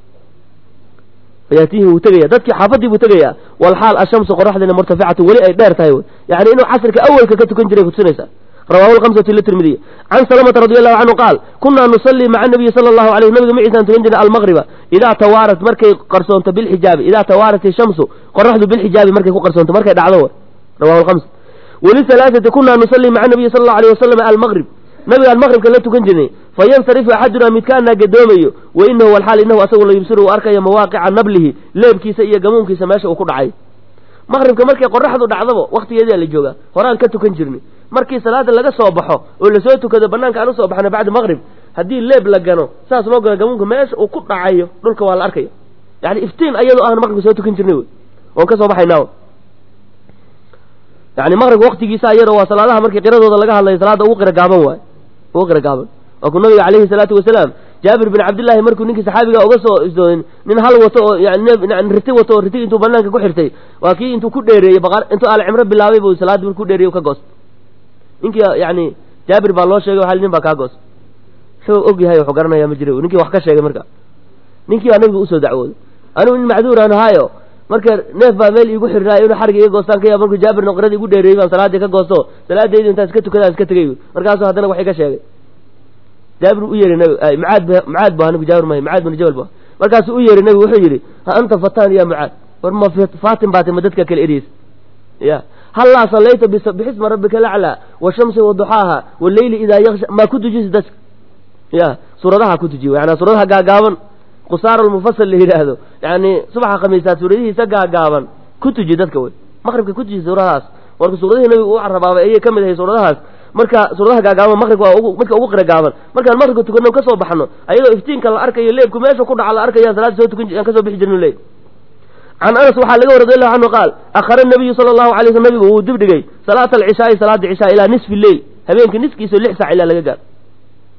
fayatiihim wuu tegaya dadkii xaafadii buu tegayaa walxaal ashamsu qoraxdina murtaficatu weli ay dheer tahay yani inuu casrka awelka ka tukan jiray kutusinaysa rawahu lhamsatu litirmidiy can salamata radi allahu canhu qaal kunaa nusalii maca nabiyi sala allahu alayh nabiga maciisaan tukan jirnay almaqriba idaa tawaarat markay qarsoonto bilxijaabi idaa tawaarat ishamsu qoraxdu bilxijaabi markay ku qarsoonto markay dhacdo rawahu lhams walihalaaثati kunaa nusalii maca nabiyi sala allahu alayh wasalam almaqrib nabigaan maqribka la tukan jirnay fayansarifu axadunaa midkaanaa gadoomayo wa inahu walxaal inahu asagu la yubsiru uu arkayo mawaaqica nablihi leebkiisa iyo gamuunkiisa meesha uu ku dhacay maqribka markay qoraxdu dhacdaba waktigeedaa la joogaa horaan ka tukan jirnay markii salaada laga soo baxo oo lasoo tukado banaanka aan usoo baxno bacda maqrib haddii leeb la gano saas loo gano gamuunka meesha uu ku dhacayo dhulka waa la arkaya yani iftiin ayadoo aan maqribka soo tukan jirnay wey oon ka soo baxaynaa yani maqribka waktigiisa ayadoo waa salaadaha markii qiradooda laga hadlayo salaada ugu qira gaaban waay ugu qira gaaban waa ku nabiga calayhi salaatu wasalaam jaabir bin cabdillaahi markuu ninkii saxaabiga uga soo isdoonin nin hal wato oo yani riti wato oo ritig intuu banaanka ku xirtay waa kii intuu ku dheereeyey intuu alcimro bilaabay buu salaadii marku dheereeyey ka goostay ninkii yani jaabir baa loo sheegay hal nin baa kaa goostay wuxuu og yahay wuxuu garanaya ma jira ninkii wax ka sheegay marka ninkii baa nabiga usoo dacwooday anigu nin macduur aan ahaayo marka neef baa meel iigu xirnaayo inuu xariga iga goostaan ka yaab markuu jaabirna qiradii igu dheereeyey baan salaadii ka goosto salaadaydi intaan iska tukadaan iska tegay markaasuu haddana wax iga sheegay jaabir u yeeray nabi macaad macaad bu anigu jaabir mahay macaad bin jabal bu markaasuu u yeeray nabigu wuxuu yidhi ha anta fataan ya mucaad war ma faatin baatay ma dadka kale eriyeysa ya hallaa sallayta bixisma rabbika laclaa washamsi waduxaaha waleyli idaa yaksha maa ku tujisi dadka ya suuradaha ku tujiy yana suuradaha gaagaaban qusaar almufasal la yidhaahdo yani subaxa khamiisaad suuradihiisa gaagaaban ku tuji dadka wey maqribka ku tuji suuradahaas marka suuradihii nabigu u carabaabay ayay ka mid ahay suuradahaas marka suuradaha gaagaaban maqribka waa midka ugu qira gaaban markaan maqribka tukano kasoo baxno ayadoo iftiinka la arkayo leebku meesha ku dhaca la arkaya salaada soo tukan aan kasoo bixi jirno leey can anas waxaa laga wari radiallahu canhu qaal akhara nabiyu sala allahu alay sl nabigu wuu dib dhigay salaata alcishaai salaada cishaa ilaa nisfi leyl habeenka niskiisao lix saac ilaa laga gaaro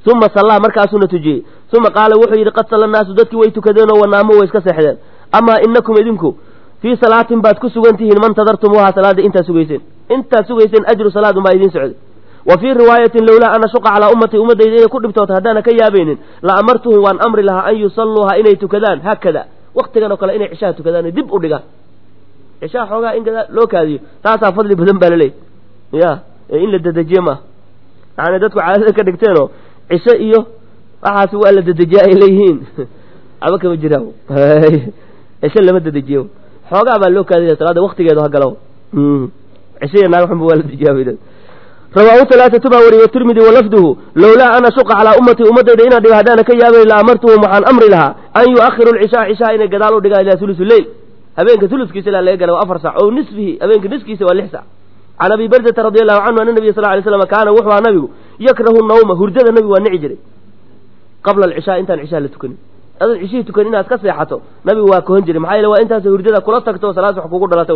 uma sallaa markaasuuna tujiyey uma qaala wuxuu yidhi qad salla naasu dadkii way tukadeenoo wanaamo way iska seexdeen amaa inakum idinku fii salaatin baad ku sugan tihiin man tadartumuuha salaada intaad sugayseen intaad sugayseen ajru salaad unbaa idiin socday wa fii riwaayatin lowlaa an ashuqa calaa ummatii ummaddayda inay ku dhibtoota haddaana ka yaabaynin la amartuhum waan amri lahaa an yusalluuha inay tukadaan haakada waktigan oo kale inay cishaha tukadaan dib u dhigaan cishaha xoogaa in loo kaadiyo taasaa fadli badan baa laleeyahy ya ee in la dedejiye maaha yani dadku caadada ka dhigteenoo cisho iyo waxaas waa la dedejiya ay leeyihiin aba kama jiraan cisho lama dedejiyo xoogaa baa loo kaadiya salaada waktigeedu ha galo cisho iyo naag xunba waa la dejiyaa rawaahu talaatatu baa wariyey tirmidi walafduhu lowlaa an ashuqa calaa ummatii ummaddayda inaan dhigo haddaana ka yaabay la amartuhum waxaan amri lahaa an yu'akhiru lcishaa cishaa inay gadaal u dhigaan ilaa hulusu leyl habeenka huluskiisa ilaa laga gala waa afar sac o nisfihi habeenka niskiisa waa lix sac can abi bardata radi allahu canhu ana nabiya sal lay slam kaana wuxuu aha nabigu yakrahu nawma hurdada nabigu waa nici jiray qabla alcishaa intaan cishaa la tukanin adan cishihii tukanin inaad ka seexato nabigu waa kohan jiray maxaa yeele waa intaas hurdada kula tagto salaas wax kugu dhalata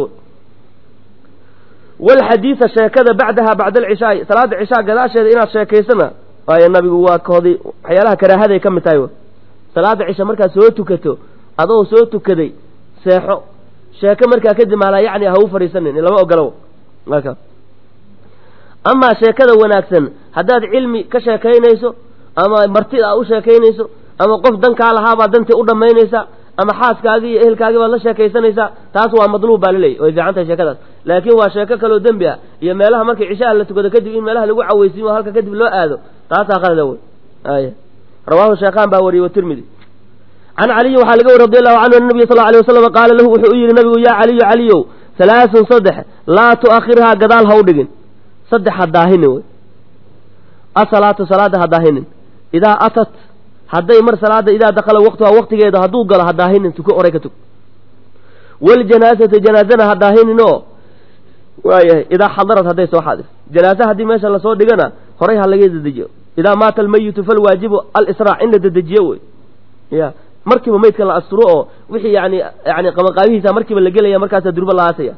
walxadiida sheekada bacdaha bacda alcishaai salaada cishaa gadaasheeda inaad sheekaysana waayo nabigu waa koodi waxyaalaha karaahaday ka mid tahay salaada cisha markaad soo tukato adoo soo tukaday seexo sheeko markaa kadib maalaa yacni ha u fadhiisanin lama ogolo marka amaa sheekada wanaagsan haddaad cilmi ka sheekaynayso ama martida a u sheekaynayso ama qof dankaa lahaabaa dantii u dhammaynaysa ama xaaskaagii iyo ehelkaagii baad la sheekaysanaysaa taas waa madluub baa laleeyahy way fiican tahay sheekadaas laakiin waa sheeko kaloo dembi ah iyo meelaha markii cishaha la tukado kadib in meelaha lagu caweysiimo halka kadib loo aado taasaa qalada wey ay rawaahu sheekhaan baa wariyey watirmidi can caliyin waxaa laga wari radi allahu canhu an nabiya sal lla alay wasalam qaala lahu wuxuu u yidhi nabigu yaa caliyu caliyow halaasun saddex laa tu'akhirhaa gadaal ha u dhigin saddex ha daahinin wey asalaatu salaada ha daahinin idaa atat hadday mar salaada idaa dakala waqtuhaa waqtigeeda hadduu galo ha daahinin tuko oray ka tug waljanaasata janaazana ha daahinin oo waayahay idaa xadarad hadday soo xaadir janaase haddii meesha lasoo dhigana horay ha laga dedejiyo idaa maata almayitu falwaajibu alisraac in la dedejiyo wey ya markiiba maydka la asturo oo wixii yani yani qabanqaabihiisa markiiba la gelaya markaasaa durba la aasaya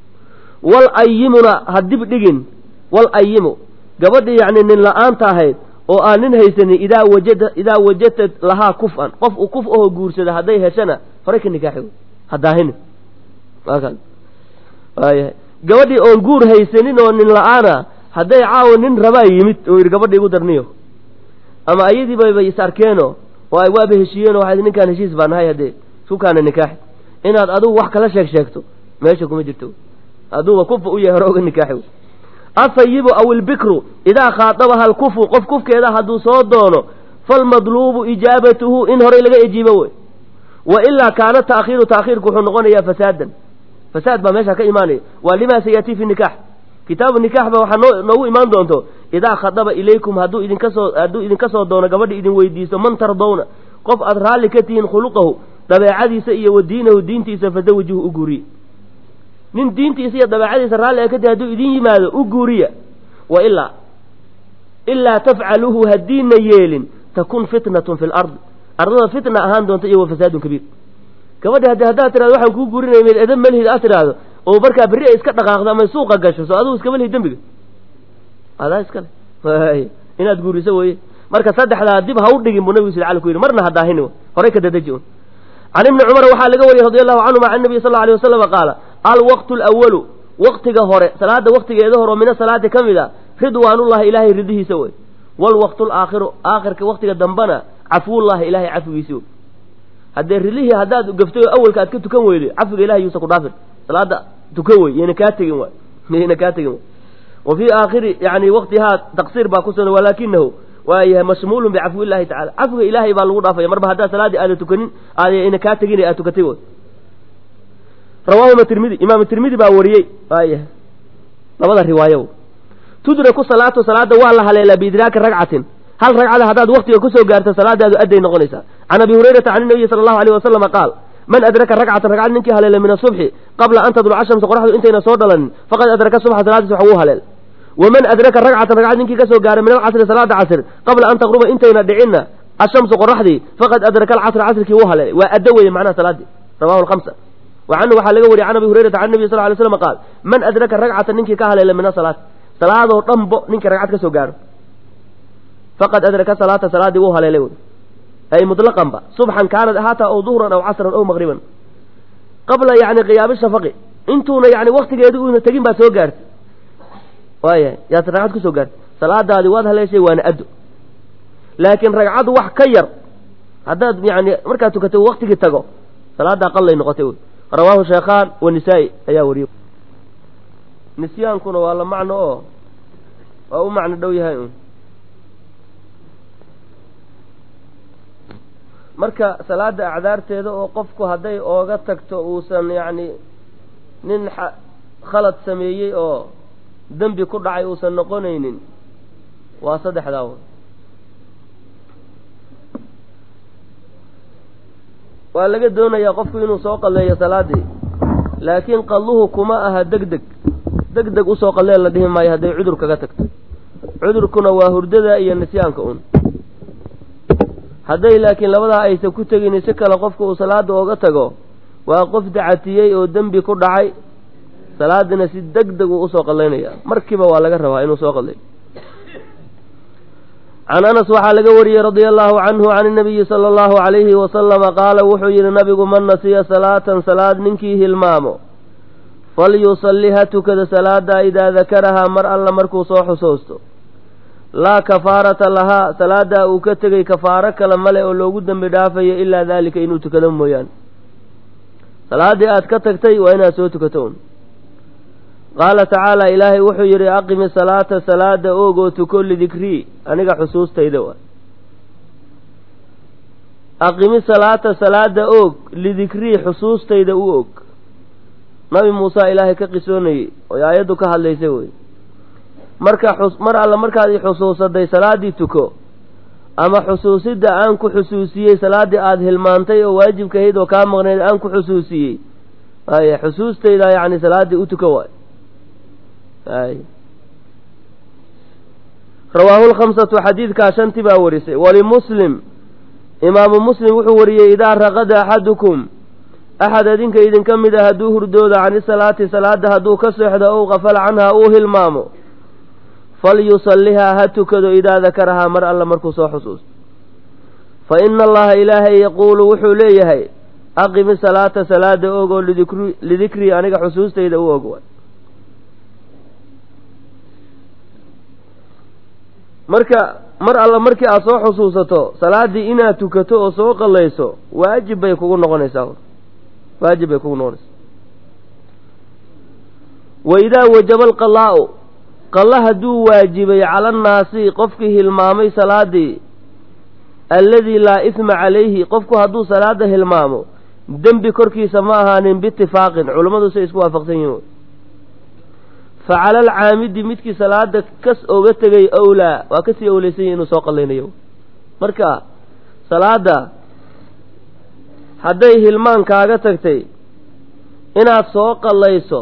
wal ayimuna ha dib dhigin wal ayimu gabadhii yani nin la-aanta ahayd oo aan nin haysanin idaa wajada idaa wajadtad lahaa kuf-an qof uu kuf ahoo guursada hadday heshana horay ka nikaaxi wey ha daahinin waakaas waayahay gabadhii oon guur haysanin oo nin la-aana hadday caawa nin rabaa yimid oo yidhi gabadha igu darniyo ama ayadiiba bay is arkeeno oo ay waaba heshiiyeen oo waxay ninkaan heshiis baa nahay haddee sukaana nikaaxi inaad adigu wax kala sheeg sheegto meesha kuma jirto aduuba kufa u yahay hore oga nikaaxi asayibu aw ilbikru idaa khaadabaha alkufu qof kufkeeda hadduu soo doono falmadluubu ijaabatuhu in horay laga ejiibo wey wa ilaa kaana ta'khiiru ta'khiirku wuxuu noqonayaa fasaadan fasaad baa meesha ka imaanaya waa limaa sayatii fi nikax kitaabu nikax ba waxaa noo noogu imaan doonto idaa khadaba ilaykum hadduu idinka soo hadduu idinka soo doono gabadha idin weydiiso man tardawna qof aad raalli ka tihiin khuluqahu dabeecadiisa iyo wa diinahu diintiisa fazawijuhu u guuriye nin diintiisa iyo dabeecadiisa raalli a kadib hadduu idin yimaado u guuriya wa ilaa ilaa tafcaluuhu haddiina yeelin takun fitnatun fi lardi ardada fitna ahaan doonta iyo wa fasaadun kabiir gabadhi haddi haddaad tirahdo waxaan kuu guurinaya mid edan malhid aad tidhaahdo oo markaa berri ay iska dhaqaaqdo ama suuqa gasho soo adigu iskama lihid dembiga adaa iskale inaad guuriso weye marka saddexdaa dib ha u dhigin buu nabigu sal ala ku yidhi marna ha daahini horay ka dadaji un can ibni cumar waxaa laga wariyey radi allahu canhuma can nabiy sal alay wasalama qaala alwaqtu alawalu waqtiga hore salaada waqtigeeda hore oo mina salaati ka mid a ridwaanullahi ilaahay ridihiisa wey waalwaqtu alaakhiru aakhirka waqtiga dambana cafuwullahi ilaahay cafigiisi wey haddee rilihii haddaad gafto awalka aad ka tukan weydo cafiga ilahay yuusa ku dhaafin salaada tukan wey yayna kaa tegin waay yayna kaa tegin waay wa fii aakhiri yani waqtihaa taqsiir baa ku sugan walaakinahu waa yahay mashmuulun bicafwi illahi tacala cafiga ilaahay baa lagu dhaafaya marba haddaad salaaddii aada tukanin aadayna kaa tegin aad tukatay way rawaahuma tirmidi imaam tirmidi baa wariyey waayahay labada riwaayo tudraku salaatu salaada waa la haleelaa biidraaki ragcatin hal ragcada haddaad waktiga kusoo gaarto salaadaadu adday noqonaysaa can abi hurayrata can inabiyi sala allahu alayh wasalama qaal man adraka ragcatan ragcad ninkii haleela min asubxi qabla an tadluca shamsa qoraxdu intayna soo dhalanin faqad adraka subxa salaadiis wax wuu haleel waman adraka ragcatan ragcad ninkii kasoo gaaray min alcasri salaada casr qabla an taqruba intayna dhicinna ashamsu qoraxdii faqad adraka alcasra casrkii wuu haleelay waa addo weeye macnaha salaadii rawahu lhamsa wa canhu waxaa laga wariyay can abi hurayrata can nabiy sal ly slam qaal man adraka ragcatan ninkii ka haleela min asalaati salaadoo dhanbo ninkii ragcad ka soo gaaro faqad adraka salaata salaaddii wuu haleelay wey ay mutlaqanba subxan kaanad ahaataa ow duhran aw casran ow maqriban qabla yani qiyaami shafaqi intuuna yani waktigeedi uuna tegin baad soo gaartay waayahay yaad ragcad kusoo gaartay salaadaadii waad haleeshay waana addo laakiin ragcaddu wax ka yar haddaad yani markaad tukatay waktigii tago salaaddaa qallay noqotay wey rawaahu sheekhaan wanisaa'i ayaa wariyey nisyaankuna waa la macno oo waa u macno dhow yahay un marka salaada acdaarteeda oo qofku hadday ooga tagto uusan yacni nin khalad sameeyey oo dembi ku dhacay uusan noqonaynin waa saddexdaa w waa laga doonayaa qofku inuu soo qalleeyo salaaddii laakiin qalluhu kuma aha deg deg deg deg usoo qallee la dhihi maayo hadday cudur kaga tagto cudurkuna waa hurdada iyo nisyaanka un hadday laakiin labadaa aysan ku tegin si kale qofku uu salaada ooga tago waa qof dacatiyey oo dembi ku dhacay salaadina si deg deg uu usoo qallaynaya markiiba waa laga rabaa inuu soo qallayo can anas waxaa laga wariyey radia allahu canhu can inabiyi sala allahu calayhi wasalama qaala wuxuu yidhi nabigu man nasiya salaatan salaad ninkii hilmaamo falyusalli ha tukada salaada idaa dakarahaa mar alla markuu soo xusoosto laa kafaarata lahaa salaadaa uu ka tegay kafaaro kale male oo loogu dembi dhaafayo ilaa daalika inuu tukado mooyaane salaaddii aad ka tagtay waa inaad soo tukato un qaala tacaala ilaahay wuxuu yidhi aqimi salaata salaada oog oo tuko lidikrii aniga xusuustayda waa aqimi salaata salaada oog lidikrii xusuustayda u og nabi muuse ilaahay ka qisoonayey oy aayaddu ka hadlaysay wey marka xus mar alla markaad i xusuusaday salaaddii tuko ama xusuusidda aan ku xusuusiyey salaaddii aada hilmaantay oo waajibkahayd oo kaa maqnayd aan ku xusuusiyey ay xusuustayda yacni salaaddii u tuko waay ay rawaahu lkhamsatu xadiidkaa shanti baa warisay walimuslim imaamu muslim wuxuu wariyey idaa raqada axadukum axad adinka idinka mid a hadduu hurdooda cani salaati salaada hadduu ka seexdo ow qafala canhaa uu hilmaamo falyusallihaa ha tukado idaa dakarahaa mar alla markuu soo xusuusto fa ina allaha ilaahay yaquulu wuxuu leeyahay aqimi salaata salaada og oo lidikri lidikrii aniga xusuustayda u og waay marka mar alla markii aad soo xusuusato salaaddii inaad tukato oo soo qallayso waajib bay kugu noqonaysaa waajib bay kugu noqonaysaa wa idaa wajaba alqalaa'u qalla hadduu waajibay cala annaasi qofkii hilmaamay salaaddii alladii laa isma calayhi qofku hadduu salaada hilmaamo dembi korkiisa ma ahaanin biitifaaqin culummadu say isku waafaqsan yihin fa cala alcaamidi midkii salaada kas oga tegay owlaa waa kasii owleysan yahi inuu soo qallaynayo marka salaada hadday hilmaan kaaga tagtay inaad soo qallayso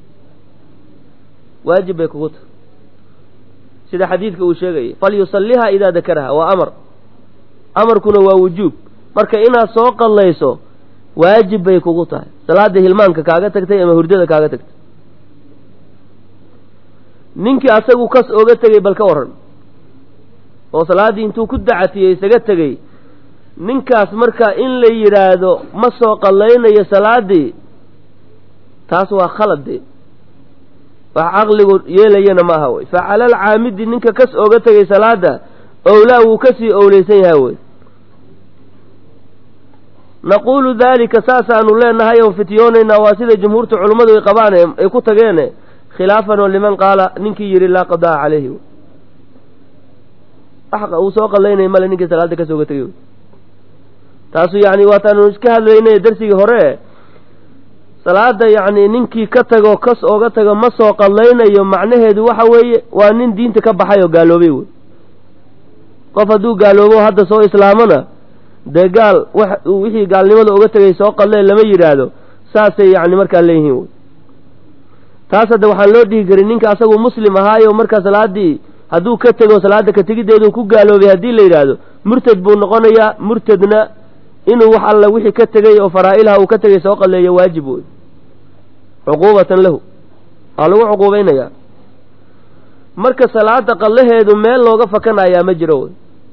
waajib bay kugu tahay sida xadiidka uu sheegayay falyusalliha idaa dakaraha waa amar amarkuna waa wujuub marka inaad soo qallayso waajib bay kugu tahay salaada hilmaanka kaaga tagtay ama hurdada kaaga tagtay ninkii asagu kas oga tegey bal ka waran oo salaaddii intuu ku dacatiyey isaga tegey ninkaas marka in la yidhaahdo ma soo qallaynayo salaaddii taas waa khalad dee wax caqligu yeelayana ma aha wey fa cala alcaamidi ninka kas oga tegay salaada owlaa wuu kasii owleysan yahay wey naquulu daalika saasaanu leenahay oon fityoonaynaa waa sida jumhuurta culummadu ay qabaan ay ku tageene khilaafan oo liman qaala ninkii yidhi laa qadaa calayhi uu soo qallaynaya male ninkii salaada kasoo ga tegay taasu yacni waataanu iska hadlaynay darsigii hore salaada yacni ninkii ka tago kas ooga tago ma soo qallaynayo macnaheedu waxa weeye waa nin diinta ka baxay oo gaaloobay wey qof hadduu gaaloobo hadda soo islaamona dee gaal wax wixii gaalnimada oga tegay soo qallee lama yidhaahdo saasay yacni markaa leeyihiin wey taas hadda waxaan loo dhihi karin ninka asagu muslim ahaayo marka salaaddii hadduu ka tego salaada ka tegiddeedu ku gaaloobay haddii la yidhaahdo murtad buu noqonayaa murtadna inuu wax alla wixii ka tegay oo faraa-ilaha uu ka tegay soo qalleeyo waajib wey cuquubatan lahu waa lagu cuquubaynayaa marka salaada qallaheedu meel looga fakanayaa ma jiro wey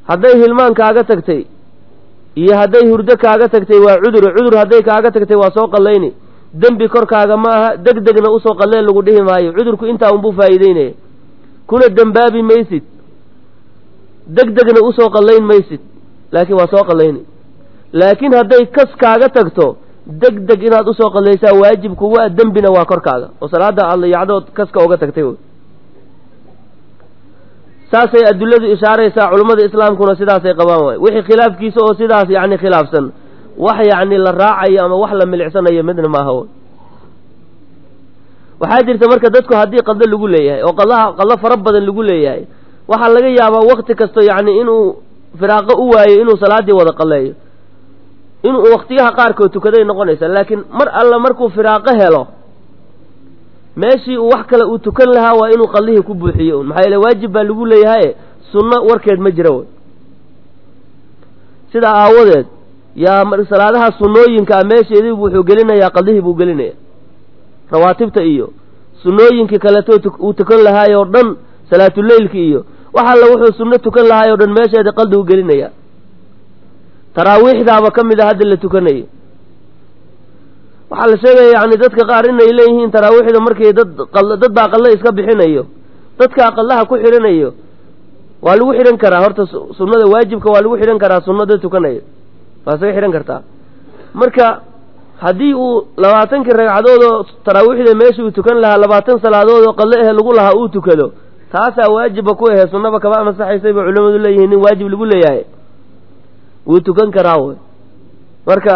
hadday hilmaan kaaga tagtay iyo hadday hurdo kaaga tagtay waa cudur cudur hadday kaaga tagtay waa soo qallayni dembi korkaaga ma aha deg degna usoo qalleen lagu dhihi maayo cudurku intaa unbuu faa'iideynaya kuna dembaabi maysid deg degna usoo qallayn maysid laakiin waa soo qallayni laakiin hadday kas kaaga tagto deg deg inaad usoo qallaysaa waajib kugu a dembina waa korkaaga oo salaada aad layacdood kaska uga tagtay wy saasay adiladu ishaaraysaa culummada islaamkuna sidaasay qabaan waay wixii khilaafkiisa oo sidaas yacni khilaafsan wax yacni la raacayo ama wax la milicsanayo midna maaha wy waxaa jirta marka dadku haddii qaldo lagu leeyahay oo qadaha qaldo fara badan lagu leeyahay waxaa laga yaabaa wakti kasto yacni inuu firaaqo u waayo inuu salaaddii wada qalleeyo inuu waktiyaha qaarkood tukaday noqonaysa laakiin mar alla markuu firaaqo helo meeshii uu wax kale uu tukan lahaa waa inuu qallihii ku buuxiyo un maxaa yeele waajib baa lagu leeyahaye sunno warkeed ma jira wey sidaa aawadeed yaa salaadaha sunnooyinkaa meesheedii wuxuu gelinayaa qallihii buu gelinaya rawaatibta iyo sunnooyinkii kaleeto uu tukan lahaay oo dhan salaatuleylki iyo wax alla wuxuu sunno tukan lahaay oo dhan meesheeda qaldigu gelinaya taraawiixdaaba ka mid a hadda la tukanayo waxaa la sheegaya yani dadka qaar inay leeyihiin taraawiixda markii dad dad baa qalle iska bixinayo dadkaa qallaha ku xidhanayo waa lagu xidhan karaa horta sunnada waajibka waa lagu xidhan karaa sunno dad tukanayo waa isaga xidhan kartaa marka haddii uu labaatankii ragcadood oo taraawiixda meesha uu tukan lahaa labaatan salaadood oo qalle ahe lagu lahaa uu tukado taasaa waajiba ku ahe sunnaba kaba masaxaysay bay culimmadu leeyihiin nin waajib lagu leeyahay wuu tukan karaa wy marka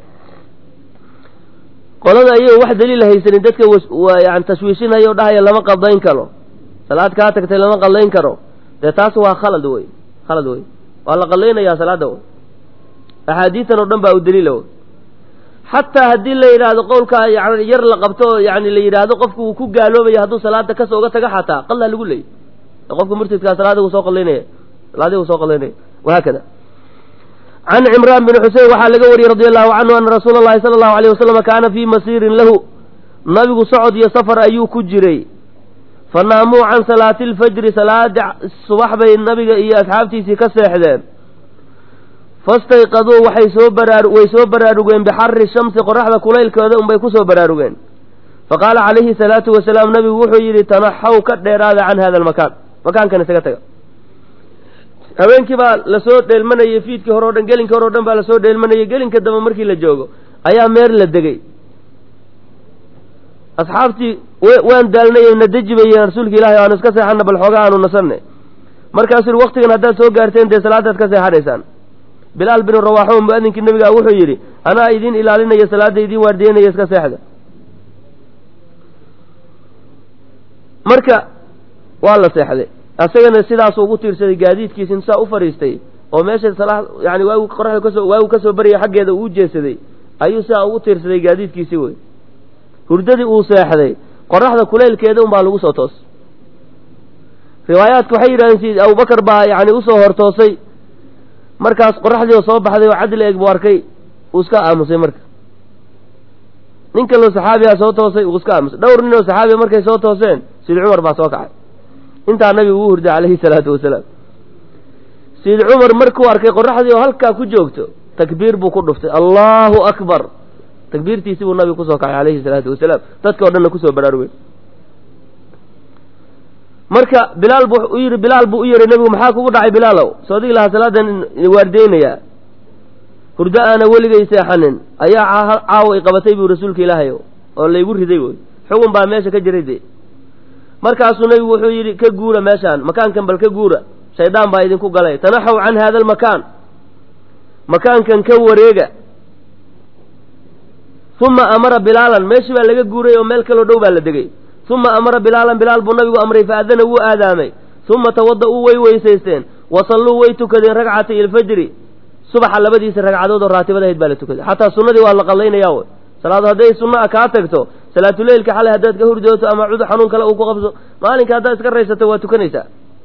qolada ayago wax daliila haysanin dadka yani tashwiishinayo o dhahaya lama qadayn karo salaad kaa tagtay lama qadayn karo dee taas waa khalad wey khalad wey waa la qadaynayaa salaada wey axaadiitan oo dhan baa u daliila wey xataa haddii la yidhaahdo qowlkaa yani yar la qabto oo yani la yidhaahdo qofku uu ku gaaloobaya hadduu salaada kas oga taga xataa qalaa lagu leeyay qofka murtidkaa salaada uu soo qalaynaya salaadii uu soo qalaynaya wahaakada can cimraan bin xusein waxaa laga wariyey radi allahu canhu ana rasuula allahi sala allahu alayh wasalam kaana fii masiirin lahu nabigu socod iyo safar ayuu ku jiray fa naamuu can salaati alfajri salaada subax bay nabiga iyo asxaabtiisii ka seexdeen fastayqaduu waxay soo baraa way soo baraarugeen bixari shamsi qoraxda kulaylkeeda unbay ku soo baraarugeen faqaala calayhi salaatu wasalaam nabigu wuxuu yidhi tanaxaw ka dheeraada can hada almakaan makaankan isaga taga habeenkii baa lasoo dheelmanayey fiidkii hore o dhan gelinkii hore o dhan baa lasoo dheelmanayey gelinka dambe markii la joogo ayaa meer la degey asxaabtii waan daalnay na deji bayeen rasuulka ilahi aanu iska seexana bal xooga aanu nasanne markaasuu yihi waktigan haddaad soo gaarteen dee salaadaad ka seexanaysaan bilaal binu rawaaxo mu-adinkii nabigaa wuxuu yidhi anaa idiin ilaalinaya salaadda idiin waardiyeynaya iska seexda marka waa la seexday asagana sidaasuu ugu tiirsaday gaadiidkiisi insaa u fadhiistay oo meesha salaa yani waagu qoraxda kasoo waagu kasoo baryay xaggeeda uu jeesaday ayuu sidaa ugu tiirsaday gaadiidkiisii wey hurdadii uu seexday qoraxda kuleylkeeda unbaa lagu soo toos riwaayaadka waxay yidhahdeen si abubakar baa yani usoo hortoosay markaas qoraxdii oo soo baxday oo cadli eeg buu arkay uu iska aamusay marka nin kaloo saxaabigaa soo toosay uu iska aamusay dhowr nin oo saxaabiga markay soo tooseen sid cumar baa soo kacay intaa nabigu uu hurday calayhi salaatu wasalaam sayid cumar markuu arkay qoraxdii oo halkaa ku joogto takbiir buu ku dhuftay allahu akbar takbiirtiisii buu nabigu kusoo kacay calayhi salaatu wasalaam dadka o dhanna kusoo baraarugeen marka bilaal bu u yidhi bilaal buu u yeray nebigu maxaa kugu dhacay bilaalow soo digi lahaa salaadan waardeynayaa hurdo aana weligay seexanin ayaa caawa i qabatay buu rasuulka ilaahay oo laygu riday wey xugun baa meesha ka jiray dee markaasuu nebigu wuxuu yidhi ka guura meeshaan makaankan bal ka guura shaydaan baa idinku galay tanaxaw can hada almakaan makaankan ka wareega uma amara bilaalan meeshii baa laga guuray oo meel kaloo dhow baa la degay uma amara bilaalan bilaal buu nabigu amray faadana wuu aadaamay uma tawada-uu way weysaysteen wasalluu way tukadeen ragcatay ilfajri subaxa labadiisa ragcadood oo raatibada ahayd baa la tukaday xataa sunnadii waa la qallaynaya wey salaado hadday sunno a kaa tagto salaatuleylka xalay haddaad ka hurdooto ama cudur xanuun kale uu ku qabso maalinka haddaad iska raysato waa tukanaysaa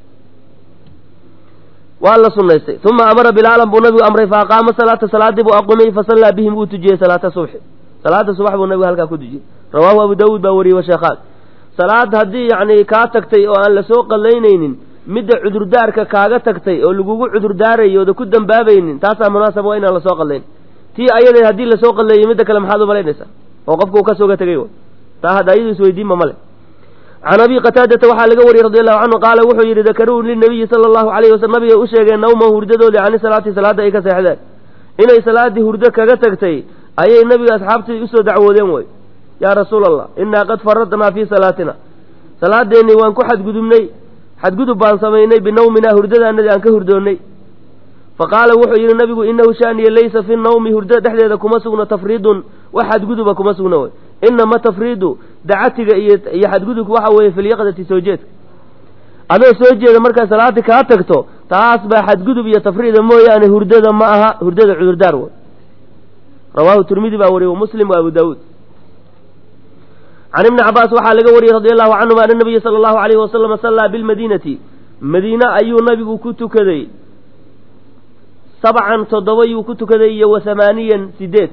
waa la sunnaystay uma amara bilaalan buu nabigu amray fa aqaama salaata salaadii buu aqumay fasallaa bihim wuu tujiyey salaata subxi salaada subax buu nabigu halkaa ku tujiyey rawaahu abu daawuud baa wariyey washeekhaan salaad haddii yacni kaa tagtay oo aan lasoo qallaynaynin midda cudurdaarka kaaga tagtay oo lagugu cudurdaarayo ooda ku dambaabaynin taasaa munaasaba waa inaan lasoo qadlayn tii ayada haddii lasoo qadleeyo midda kale maxaad u malaynaysaa oo qofka uu ka sooga tegay w taa hadda ayadu isweydiinba male can abi qataadata waxaa laga wariyey radi allahu canhu qaala wuxuu yidhi dakaruu linabiyi sala allahu alayh wasalam nabiga u sheegeen nawma hurdadoodii cani salaati salaadda ay ka seexdeen inay salaaddii hurdo kaga tagtay ayay nabiga asxaabtii usoo dacwoodeen way yaa rasuula allah innaa qad faradnaa fii salaatina salaadeennii waan ku xadgudubnay xadgudub baan samaynay binawminaa hurdadaanadii aan ka hurdoonnay fa qaala wuxuu yidhi nabigu inahu shaaniya laysa fi nawmi hurdada dhexdeeda kuma sugno tafriidun wax xadguduba kuma sugno wey inama tafriidu dacatiga iyo iyo xadgudubka waxa weeye filyaqdati soo jeedka adoo soo jeeda markaa salaada kaa tagto taas baa xadgudub iyo tafriida mooyaane hurdada ma aha hurdada cudurdaar wey rawaahu tirmidi baa wariyey muslim wa abu daawuud can ibni cabaas waxaa laga wariyey radi allahu canhuma ana nabiya sala allahu alayhi wasalama sallaa bilmadiinati madiine ayuu nabigu ku tukaday sabcan toddoba yuu ku tukaday iyo wa hamaaniyan sideed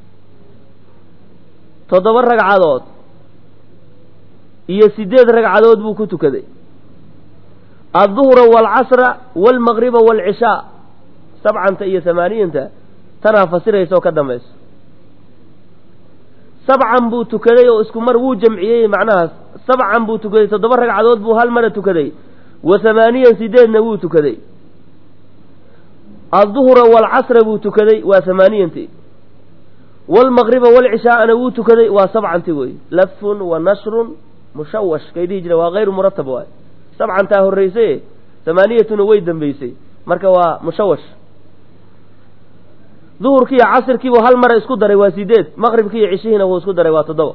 toddoba ragcadood iyo sideed ragcadood buu ku tukaday adduhra waalcasra waalmaqriba waalcishaa sabcanta iyo hamaaniyanta tanaa fasiraysa oo ka dambayso sabcan buu tukaday oo isku mar wuu jamciyey macnahaas sabcan buu tukaday toddoba ragcadood buu hal mara tukaday wa hamaaniyan sideedna wuu tukaday adduhra waalcasra buu tukaday waa hamaaniyanti waalmaqriba waalcishaa'ana wuu tukaday waa sabcanti wey lafun wa nashrun mushawash kay dhihi jire waa hayru muratab waay sabcantaa horraysaye hamaaniyatuna way dambaysay marka waa mushawash duhurkiiyo casirkiibuu hal mara isku daray waa sideed maqribki iyo cishihiina wuu isku daray waa toddoba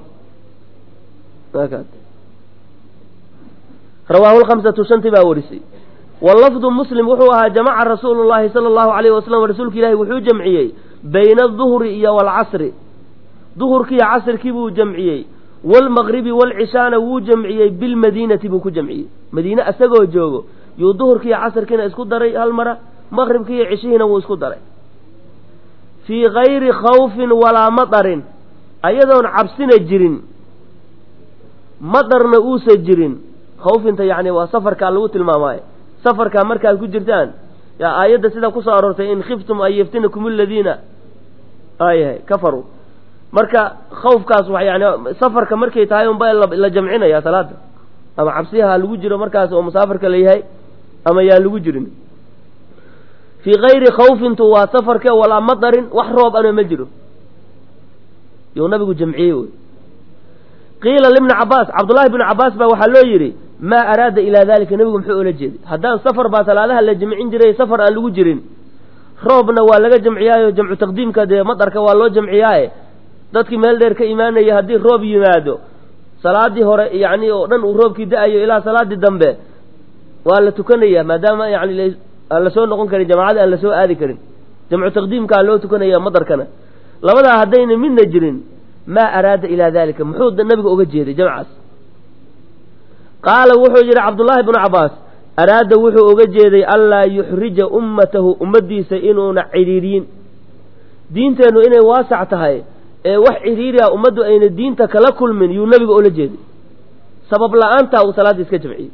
rawaahu lkhamsatu shanti baa warisay walafdu muslim wuxuu ahaa jamaca rasuulu llahi sala allahu alayhi wasalam rasuulka ilaahi wuxuu jamciyey bayna aduhri iyo waalcasri duhurkiiyo casirkii buu jamciyey waalmaqribi waalcishaana wuu jamciyey bilmadiinati buu ku jamciyey madiine isagoo joogo yuu duhurkiiyo casirkiina isku daray hal mara maqribkiiyo cishihiina wuu isku daray fii gayri khawfin walaa madarin ayadoon cabsina jirin madarna uusa jirin khawfinta yacni waa safarkaa lagu tilmaamaayo safarkaa markaad ku jirtaan yaa aayadda sidaa kusoo aroortay in khiftum an yaftinakum aladiina ayahay kafaruu marka khawfkaas wa yani safarka markay tahay unba la jamcinaya salaada ama cabsiyaha lagu jiro markaas oo musaafarka la yahay ama yaan lagu jirin fii kayri khawfintu waa safarke walaa madarin wax roob ana ma jiro yuu nabigu jamciyey wey qiila libni cabaas cabdullaahi bnu cabaas baa waxaa loo yidhi maa araada ilaa dalika nebigu muxuu oola jeeday haddaan safar baa salaadaha la jamcin jiray safar aan lagu jirin roobna waa laga jamciyaayo jamcu taqdiimka dee madarka waa loo jamciyaaye dadkii meel dheer ka imaanaya haddii roob yimaado salaadii hore yacni oo dhan uu roobkii da-ayo ilaa salaadii dambe waa la tukanaya maadaama yani aan lasoo noqon karin jamaacada aan lasoo aadi karin jamcu taqdiimkaa loo tukanaya madarkana labadaa haddayna midna jirin maa araada ilaa dalika muxuu nabiga oga jeeday jamcaas qaala wuxuu yidhi cabdullaahi bnu cabaas araada wuxuu oga jeeday anlaa yuxrija ummatahu ummaddiisa inuuna cidhiiriyin diinteennu inay waasac tahay ee wax cidhiiriha ummaddu ayna diinta kala kulmin yuu nabiga oola jeeday sabab la-aantaa uu salaadda iska jamciyey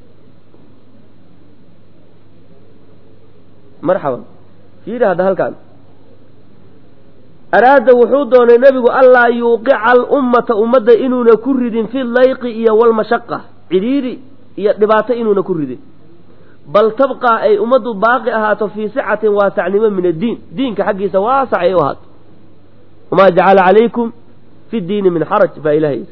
marxaban fiiri hadda halkaan araada wuxuu doonay nebigu anlaa yuuqica alummata ummadda inuuna ku ridin fi layqi iyo walmashaqa cidhiiri iyo dhibaato inuuna ku ridin bal tabqaa ay ummaddu baaqi ahaato fii sicatin waasacnimo min addiin diinka xaggiisa waasac ay u ahaato wamaa jacala calaykum fi ddiini min xaraj baa ilaha yidhi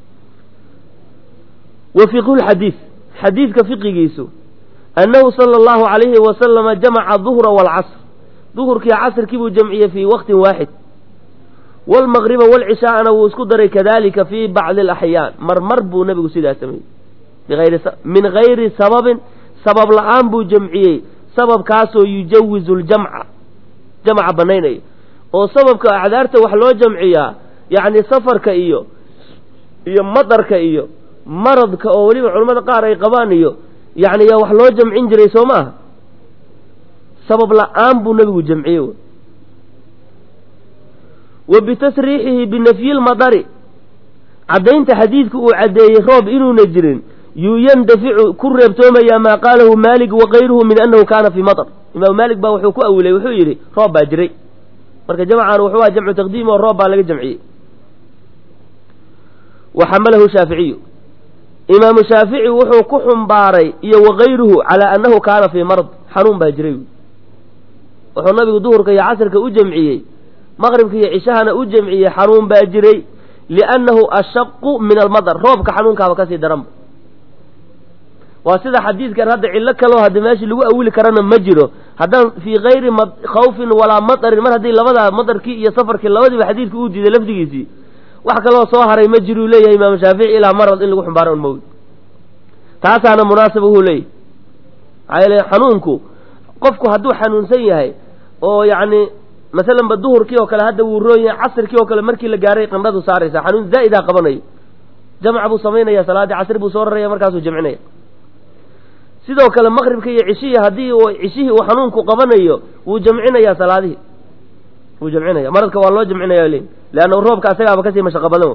wa fiqhu lxadiid xadiidka fiqigiisu annahu sala allahu calayhi wasalama jamaca duhra waalcasr duhurkii casrkii buu jamciyey fii waqtin waaxid waalmaqriba waalcishaa'ana wuu isku daray kadalika fii bacdi alaxyaan marmar buu nebigu sidaa sameeyey min gayri sababin sabab la-aan buu jamciyey sababkaasoo yujawizu ljamca jamca banaynaya oo sababka acdaarta wax loo jamciyaa yacni safarka iyo iyo madarka iyo maradka oo weliba culimmada qaar ay qabaan iyo yacni yaa wax loo jamcin jiray soo ma aha sabab la-aan buu nebigu jamciyey wa bitasriixihi binafyi lmadari caddaynta xadiidka uu caddeeyey roob inuuna jirin yuu yandaficu ku reebtoomayaa maa qaalahu maalik wakayruhu min annahu kaana fii matar imaamu maalik baa wuxuu ku awilay wuxuu yidhi roob baa jiray marka jamcan wuxuu aha jamcu taqdiim oo roob baa laga jamciyey wa xamalahu shaaficiyu imaamu shaafici wuxuu ku xumbaaray iyo wakayruhu calaa annahu kaana fii marad xanuun baa jiray wuxuu nabigu duhurka iyo casrka u jamciyey maqribka iyo cishahana u jamciyey xanuun baa jiray liannahu ashaqu min almadar roobka xanuunkaaba kasii daranba waa sida xadiidkan hadda cillo kaloo hadda meeshii lagu awili karana ma jiro haddaan fii kayri khawfin walaa matarin mar haddii labadaa matarkii iyo safarkii labadiiba xadiidka uu diiday lafdigiisii wax kaloo soo haray ma jiruu leeyahay imaamu shaafici ilaa marad in lagu xumbaaro un mawd taasaana munaasaba uhuu leeyahy maxaa yeele xanuunku qofku hadduu xanuunsan yahay oo yacni masalanba duhurkii oo kale hadda wuu roon yahay casirkii oo kale markii la gaaray qandhadu saaraysa xanuun zaa'idaa qabanayo jamca buu samaynaya salaaddii casri buu soo raraya markaasuu jamcinaya sidoo kale maqribka iyo cishihii haddii cishihii uu xanuunku qabanayo wuu jamcinayaa salaadihii wuu jamcinaya maradka waa loo jamcinaya le leanna roobka asagaaba kasii mashaqo badan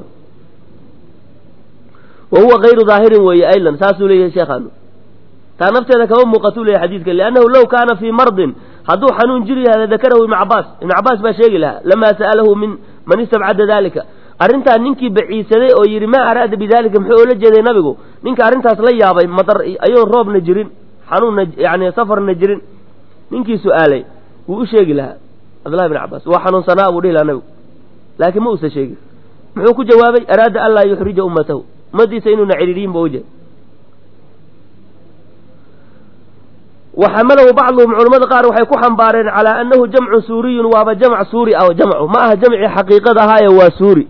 wa huwa kayru daahirin weeye aylan saasuu leeyahay sheekhaanu taa nafteeda kama muuqatuu leeyahy xadiidka liannahu low kaana fii mardin hadduu xanuun jiri yahay ladakarahu ibnu cabaas ibnu cabaas baa sheegi lahaa lamaa sa'alahu min man istabcada dalika arrintaa ninkii baciisaday oo yidhi maa araada bidalika muxuu oola jeeday nabigu ninka arrintaas la yaabay madar ayoon roobna jirin xanuunna yani safarna jirin ninkii su-aalay wuu u sheegi lahaa cabdullahi bin cabaas waa xanuunsanaa buu dhihi lahaa nabigu laakiin ma uusan sheegin muxuu ku jawaabay araada an laa yuxrija ummatahu ummadiisa inuuna cidhiidhiyin ba ujeed wa xamalahu bacduhum culamada qaar waxay ku xambaareen calaa annahu jamcun suuriyun waaba jamc suuri ah jamcu ma aha jamci xaqiiqada ahaaye waa suuri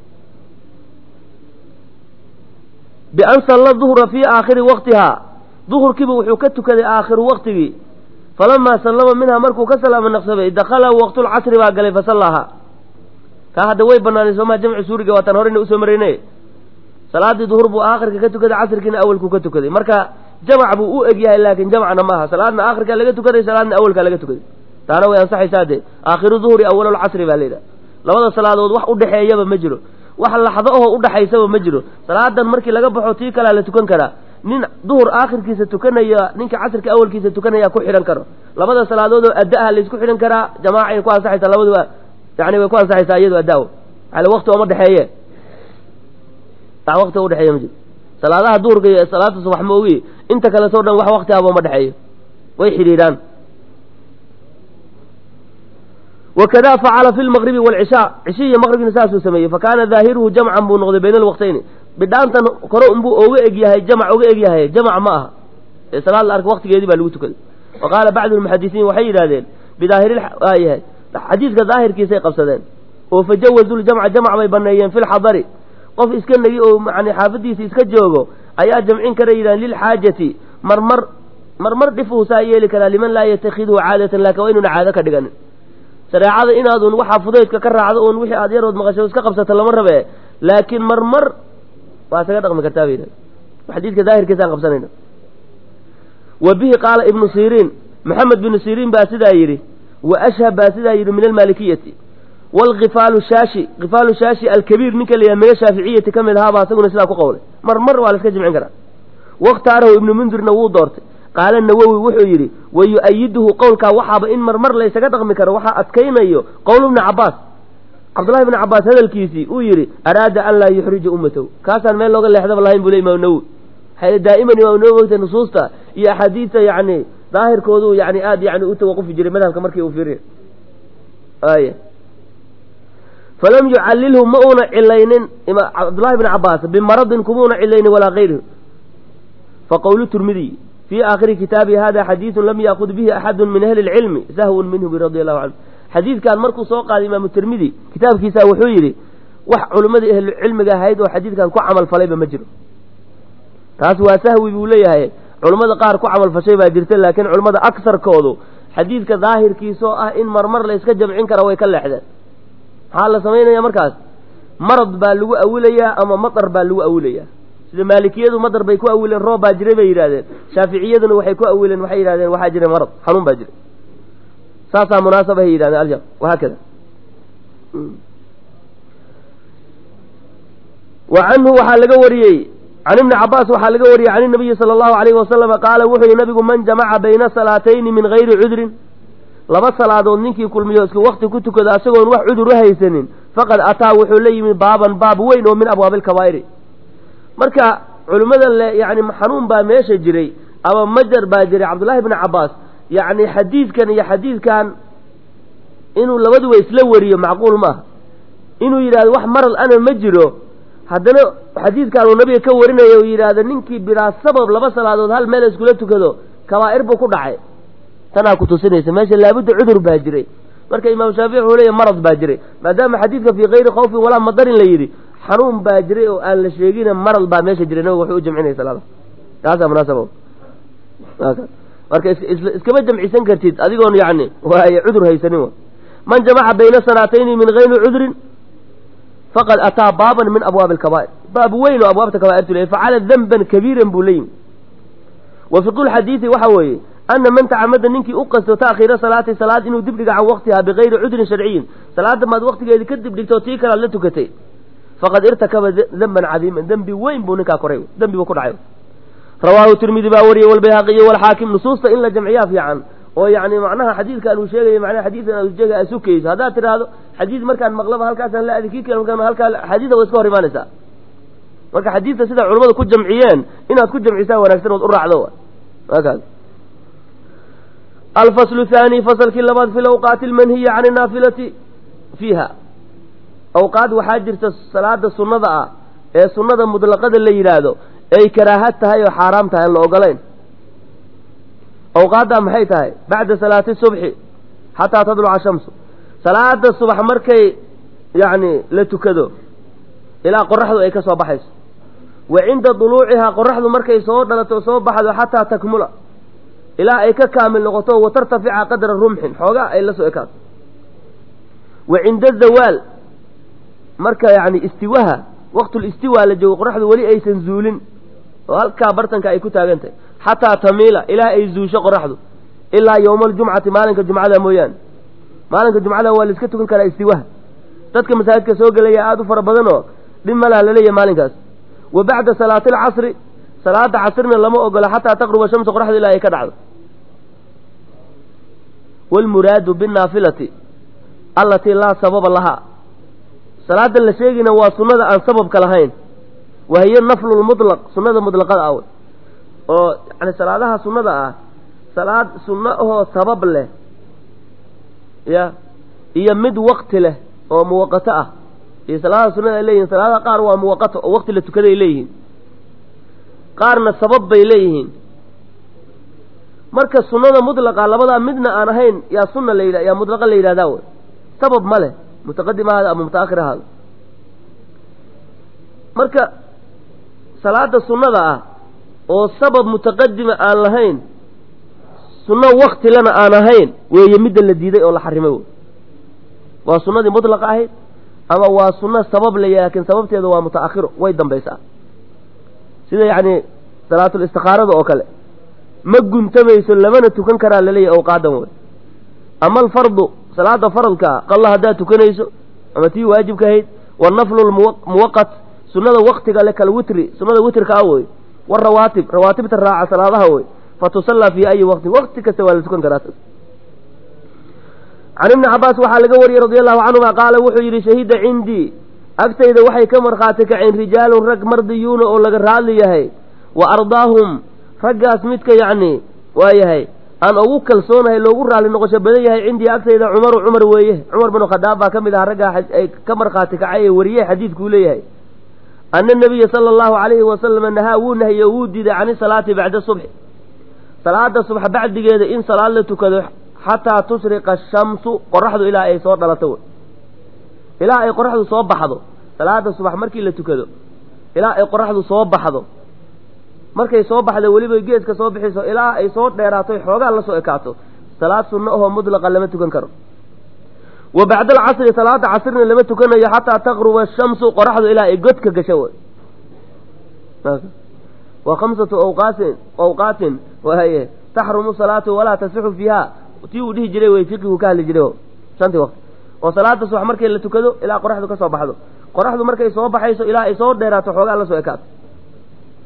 bian salla duhra fii aakhiri waqtihaa duhurkiiba wuxuu ka tukaday aakhiru waqtigii falamaa sallama minhaa markuu ka salaamo naqsabay dakhala waqtulcasri baa galay fasallaaha kaa hadda way banaanay soomaa jamci suuriga waataan horeyna usoo marayne salaadii duhur buu aakhirka ka tukaday casrkiina awalkuu ka tukaday marka jamc buu u eg yahay laakin jamcna maaha salaadna aakhirkaa laga tukaday salaadna awalkaa laga tukaday taana way ansaxaysaa dee aakhiru duhri awalulcasri baa layidhaha labada salaadood wax udhexeeyaba ma jiro wax laxdo ahoo udhaxaysaba ma jiro salaadan markii laga baxo tii kalea la tukan karaa nin duhur aakhirkiisa tukanaya ninka casrka awalkiisa tukanaya ku xidhan karo labada salaadood oo adda ah laysku xidhan karaa jamaacay ku ansaxaysaa labaduba yani way ku ansaxaysaa iyado addaa ale wakti ooma dhexeeye wax wakti udhexeeya ma jiro salaadaha duhurka iyo salaada subax ma ogi inta kaletoo dhan wax wakti ahba uma dhexeeyo way xidhiidhaan wakada facala fi lmaqribi waalcishaa cishi iyo maqribina saasuu sameeyey fakaana daahiruhu jamcan buu noqday bayna alwaqtayni bidhaantan kore unbuu oga eg yahay jamc oga eg yahay jamc ma aha ee salaad la arka waktigeedii baa lagu tukaday wa qaala bacdu lmuxadisiin waxay yidhahdeen bidaahiryahay xadiidka daahirkiisay qabsadeen oo fajawazu ljamca jamc bay baneeyeen fi lxadari qof iska negi oo yani xaafadiisa iska joogo ayaa jamcin kara yidhahan lilxaajati marmar marmar dhifuu saa yeeli karaa liman laa yatakidhu caadatan laakin waa inuuna caado ka dhiganin shareecada inaadun waxaa fudaydka ka raacdo un wixii aad yarood maqasho iska qabsato lama rabe laakiin marmar waa isaga dhaqmi kartaa bay yidhahen xadiidka daahirkiisaan qabsanayna wa bihi qaala ibnu siriin maxamed binu siriin baa sidaa yidhi wa ashhab baa sidaa yidhi min almaalikiyati wlkifaalu shaashi kifaalu shaashi alkabiir ninka la yidhaha min ashaaficiyati ka mid ahaabaa isaguna sidaa ku qowlay mar mar waa la iska jimcin karaa wakhtaarahu ibnu mundirna wuu doortay qaala nawowi wuxuu yidhi wa yu-ayiduhu qowlkaa waxaaba in marmar laysaga dhaqmi karo waxaa adkaynayo qowl ibni cabaas cabdullahi ibni cabaas hadalkiisii uu yidhi araada an laa yuxrija ummatahu kaasaan meel looga leexdaba lahayn buu le imaam nawowi waxay daa'iman imaam nawowi ogta nusuusta iyo axaadiista yacni daahirkoodu yani aada yani u tawaqufi jiray madhabka markii uu fiiriy aya falam yucallilhu ma uuna cilaynin cabdullahi bn cabaas bimaradin kumuuna cilaynin walaa kayrihi faqowlu turmidiy fii aakhiri kitaabi hada xadiidun lam yaakud bihi axadu min ahli lcilmi sahwun minhu radi allahu canhu xadiidkan markuu soo qaaday imaamu tirmidi kitaabkiisa wuxuu yidhi wax culimmadii ahlucilmiga ahayd oo xadiidkan ku camal falayba ma jiro taas waa sahwi buu leeyahay culummada qaar ku camal fashay baa jirta laakiin culimmada agsarkoodu xadiidka daahirkiisoo ah in marmar la yska jamcin kara way ka leexdeen maxaa la samaynaya markaas marad baa lagu awilayaa ama matar baa lagu awilayaa sida maalikiyadu madar bay ku awileen roob baa jiray bay yidhahdeen shaaficiyaduna waxay ku awileen waxay yidhahdeen waxaa jira marad xanuun baa jiray saasaa munaasaba hay yidhahdeen aljam wahaakada wa canhu waxaa laga wariyey can ibni cabaas waxaa laga wariyey can inabiyi sala allahu alayhi wasalama qaala wuxuu yihi nabigu man jamaca bayna salaatayni min gayri cudrin laba salaadood ninkii kulmiyo isku wakti ku tukada isagoon wax cudur u haysanin faqad ataa wuxuu la yimid baaban baab weyn oo min abwaabi alkabaa'iri marka culimmada le yani xanuun baa meesha jiray ama majar baa jiray cabdullahi bni cabaas yacni xadiidkan iyo xadiidkan inuu labaduba isla wariyo macquul maaha inuu yidhahdo wax maral ana ma jiro haddana xadiidkan uu nabiga ka warinaya uu yidhaahdo ninkii bilaa sabab laba salaadood hal meel iskula tukado kabaa'ir buu ku dhacay tanaa ku tusinaysa meesha laabudda cudur baa jiray marka imaam shaafici wuxuu leeyahy marad baa jiray maadaama xadiidka fii kayri khawfin walaa madarin la yidhi xanuun baa jiray oo aan la sheegina marad baa meesha jiray nabiga wuxuu u jamcinaya salaada taasaa munaasaba marka iskama jamcisan kartid adigoon yani waay cudur haysanin man jamaca bayna salaatayni min gayri cudrin faqad ataa baaban min abwaabi alkabaa'ir baab weyn oo abwaabta kabaa'irtu leeyahy facala danban kabiiran buu la yimi wa fiqu lxadiidi waxa weeye ana man tacamada ninkii u qasto ta'khiira salaati salaad inuu dibdhiga can waqtiha bigayri cudrin sharciyin salaada maad waqtigeedii ka dibdhigto tii kalaad la tukatay faqad irtakaba danban cadiiman dembi weyn buu ninkaa koray dembi buu ku dhacay rawaahu tirmidi baa wariyey walbayhaqiyo walxaakim nusuusta in la jamciyaa fiican oo yani macnaha xadiidkan uu sheegaya macnaha xadiidkan uu sheegaya aad sukayso haddaad tidhaahdo xadiid markaan maqlaba halkaasaan la aadi kii kale markaan halkaa xadiida way iska hor imaanaysaa marka xadiidka sida culimmadu ku jamciyeen inaad ku jamcisaa wanaagsan ood u raacdo waakaas alfaslu thaani fasalkii labaad fi lawqaati almanhiya can inaafilati fiiha awqaad waxaa jirta salaada sunnada ah ee sunnada mutlaqada la yidhaahdo ay karaahad tahay oo xaaraam tahay aan la ogolayn awqaaddaa maxay tahay bacda salaati subxi xataa tadluca shamsu salaada subax markay yacni la tukado ilaa qoraxdu ay ka soo baxayso wa cinda duluucihaa qoraxdu markay soo dhalato soo baxdo xataa takmula ilaa ay ka kaamil noqoto wa tartafica qadra rumxin xoogaa ay la soo ekaato wa cinda zawaal marka yacni istiwaha waqtulistiwa la joogo qoraxdu weli aysan zuulin oo halkaa bartanka ay ku taagan tahay xataa tamiila ilaa ay zuusho qoraxdu ilaa yowma aljumcati maalinka jumcada mooyaane maalinka jumcada waa la iska tukan karaa istiwaha dadka masaajidka soo gelaya aada u fara badan oo dhib malaha laleeyahay maalinkaas wa bacda salaati alcasri salaada casrina lama ogola xataa taqruba shamsu qoraxdu ilaa ay ka dhacdo waalmuraadu binnaafilati allatii laa sababa lahaa salaada la sheegina waa sunnada aan sababka lahayn wa hiya naflu lmutlaq sunnada mutlaqada ah oo yani salaadaha sunnada ah salaad sunno ahoo sabab leh ya iyo mid wakti leh oo muwaqato ah iyo salaadaha sunnada ay leeyihin salaadaha qaar waa muwaqato oo wakti la tukaday leeyihiin qaarna sabab bay leeyihiin marka sunnada mutlaqa labadaa midna aan ahayn yaa sunna la yidha yaa mutlaqa la yidhahdaa wey sabab ma leh mutaqadim ahaada ama mutaakhir ahaada marka salaada sunnada ah oo sabab mutaqadima aan lahayn sunno waktilana aan ahayn weeye midda la diiday oo la xarimay wey waa sunnadii mutlaqa ahayd ama waa sunno sabab la laakiin sababteeda waa mutaakhiro way dambaysaa sida yacni salaatul istikaarada oo kale ma guntamayso lamana tukan karaa laleeyahy awqaadan wey ama alfardu salaada faradkaa qalla haddaad tukanayso ama tii waajibka ahayd wanaflu lmuwaqat sunnada waktiga le kalwitri sunnada witrka ah wey warawaatib rawaatibta raaca salaadaha wey fatusallaa fii ayi waqtin waqti kasta waa la tukan karaa can ibni cabaas waxaa laga wariyey radi allahu canhuma qaala wuxuu yidhi shahida cindii agtayda waxay ka markhaati kaceen rijaalun rag mardiyuuna oo laga raadli yahay wa ardaahum raggaas midka yacni waa yahay aan ugu kalsoonahay loogu raalli noqosho badan yahay cindii agtayda cumaru cumar weeye cumar binu khadaab baa ka mid aha raggaa ay ka markhaati kacay ee wariyey xadiidkuu leeyahay ana nabiya sala allahu calayhi wasalama nahaa wuu nahiye wuu diiday cani salaati bacda subxi salaada subx bacdigeeda in salaad la tukado xataa tushriqa ashamsu qoraxdu ilaa ay soo dhalato wey ilaa ay qoraxdu soo baxdo salaada subax markii la tukado ilaa ay qoraxdu soo baxdo markay soo baxda weliba geeska soo bixiso ilaa ay soo dheeraato xoogaa la soo ekaato salaad sunno ahoo mudlaqa lama tukan karo wa bacda alcasri salaada casrina lama tukanayo xataa taqruba ashamsu qoraxdu ilaa ay godka gasho wey waa khamsatu awqaatin awqaatin wahaye taxrumu salaatu walaa tasixu fiiha tii uu dhihi jiray wey fiqigu ka hadli jiray shantii waqti oo salaada subax markay la tukado ilaa qoraxdu ka soo baxdo qoraxdu markay soo baxayso ilaa ay soo dheeraato xoogaa la soo ekaato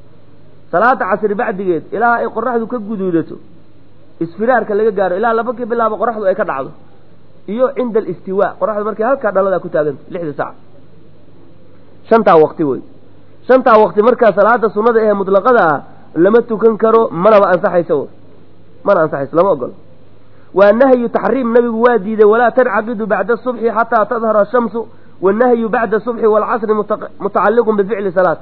salaada casri bacdigeed ilaa ay qoraxdu ka guduudato isfiraarka laga gaaro ilaa laba ka bilaabo qoraxdu ay ka dhacdo iyo cinda alistiwaa qoraxdu markay halkaa dhaladaa ku taaganta lixda sac shantaa waqti wey shantaa waqti markaa salaada sunnada ee mutlaqada ah lama tukan karo manaba ansaxayso mana ansaxayso lama ogolo waa nahyu taxriim nabigu waa diiday walaa tancaqidu bacda subxi xataa tadhara ashamsu wannahyu bacda subxi waalcasri mutacalliqun bificli salaat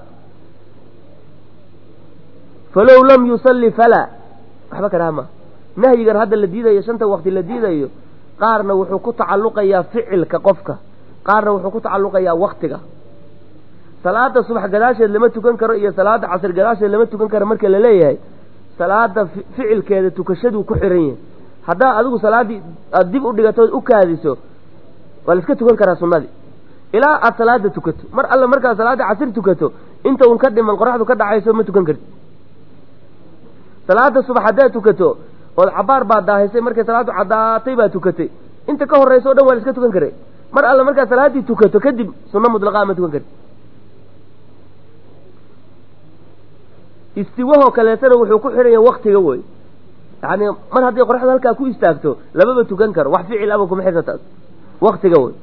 falow lam yusalli falaa waxba ka dhaha ma nahyigan hadda la diidayo shanta waqti la diidayo qaarna wuxuu ku tacalluqayaa ficilka qofka qaarna wuxuu ku tacalluqayaa waktiga salaada subax gadaasheed lama tukan karo iyo salaada casr gadaasheed lama tukan karo marka la leeyahay salaada ficilkeeda tukashaduu ku xiran yahay haddaa adigu salaaddii aada dib u dhigatood u kaadiso waa la iska tukan karaa sunnadii ilaa aada salaada tukato mar alle markaad salaada casir tukato inta un ka dhiman qoraxdu ka dhacayso ma tukan karti salaada subax haddaad tukato ood cabaar baad daahaysay markay salaadu caddaatay baad tukatay inta ka horraysa o dhan waa la iska tukan karay mar alle markaad salaaddii tukato kadib sunno mutlaqaa ma tukan karti istiwahoo kaleetana wuxuu ku xihan yahay waktiga wey yani mar hadday qoraxdu halkaa ku istaagto lamaba tukan karo wax ficil aba kuma xirna taas waktiga wey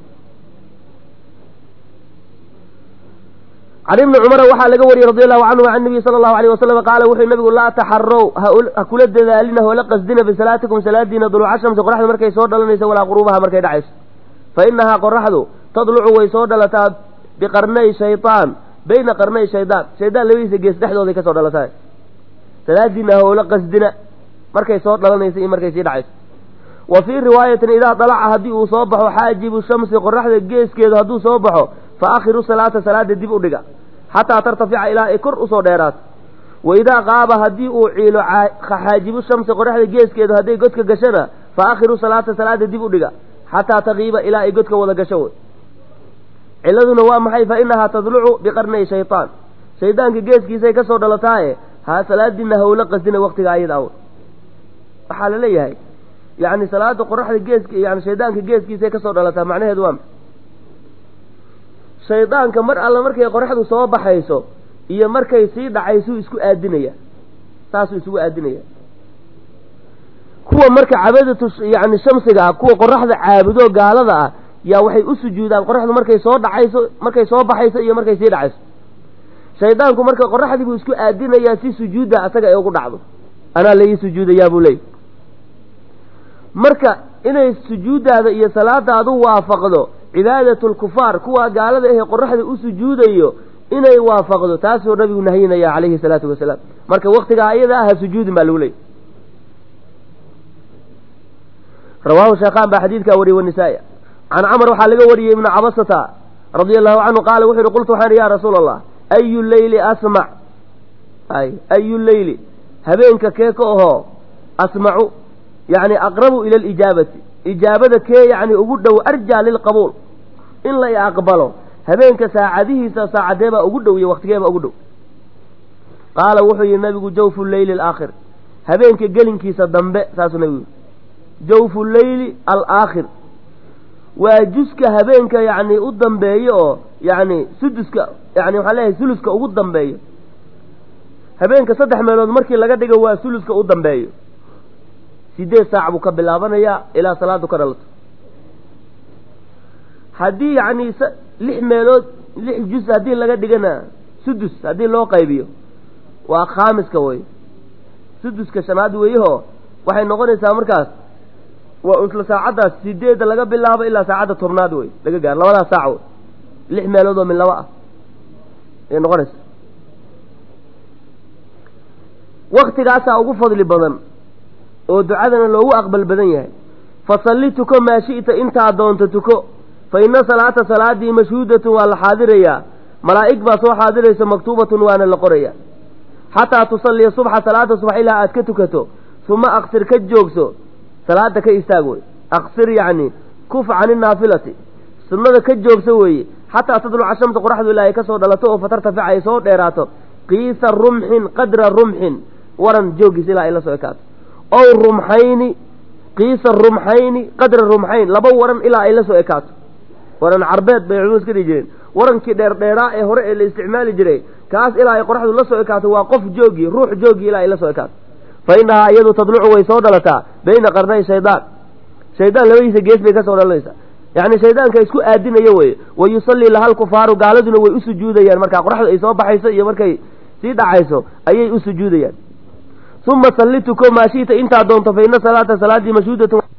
can ibni cumara waxaa laga wariyey radi allahu canhu can nabiy sala allahu alayh wasalam qaala wuxuu nabigu laa taxarow ha kula dadaalina hoola qasdina bisalaatikum salaadiina duluuca shamsi qoraxdu markay soo dhalanayso walaa quruubaha markay dhacayso fa inahaa qoraxdu tadlucu way soo dhalataa biqarnay shaytaan bayna qarnay shaydaan shaydaan labadiisa gees dhexdooday kasoo dhalataa salaadiina hoola qasdina markay soo dhalanayso iyo markay sii dhacayso wa fii riwaayatin idaa dalaca haddii uu soo baxo xaajibu shamsi qoraxda geeskeedu hadduu soo baxo fa akhiru salaata salaada dib u dhiga xataa tartafica ilaa ay kor usoo dheeraato wa idaa qaaba haddii uu ciilo xaajibu shamsi qoraxda geeskeedu hadday godka gashana fa akhiru salaata salaada dib u dhiga xataa taqiiba ilaa ay godka wada gasho wey ciladuna waa maxay fa inahaa tadlucu biqarnay shaytaan shaydaanka geeskiisay kasoo dhalataaye ha salaadiina hawla qasdina waktiga ayada aw waxaa la leeyahay yani salaada qoraxda geesk yani shaydaanka geeskiisay kasoo dhalataa macnaheedu waa shaydaanka mar alla markay qoraxdu soo baxayso iyo markay sii dhacaysuu isku aadinaya saasuu isugu aadinaya kuwa marka cabadatu yani shamsiga ah kuwa qoraxda caabudo gaalada ah yaa waxay u sujuudaan qoraxdu markay soo dhacayso markay soo baxayso iyo markay sii dhacayso shaydaanku marka qoraxdii buu isku aadinayaa si sujuudda asaga ay ugu dhacdo anaa laii sujuudayaa buu leey marka inay sujuuddaada iyo salaadaadu waafaqdo cibaadatu lkufaar kuwa gaalada ahee qoraxda u sujuudayo inay waafaqdo taasuu nabigu nahyinaya calayhi salaatu wasalaam marka waktigaa ayada ah ha sujuudin baa lagu leeyay rawaahu sheekhaan baa xadiidkaa wariyey wanisaa-i can camar waxaa laga wariyey ibnu cabasata radia allahu canhu qaala wuxu uhi qultu waxaan ya rasuula allah ayu leyli asmac ay ayu leyli habeenka kee ka ahoo asmacu yani aqrabu ila alijaabati ijaabada kee yani ugu dhow arjaa lilqabuul in la aqbalo habeenka saacadihiisa saacadee baa ugu dhow iyo waktigeebaa ugu dhow qaala wuxuu yihi nabigu jawfu leyli alaakhir habeenka gelinkiisa dambe saasuu nabigu yihi jawfu leyli alaakhir waa juska habeenka yani u dambeeyo oo yani suduska yani waxaan leeyahay suluska ugu dambeeyo habeenka saddex meelood markii laga dhigo waa suluska u dambeeyo sideed saac buu ka bilaabanayaa ilaa salaadu ka dhalato haddii yacni lix meelood lix jus haddii laga dhigana sudus haddii loo qaybiyo waa khaamiska wey suduska shanaad weeyahoo waxay noqonaysaa markaas waa isla saacaddaas sideedda laga bilaabo ilaa saacadda tobnaad wey laga gaaro labadaas saac wey lix meelood oo min laba ah ayay noqonaysa waktigaasaa ugu fadli badan oo ducadana loogu aqbal badan yahay fasalli tuko maa shi'ta intaa doonto tuko fa ina salaata salaadii mashhuudatun waa la xaadirayaa malaa'ig baa soo xaadiraysa maktuubatun waana la qoraya xataa tusalliya subxa salaada subax ilaa aad ka tukato uma aqsir ka joogso salaada ka istaag wey aqsir yacni kuf cani naafilati sunnada ka joogso weeye xataa tadluca shamsa qoraxdu ilaa ay ka soo dhalato oo fatartafica ay soo dheeraato qiisa rumxin qadra rumxin waran jooggiis ilaa ay la soo ekaato ow rumxayni qiisa rumxayni qadra rumxayn laba waran ilaa ay la soo ekaato waran carbeed bay culimadu iska dhihi jireen warankii dheerdheeraa ee hore ee la isticmaali jiray kaas ilaa ay qoraxdu la soo ekaato waa qof joogi ruux joogi ilaa ay la soo ekaato fa innahaa iyadu tadlucu way soo dhalataa bayna qarnay shaydaan shaydaan labadiisa gees bay ka soo dhalanaysaa yacni shaydaanka isku aadinayo weye wa yusallii laha alkufaaru gaaladuna way u sujuudayaan markaa qoraxdu ay soo baxayso iyo markay sii dhacayso ayay u sujuudayaan uma salli tuko maashiita intaa doonto fa ina salaata salaaddii mashhuudatun